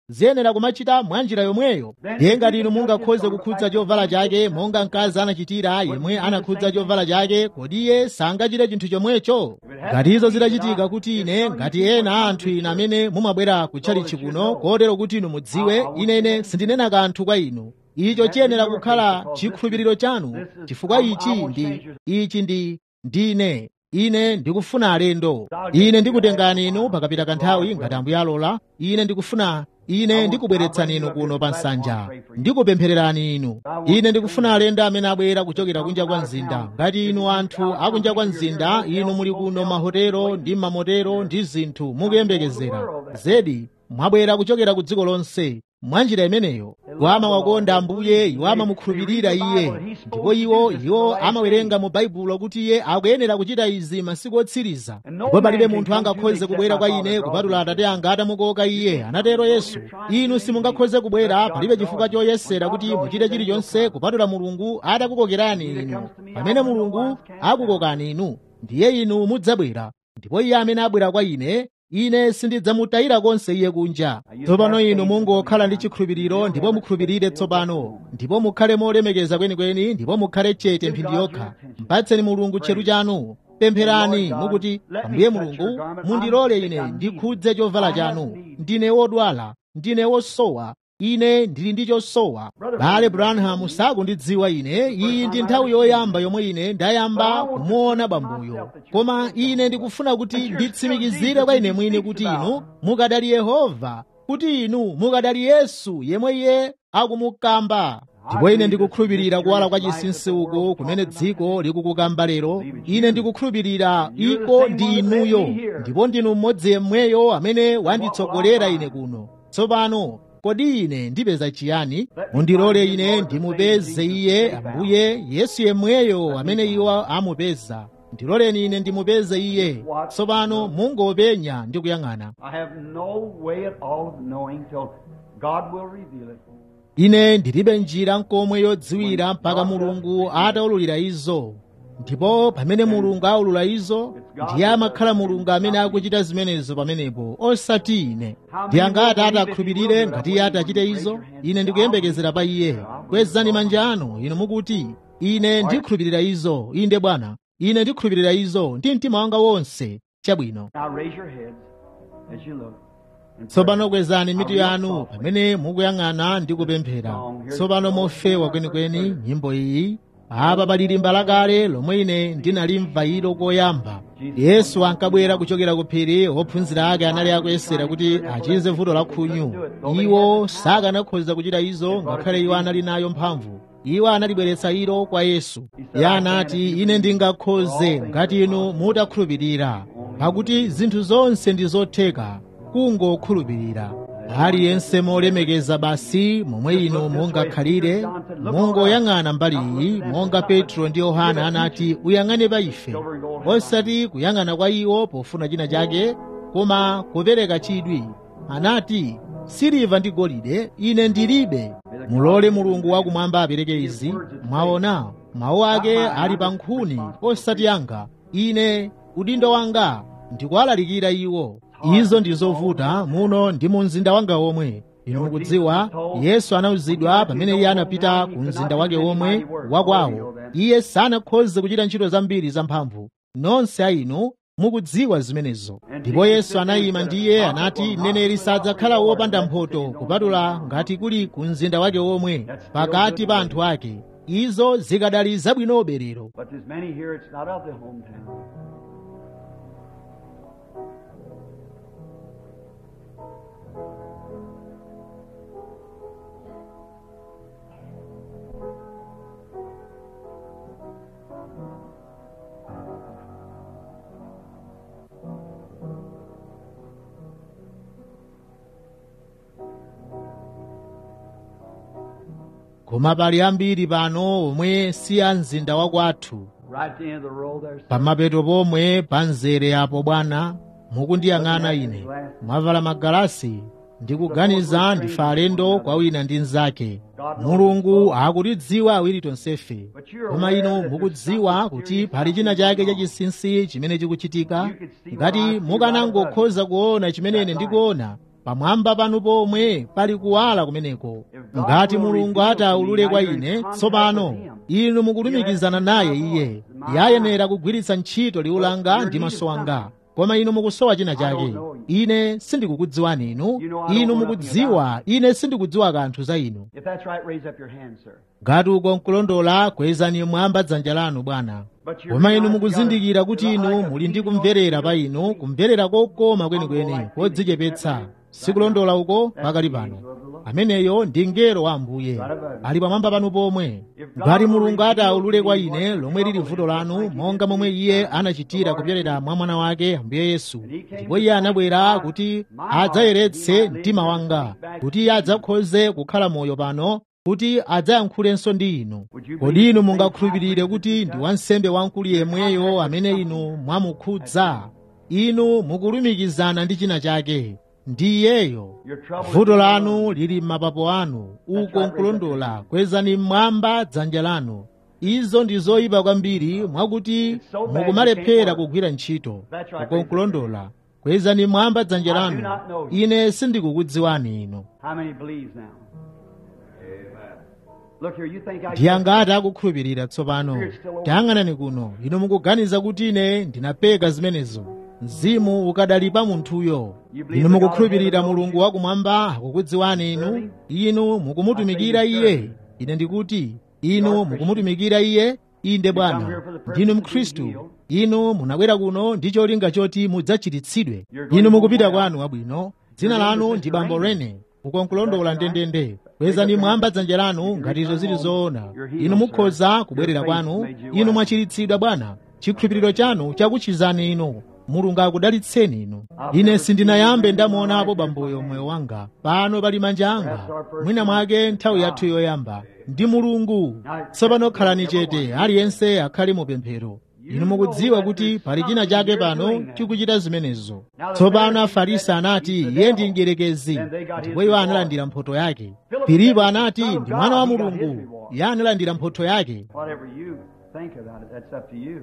ziyenera kumachita mwa njira yomweyo ndiye ngati inu mungakhoze kukhudza chovala chake monga mkazi anachitira yemwe anakhudza chovala chake kodi iye sangachite chinthu chomwecho ngati izo zitachitika kuti ine ngati ena anthu ine amene mumabwera kutchalichi kuno kotero kuti inu mudziwe inene sindinena kanthu kwa inu icho chiyenera kukhala chikhulupiriro chanu chifukwa ichi ndi ichi ndi ndine ine ndikufuna alendo ine ndikutengani inu pakapita kanthawi ngati ambuye alola ine ndikufuna ine ndikubweretsani inu kuno pa nsanja ndikupemphererani inu ine ndikufuna alendo amene abwera kuchokera kunja kwa mzinda ngati inu anthu akunja kwa mzinda inu muli kuno mahotelo ndi mamotero ndi zinthu mukuyembekezera zedi mwabwera kuchokera ku dziko lonse mwa njira imeneyo iwo amawakonda ambuye iwo amamukhulupirira iye ndipo iwo iwo amawerenga mu baibulo kuti iye akuyenera kuchita izi masiku otsiriza ndipo palibe munthu angakhoze kubwera kwa ine kupatula atate anga atamukoka iye anatero yesu inu simungakhoze kubwera palibe chifukwa choyesera kuti muchite chilichonse kupatula mulungu atakukokerani inu pamene mulungu akukokani inu ndiye inu mudzabwera ndipo iye amene abwera kwa ine ine sindidzamutayira konse iye kunja tsopano inu mungokhala ndi chikhulupiriro ndipo mukhulupirire tsopano ndipo mukhale molemekeza kwenikweni ndipo mukhale chete mphindi yokha mpatseni mulungu tcheru chanu pempherani mukuti ambuye mulungu mundilole ine ndikhudze chovala chanu ndine wodwala ndine wosowa ine ndili ndi chosowa bale branham sakundidziwa ine iyi ndi nthawi yoyamba yomwe ine ndayamba kumuona bambuyo koma ine ndikufuna kuti nditsimikizire kwa ine mwini kuti inu mukadali yehova kuti inu mukadali yesu yemwe iye akumukamba ndipo ine ndikukhulupirira kuwala kwa chinsinsi uko kumene dziko likukukamba lero ine ndikukhulupirira iko ndi inuyo ndipo ndinu mmodzi yemweyo amene wanditsogolera ine kuno tsopano kodi ine ndipeza chiyani mundilole ine ndimupeze iye ambuye yesu yemweyo amene iwo amupeza ndiloleni ine ndimupeze iye tsopano mungopenya ndi kuyang'ana I have no way at all of knowing till God will reveal it. ine ndilibe njira nkomwe yodziwira mpaka mulungu ataululira izo ndipo pamene mulungu aulula izo ndiye amakhala mulungu amene akuchita zimenezo pamenepo osati ine ndi angati atakhulupirire ngati iye atachite izo ine ndikuyembekezera pa iye kwezani manja anu inu mukuti ine ndikhulupirira izo inde bwana ine ndikhulupirira izo ndi mtima wanga wonse chabwino Now raise your heads as you look. and tsopano kwezani mitu yanu pamene mukuyang'ana ndi kupemphera tsopano mofewa kwenikweni nyimbo iyi apa pali limba lakale lomwe ine ndinalimva ilo koyamba yesu ankabwera kuchokera ku phiri ophunzira ake anali akuyesera kuti achize vuto la khunyu iwo sakanakhoza kuchita izo ngakhale iwo anali nayo mphamvu iwo analibweretsa ilo kwa yesu iye anati ine ndingakhoze ngati inu mutakhulupirira pakuti zinthu zonse ndi zotheka kungokhulupirira aliyense molemekeza basi momwe inu mungakhalire mungoyang'ana mbali iyi monga petro ndi yohana anati uyang'ane pa ife osati kuyang'ana kwa iwo pofuna china chake koma kupereka chidwi anati siliva ndi golide ine ndilibe mulole mulungu wakumwamba apereke izi mwaona mawu ake ali pa nkhuni osati anga ine udindo wanga ndikuwalalikira iwo izo ndi zovuta muno ndi mu mzinda wanga omwe inu mukudziwa yesu anawuzidwa pamene iye anapita ku mzinda wake omwe wakwawo iye sanakhoze kuchita ntchito zambiri zamphamvu nonse a inu mukudziwa zimenezo ndipo yesu anayima ndiye anati mneneri sadzakhala wopanda mphotho kupatula ngati kuli ku mzinda wake omwe pakati pa anthu ake izo zikadali zabwinobe lero But there's many here, it's not of the hometown. koma pali ambiri pano omwe si a mzinda wakwathu Right at the end of the road there. sir. pamapeto pomwe pa mzere apo bwana mukundiyang'ana ine mwavala magalasi ndikuganiza ndife alendo kwa wina ndi mnzake mulungu akutidziwa awiri tonsefe koma inu mukudziwa kuti pali china chake chachinsinsi chimene chikuchitika ngati mukanangokhoza kuona chimene ine ndikuona pamwamba panu pomwe pali kuwala kumeneko ngati mulungu ataulule kwa ine tsopano inu mukulumikizana naye iye yayenera kugwiritsa ntchito liwu langa ndi maso anga koma inu mukusowa china chake ine sindikukudziwani inu inu mukudziwa ine sindikudziwa kanthu za inu If that's right, raise up your hand, sir. ngati uko nkulondola kwezani mwamba dzanja lanu bwana koma inu mukuzindikira kuti inu muli ndi kumverera pa inu kumverera kokoma kwenikweni kodzichepetsa sikulondola uko pakali pano ameneyo ndi mngelo wa ambuye ali pamwamba panu pomwe ngati mulungu ataulule kwa ine lomwe lili vuto lanu monga momwe iye anachitira kupyolera mwa mwana wake ambuye yesu ndipo iye anabwera kuti adzayeretse mtima wanga kuti iye adzakhoze kukhala moyo pano kuti adzayankhulenso ndi inu kodi inu mungakhulupirire kuti ndi wansembe wamkulu yemweyo amene inu mwamukhudza inu mukulumikizana ndi china chake ndi iyeyo vuto lanu lili m'mapapo anu uko nkulondola kwezani mmwamba dzanja lanu izo ndi zoyipa kwambiri mwakuti mukumalephera kugwira ntchito uko nkulondola kwezani mmwamba dzanja lanu ine sindikukudziwani inu How many believes now? Look here, you think I ndiye angati akukhulupirira tsopano tayang'anani kuno inu mukuganiza kuti ine ndinapeka zimenezo mzimu ukadali pa munthuyo inu mukukhulupirira mulungu wakumwamba akukudziwani inu inu mukumutumikira iye ine ndikuti inu mukumutumikira iye inde bwana ndinu mkhristu inu munabwera kuno ndi cholinga choti mudzachiritsidwe inu mukupita kwanu wabwino dzina lanu ndi bambo rene uko nkulondola ndendende kwezani mwamba dzanja lanu ngati izo zili zoona inu mukhoza kubwerera kwanu inu mwachiritsidwa bwana chikhulupiriro chanu chakuchizani inu mulungu akudalitseni inu ine sindinayambe ndamuonapo bamboyo moyo wanga pano pali manja anga mwina mwake nthawi yathu yoyamba ndi mulungu tsopano khalani chete aliyense akhale mu pemphero inu mukudziwa kuti pali china chake pano chikuchita zimenezo tsopano afarisi anati iye ndi mdierekezi ndipo iwo analandira mphotho yake filipo anati ndi mwana wa mulungu iye analandira mphotho yake Whatever you think about it, that's up to you.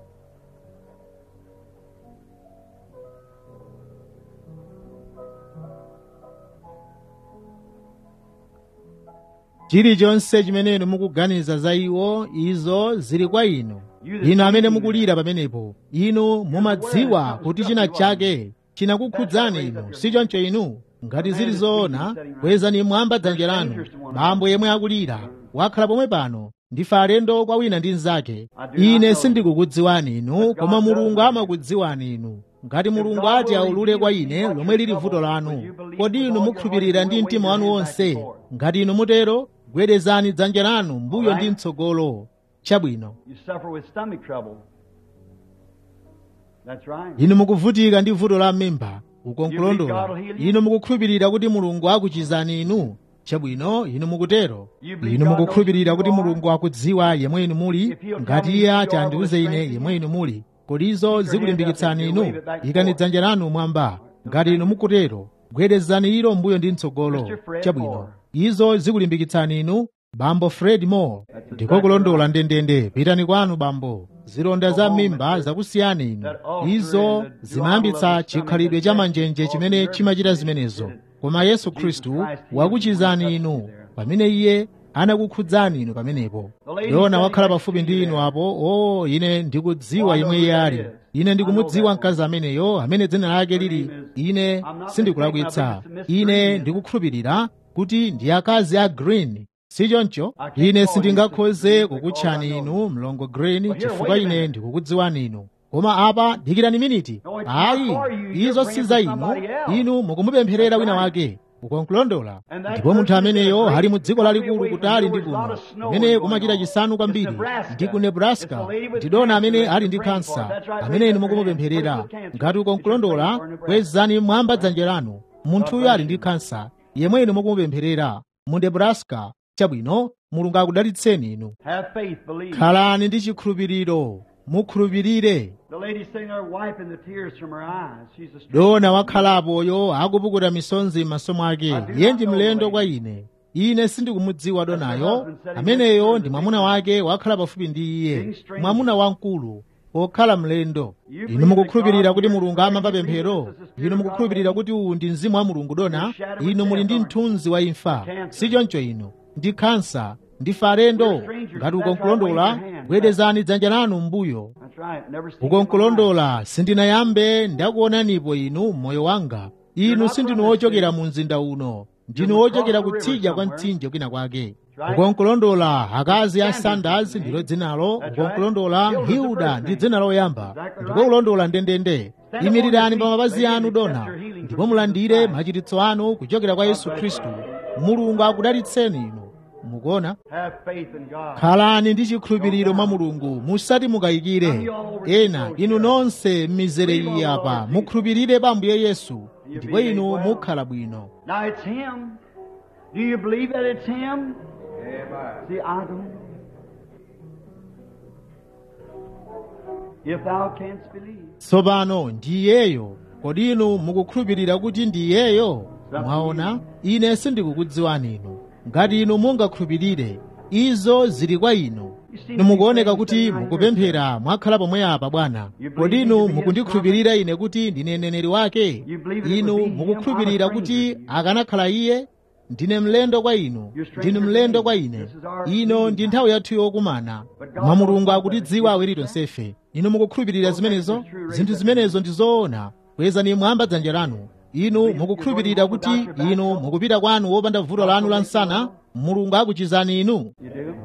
chilichonse chimene inu mukuganiza za iwo izo zili kwa inu inu amene mukulira pamenepo inu mumadziwa kuti china chake chinakukhudzani inu sichoncho inu ngati zili zoona kwezani mwamba dzanja lanu bambo yemwe akulira wakhala pomwe pano ndife alendo kwa wina ndi mnzake ine sindikukudziwani inu koma mulungu amakudziwani inu ngati mulungu ati aulule kwa ine lomwe lili vuto lanu kodi inu mukhulupirira ndi mtima wanu wonse ngati inu mutero gwedezani dzanja lanu mbuyo ndi mtsogolo chabwino You suffer with stomach trouble. That's right. inu mukuvutika ndi vuto la mimba uko nkulondola inu mukukhulupirira kuti mulungu akuchizani inu chabwino inu mukutero inu mukukhulupirira kuti mulungu akudziwa yemwe inu muli ngati iye ati andiuze ine yemwe inu muli kodi izo zikulimbikitsani inu ikani dzanja lanu mwamba ngati inu mukutero gwedezani ilo mbuyo ndi mtsogolo chabwino izo zikulimbikitsani inu bambo fred moore ndiko kulondola ndendende pitani kwanu bambo zilonda za mimba zakusiyani inu izo zimayambitsa chikhalidwe cha manjenje chimene chimachita zimenezo koma yesu khristu wakuchizani inu pamene iye anakukhudzani inu pamenepo yona wakhala pafupi ndi inu apo o ine ndikudziwa yemwe iye ali ine ndikumudziwa mkazi ameneyo amene dzina lake lili ine sindikulakwitsa ine ndikukhulupirira kuti ndi akazi a green sichoncho ine sindingakhoze kukutchani inu mlongo green chifukwa ine ndikukudziwani inu koma apa dikirani miniti ayi izo si za inu inu mukumupempherera wina wake ukonkulondola ndipo munthu ameneyo ali mu dziko lalikulu kutali ndi kuno kumene kumachita chisanu kwambiri ndi ku nebraska ndidona amene ali ndi kansa amene inu mukumupempherera ngati ukonkulondola kwezani mwamba dzanja lanu munthuyo ali ndi kansa yemwe inu mukumupempherera mu nebraska chabwino mulungu akudalitseni inu Have faith, believe. khalani ndi chikhulupiriro mukhulupirire The lady sitting there wiping the tears from her eyes. She's a stranger. dona wakhalapoyo akupukuta misonzi m'maso mwake iye ndi mlendo kwa ine ine sindikumudziwa donayo ameneyo ndi mwamuna wake wakhala pafupi ndi iye mwamuna wamkulu pokhala mlendo inu mukukhulupirira kuti mulungu amamva pemphero inu mukukhulupirira kuti uwu ndi mzimu wa mulungu dona inu muli ndi mthunzi wa imfa si choncho inu ndi khansa ndife alendo ngati ukonkulondola bwerezani dzanja lanu m'mbuyo That's right. Never seen you in my life. ukonkulondola sindinayambe ndakuonanipo inu moyo wanga inu sindinu wochokera mu mzinda uno ndinu wochokera kutsidya kwa mtsinje kwina kwake ukonkulondola akazi a sanders ndilo dzinalo ukonkulondola hilda ndi dzina loyamba ndipo kulondola ndendende imirirani pa mapazi anu dona ndipo mulandire machiritso anu kuchokera kwa yesu khristu mulungu akudalitseni inu mukuona Have faith in God. khalani ndi chikhulupiriro mwa mulungu musati mukayikire ena inu nonse m'mizere iyi apa mukhulupirire pa ambuye yesu ndipo inu mukhala bwino Now it's Him. Do you believe that it's Him? See, I don't. If thou canst believe. tsopano ndiyeyo kodi inu mukukhulupirira kuti ndiyeyo mwaona ine sindikukudziwani inu ngati inu mungakhulupirire izo zili kwa inu inu mukuoneka kuti mukupemphera mwakhala pomwe apa bwana kodi inu mukundikhulupirira ine kuti ndine mneneri wake inu mukukhulupirira kuti akanakhala iye ndine mlendo kwa inu ndinu mlendo kwa ine ino ndi nthawi yathu yokumana koma mulungu akutidziwa awiri tonsefe inu mukukhulupirira zimenezo zinthu zimenezo ndi zoona kwezani mwamba dzanja lanu inu mukukhulupirira kuti inu mukupita kwanu wopanda vuto lanu la msana mulungu akuchizani inu You do?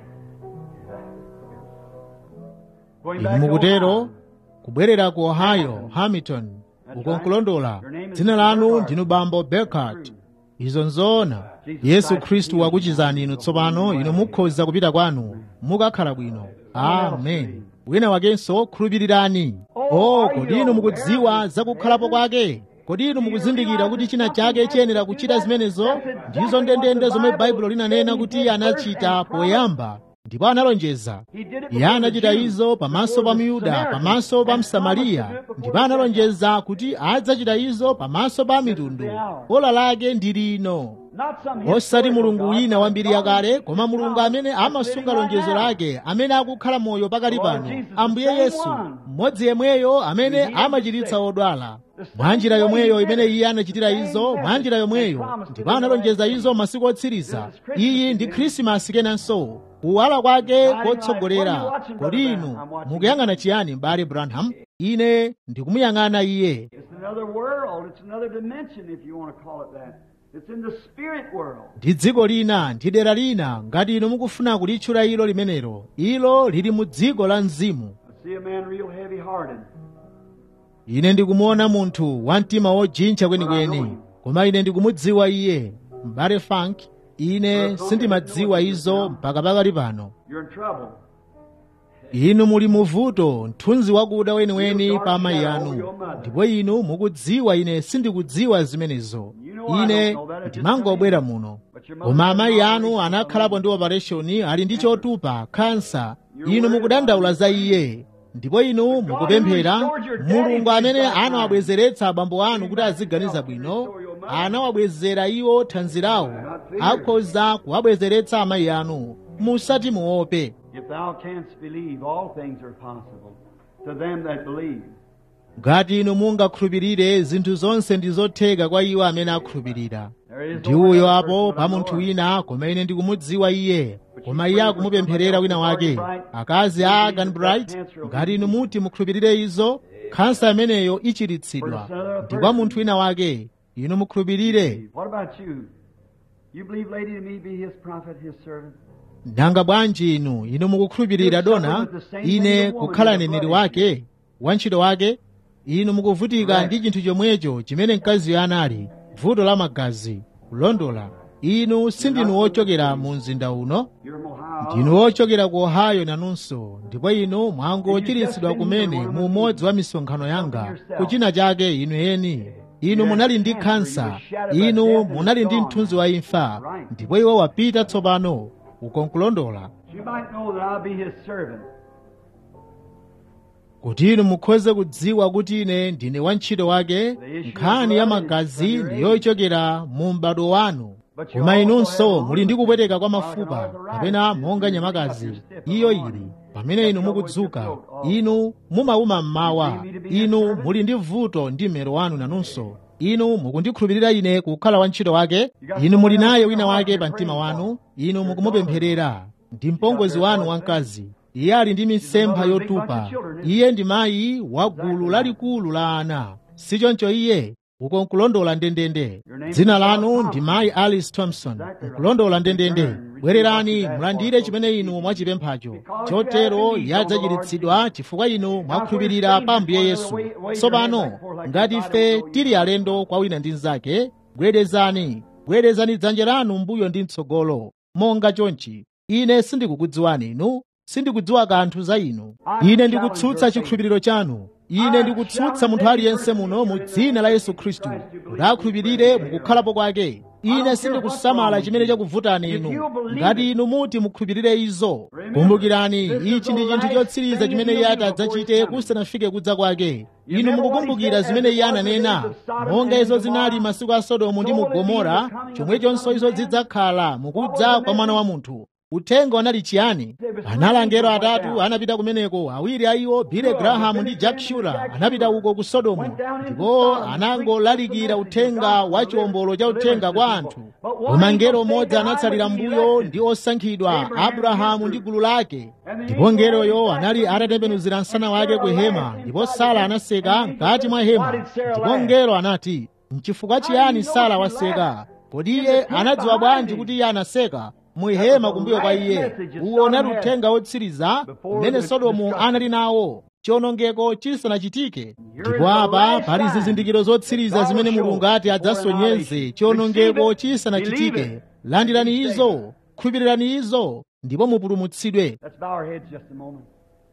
Going inu back to mukutero Ohio. kubwerera ku ohio hamilton ukonkulondola dzina lanu ndinu bambo berkart izo nzoona yesu khristu wakuchizani inu tsopano inu mukhoza kupita kwanu mukakhala bwino amen wina wakenso khulupirirani o kodi inu mukudziwa zakukhalapo kwake kodi inu mukuzindikira kuti china chake chiyenera kuchita zimenezo ndizo ndendende zomwe baibulo linanena kuti iye anachita poyamba ndipo analonjeza He did it iye before anachita the Jews, izo pamaso pa before the myuda Samaritans, pamaso pa and msamariya promised to do it ndipo before the analonjeza kuti adzachita izo pamaso pa mitundu ola lake ndi lino Not some osati historical mulungu God, wina but wambiri God yakale koma is mulungu God amene that's amasunga living right lonjezo now. lake amene akukhala moyo pakali Lord pano Jesus, the ambuye same yesu one. mmodzi yemweyo amene He heals amachiritsa the sick. odwala The same mwa njira way yomweyo he did imene it. iye anachitira The same izo mwa message njira and yomweyo promised to ndipo the analonjeza last izo masiku otsiriza This is Christmas iyi ndi again. khrisimasi kenanso kuwala kwake Shining light. kotsogolera What are you watching, kodi Brother inu Branham? I'm watching mukuyang'ana chiyani m'bale branham ine ndikumuyang'ana iye It's another world. It's another dimension, if you want to call it that. It's in the spirit world. ndi dziko lina ndi dera lina ngati inu mukufuna kulitchula ilo limenelo ilo lili mu dziko la mzimu I see a man real heavy-hearted. ine ndikumuona munthu wa mtima wojintcha kwenikweni koma ine ndikumudziwa iye m'bale frank ine sindimadziwa izo mpaka pakali pano You're in trouble. inu muli muvuto mthunzi wakuda weniweni pa amayi anu ndipo inu mukudziwa ine sindikudziwa zimenezo ine ndimangobwera muno koma amayi anu anakhalapo ndi opereshoni ali ndi chotupa kansa inu mukudandaula za iye ndipo inu mukupemphera mulungu amene anawabwezeretsa abambo anu kuti aziganiza bwino anawabwezera iwo thanzi lawo akhoza kuwabwezeretsa amayi anu musati muope If thou canst believe, all things are possible to them that believe. ngati inu mungakhulupirire zinthu zonse ndi zotheka kwa iwo amene akhulupirira There is ndi no uyo other apo person pa but the munthu Lord. wina koma ine ndikumudziwa iye koma iye akumupempherera wina wake akazi a Agan Bright ngati inu muti mukhulupirire izo khansa imeneyo ichiritsidwa ndi kwa munthu wina wake inu mukhulupirire What about you? You believe Lady to me be his prophet, his servant? nanga bwanji inu inu mukukhulupirira dona ine kukhala neneri wake wantchito wake inu mukuvutika ndi chinthu chomwecho chimene mkaziyo anali vuto la magazi kulondola inu sindinu wochokera mu mzinda uno You're from Ohio. ndinu wochokera ku ohio nanunso ndipo inu mwangochiritsidwa kumene mu umodzi wa misonkhano yanga kuchina chake inu eni inu munali ndi khansa inu munali ndi mthunzi wa imfa ndipo iwo wapita tsopano ukonkulondola You might know that I'll be his servant. kuti inu mukhoze kudziwa kuti ine ndine wantchito wake nkhani ya magazi ndi yochokera mu m'bado wanu koma inunso muli ndi kupweteka kwa mafupa kapena monga nyamakazi iyo ili pamene inu mukudzuka inu mumauma mmawa inu muli ndi vuto ndi mmero wanu nanunso inu mukundikhulupirira ine kukhala wantchito wake inu muli naye wina wake pa mtima wanu inu mukumupempherera ndi mpongozi wanu wamkazi iye ali ndi mitsempha yotupa iye ndi mayi wa gulu lalikulu la ana sichoncho iye uko nkulondola ndendende dzina lanu ndi mayi alice thompson nkulondola ndendende bwererani mulandire chimene inu mwachipemphacho chotero yadzachiritsidwa chifukwa inu mwakhulupirira pa ambuye yesu tsopano ngati ife tili alendo kwa wina ndi mnzake bwerezani bwerezani dzanja lanu mbuyo ndi mtsogolo monga chonchi ine sindikukudziwani inu sindikudziwa kanthu za inu ine ndikutsutsa chikhulupiriro chanu ine ndikutsutsa munthu aliyense muno mu dzina la yesu khristu kuti akhulupirire mukukhalapo kwake ine sindikusamala chimene chakuvutani inu ngati inu muti mukhulupirire izo kumbukirani ichi ndi chinthu chotsiriza chimene iye adzachite kusanafike kudza kwake inu mukukumbukira zimene iye ananena monga izo zinali masiku a sodomu ndi mu gomora chomwechonso izo zidzakhala mukudza kwa mwana wa munthu uthenga wanali chiyani anali angelo atatu anapita kumeneko awiri a iwo billy graham ndi jack shura anapita uko ku sodomu ndipo anangolalikira uthenga wa chiwombolo cha uthenga kwa anthu koma ngelo mmodzi anatsalira mbuyo ndi osankhidwa abrahamu ndi gulu lake ndipo ngeloyo anali atatembenuzira msana wake ku hema ndipo sara anaseka mkati mwa hema ndipo ngelo anati mchifukwa chiyani sara waseka kodi iye anadziwa bwanji kuti iye anaseka muhema kumbuyo kwa iye uwo unali uthenga wotsiriza umene sodomu anali nawo chiwonongeko chisanachitike ndipo apa pali zizindikiro zotsiriza zimene mulungu ati adzasonyeze chiwonongeko chisanachitike landirani izo khulupirirani izo ndipo mupulumutsidwe Let's bow our heads just a moment.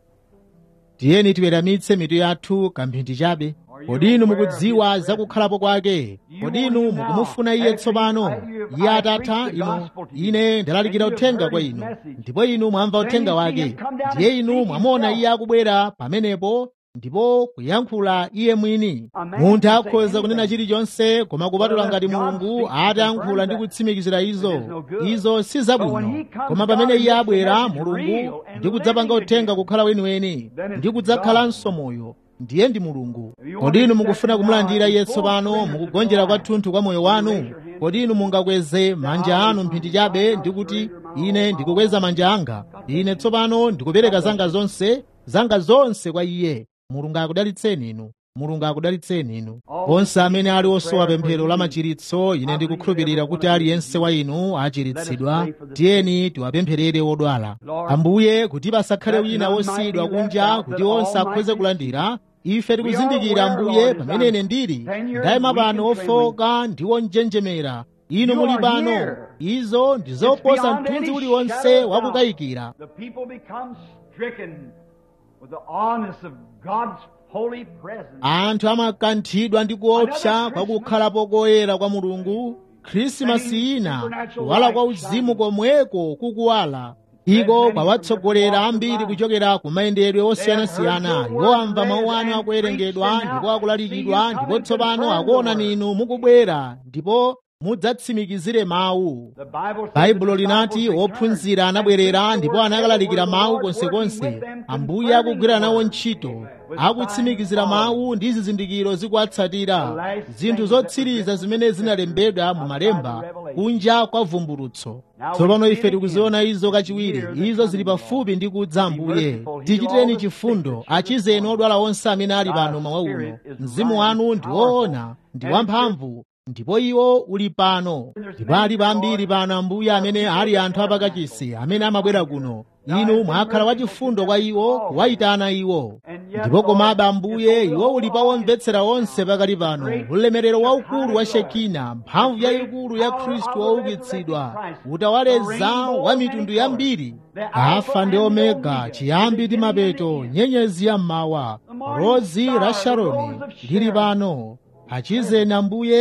tiyeni tiweramitse mitu yathu kamphindi chabe kodi inu mukudziwa za kukhalapo kwake kodi inu mukumufuna iye tsopano iye atatha inu ine ndalalikira uthenga kwa inu ndipo inu mwamva uthenga wake ndiye inu mwamuona iye akubwera pamenepo ndipo kuyankhula iye mwini munthu akhoza kunena chilichonse koma kupatula ngati mulungu atayankhula ndi kutsimikizira izo izo si zabwino koma pamene iye abwera mulungu ndi kudzapanga uthenga kukhala weniweni ndi kudzakhalanso moyo ndiye ndi mulungu kodi inu mukufuna kumulandira iye tsopano mukugonjera kwathunthu kwa moyo wanu kodi inu mungakweze manja anu mphindi chabe ndi kuti ine ndikukweza manja anga ine tsopano ndikupereka zanga zonse zanga zonse kwa iye mulungu akudalitseni inu mulungu akudalitseni inu onse amene ali osowa pemphero la machiritso ine ndikukhulupirira kuti aliyense wa inu achiritsidwa tiyeni tiwapempherere odwala ambuye kuti pasakhale wina wosiyidwa kunja kuti onse akhoze kulandira ife tikuzindikira ambuye pamene ine ndili ndayima pano ofoka ndi onjenjemera inu muli pano izo ndi zoposa mthunzi uliwonse wakukayikira The people become stricken with the awness of God's holy presence. anthu amakanthidwa ndi kuopsa kwa kukhalapo koyera kwa mulungu khrisimasi ina kuwala kwa uzimu komweko kukuwala iko kwawatsogolera ambiri kuchokera ku mayendedwe osiyanasiyana iwo amva mawu anu akuwerengedwa ndipo akulalikidwa ndipo tsopano akuona inu mukubwera ndipo mudzatsimikizire mawu The Bible says baibulo the linati disciples ophunzira anabwerera ndipo anakalalikira mawu konsekonse ambuye akugwira nawo ntchito akutsimikizira mawu ndi zizindikiro zikuwatsatira zinthu zotsiriza zimene zinalembedwa mu malemba kunja kwa vumbulutso tsopano ife tikuziona izo kachiwiri izo zili pafupi ndi kudza ambuye tichitireni chifundo achizeni odwala onse amene ali pano mawa uno mzimu wanu ndi woona ndi wamphamvu ndipo iwo uli pano ndipo ali pambiri pano ambuye amene ali anthu apakachisi amene amabwera kuno inu mwakhala wachifundo kwa iwo kuwayitana iwo ndipo komabe ambuye iwo uli pa omvetsera onse pakali pano ulemerero waukulu wa shekina mphamvu yayikulu ya khristu woukitsidwa utawaleza wa mitundu yambiri alfa ndi omega chiyambi ndi mapeto nyenyezi ya mmawa rozi la sharoni lili pano achizeni ambuye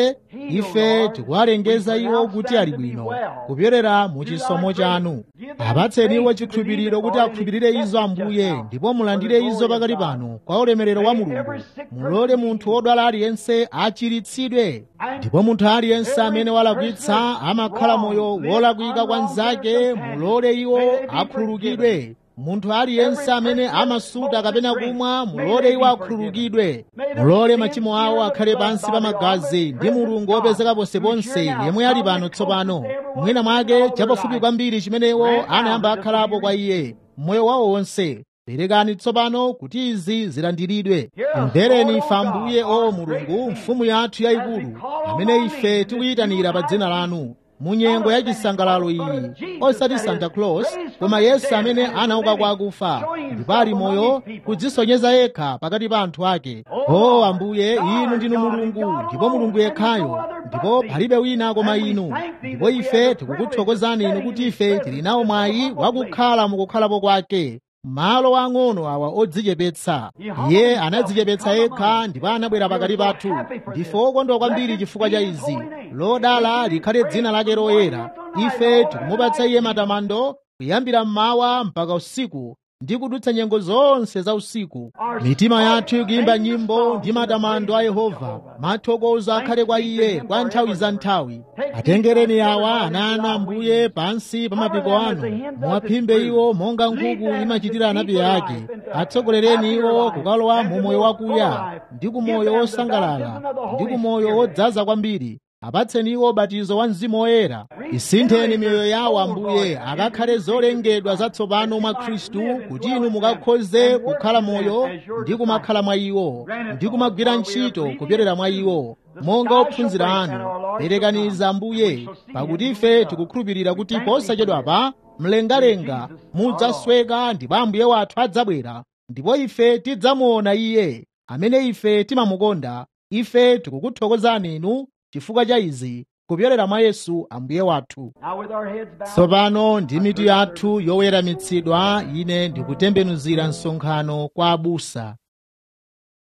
ife tikuwalengeza iwo kuti ali bwino kupyolera mu chisomo chanu apatseni iwo chikhulupiriro kuti akhulupirire izo ambuye ndipo mulandire izo pakati pano kwa ulemerero wa mulungu mulole munthu wodwala aliyense achiritsidwe ndipo munthu aliyense amene walakwitsa amakhala moyo wolakwika kwa nzake mulole iwo akhululukidwe munthu aliyense amene amasuta kapena kumwa mulole iwo akhululukidwe mulole machimo awo akhale pansi pa magazi ndi mulungu wopezeka ponseponse yemwe ali pano tsopano mwina mwake chapafupi kwambiri chimene iwo anayamba akhalapo kwa iye mmoyo wawo wonse perekani tsopano kuti izi zilandiridwe mvereni ife ambuye o mulungu mfumu yathu yayikulu amene ife tikuyitanira pa dzina lanu mu nyengo ya chisangalalo iyi osati santa claus koma yesu amene anauka kwa akufa ndipo ali moyo kudzisonyeza yekha pakati pa anthu ake o ambuye inu ndinu mulungu ndipo mulungu yekhayo ndipo palibe wina koma inu ndipo ife tikukuthokozani inu kuti ife tili nawo mwayi wakukhala mukukhalapo kwake malo ang'ono awa odzichepetsa iye anadzichepetsa yekha ndipo anabwera pakati pathu ndife okondwa kwambiri chifukwa cha izi lodala likhale dzina lake loyera ife tikumupatsa iye matamando kuyambira mmawa mpaka usiku ndi kudutsa nyengo zonse za usiku mitima yathu ikuyimba nyimbo ndi matamando a yehova mathokozo akhale kwa iye kwa nthawi za nthawi atengereni awa ana ana ambuye pansi pa mapiko anu muwaphimbe iwo monga nkhuku imachitira anapi ake atsogolereni iwo kukalowa mu moyo wakuya ndi ku moyo wosangalala ndi ku moyo wodzaza kwambiri apatseni iwo ubatizo wa mzimu woyera isintheni miyoyo yawo ambuye akakhale zolengedwa zatsopano mwa khristu kuti inu mukakhoze kukhala moyo ndi kumakhala mwa iwo ndi kumagwira ntchito kupyolera mwa iwo monga ophunzira anu perekaniza ambuye pakuti ife tikukhulupirira kuti posachedwapa mlengalenga mudzasweka ndipo ambuye wathu adzabwera ndipo ife tidzamuona iye amene ife timamukonda ife tikukuthokozani inu chifukwa cha izi kupyolera mwa yesu ambuye wathu tsopano ndi mitu yathu yoweramitsidwa ine ndikutembenuzira msonkhano kwa abusa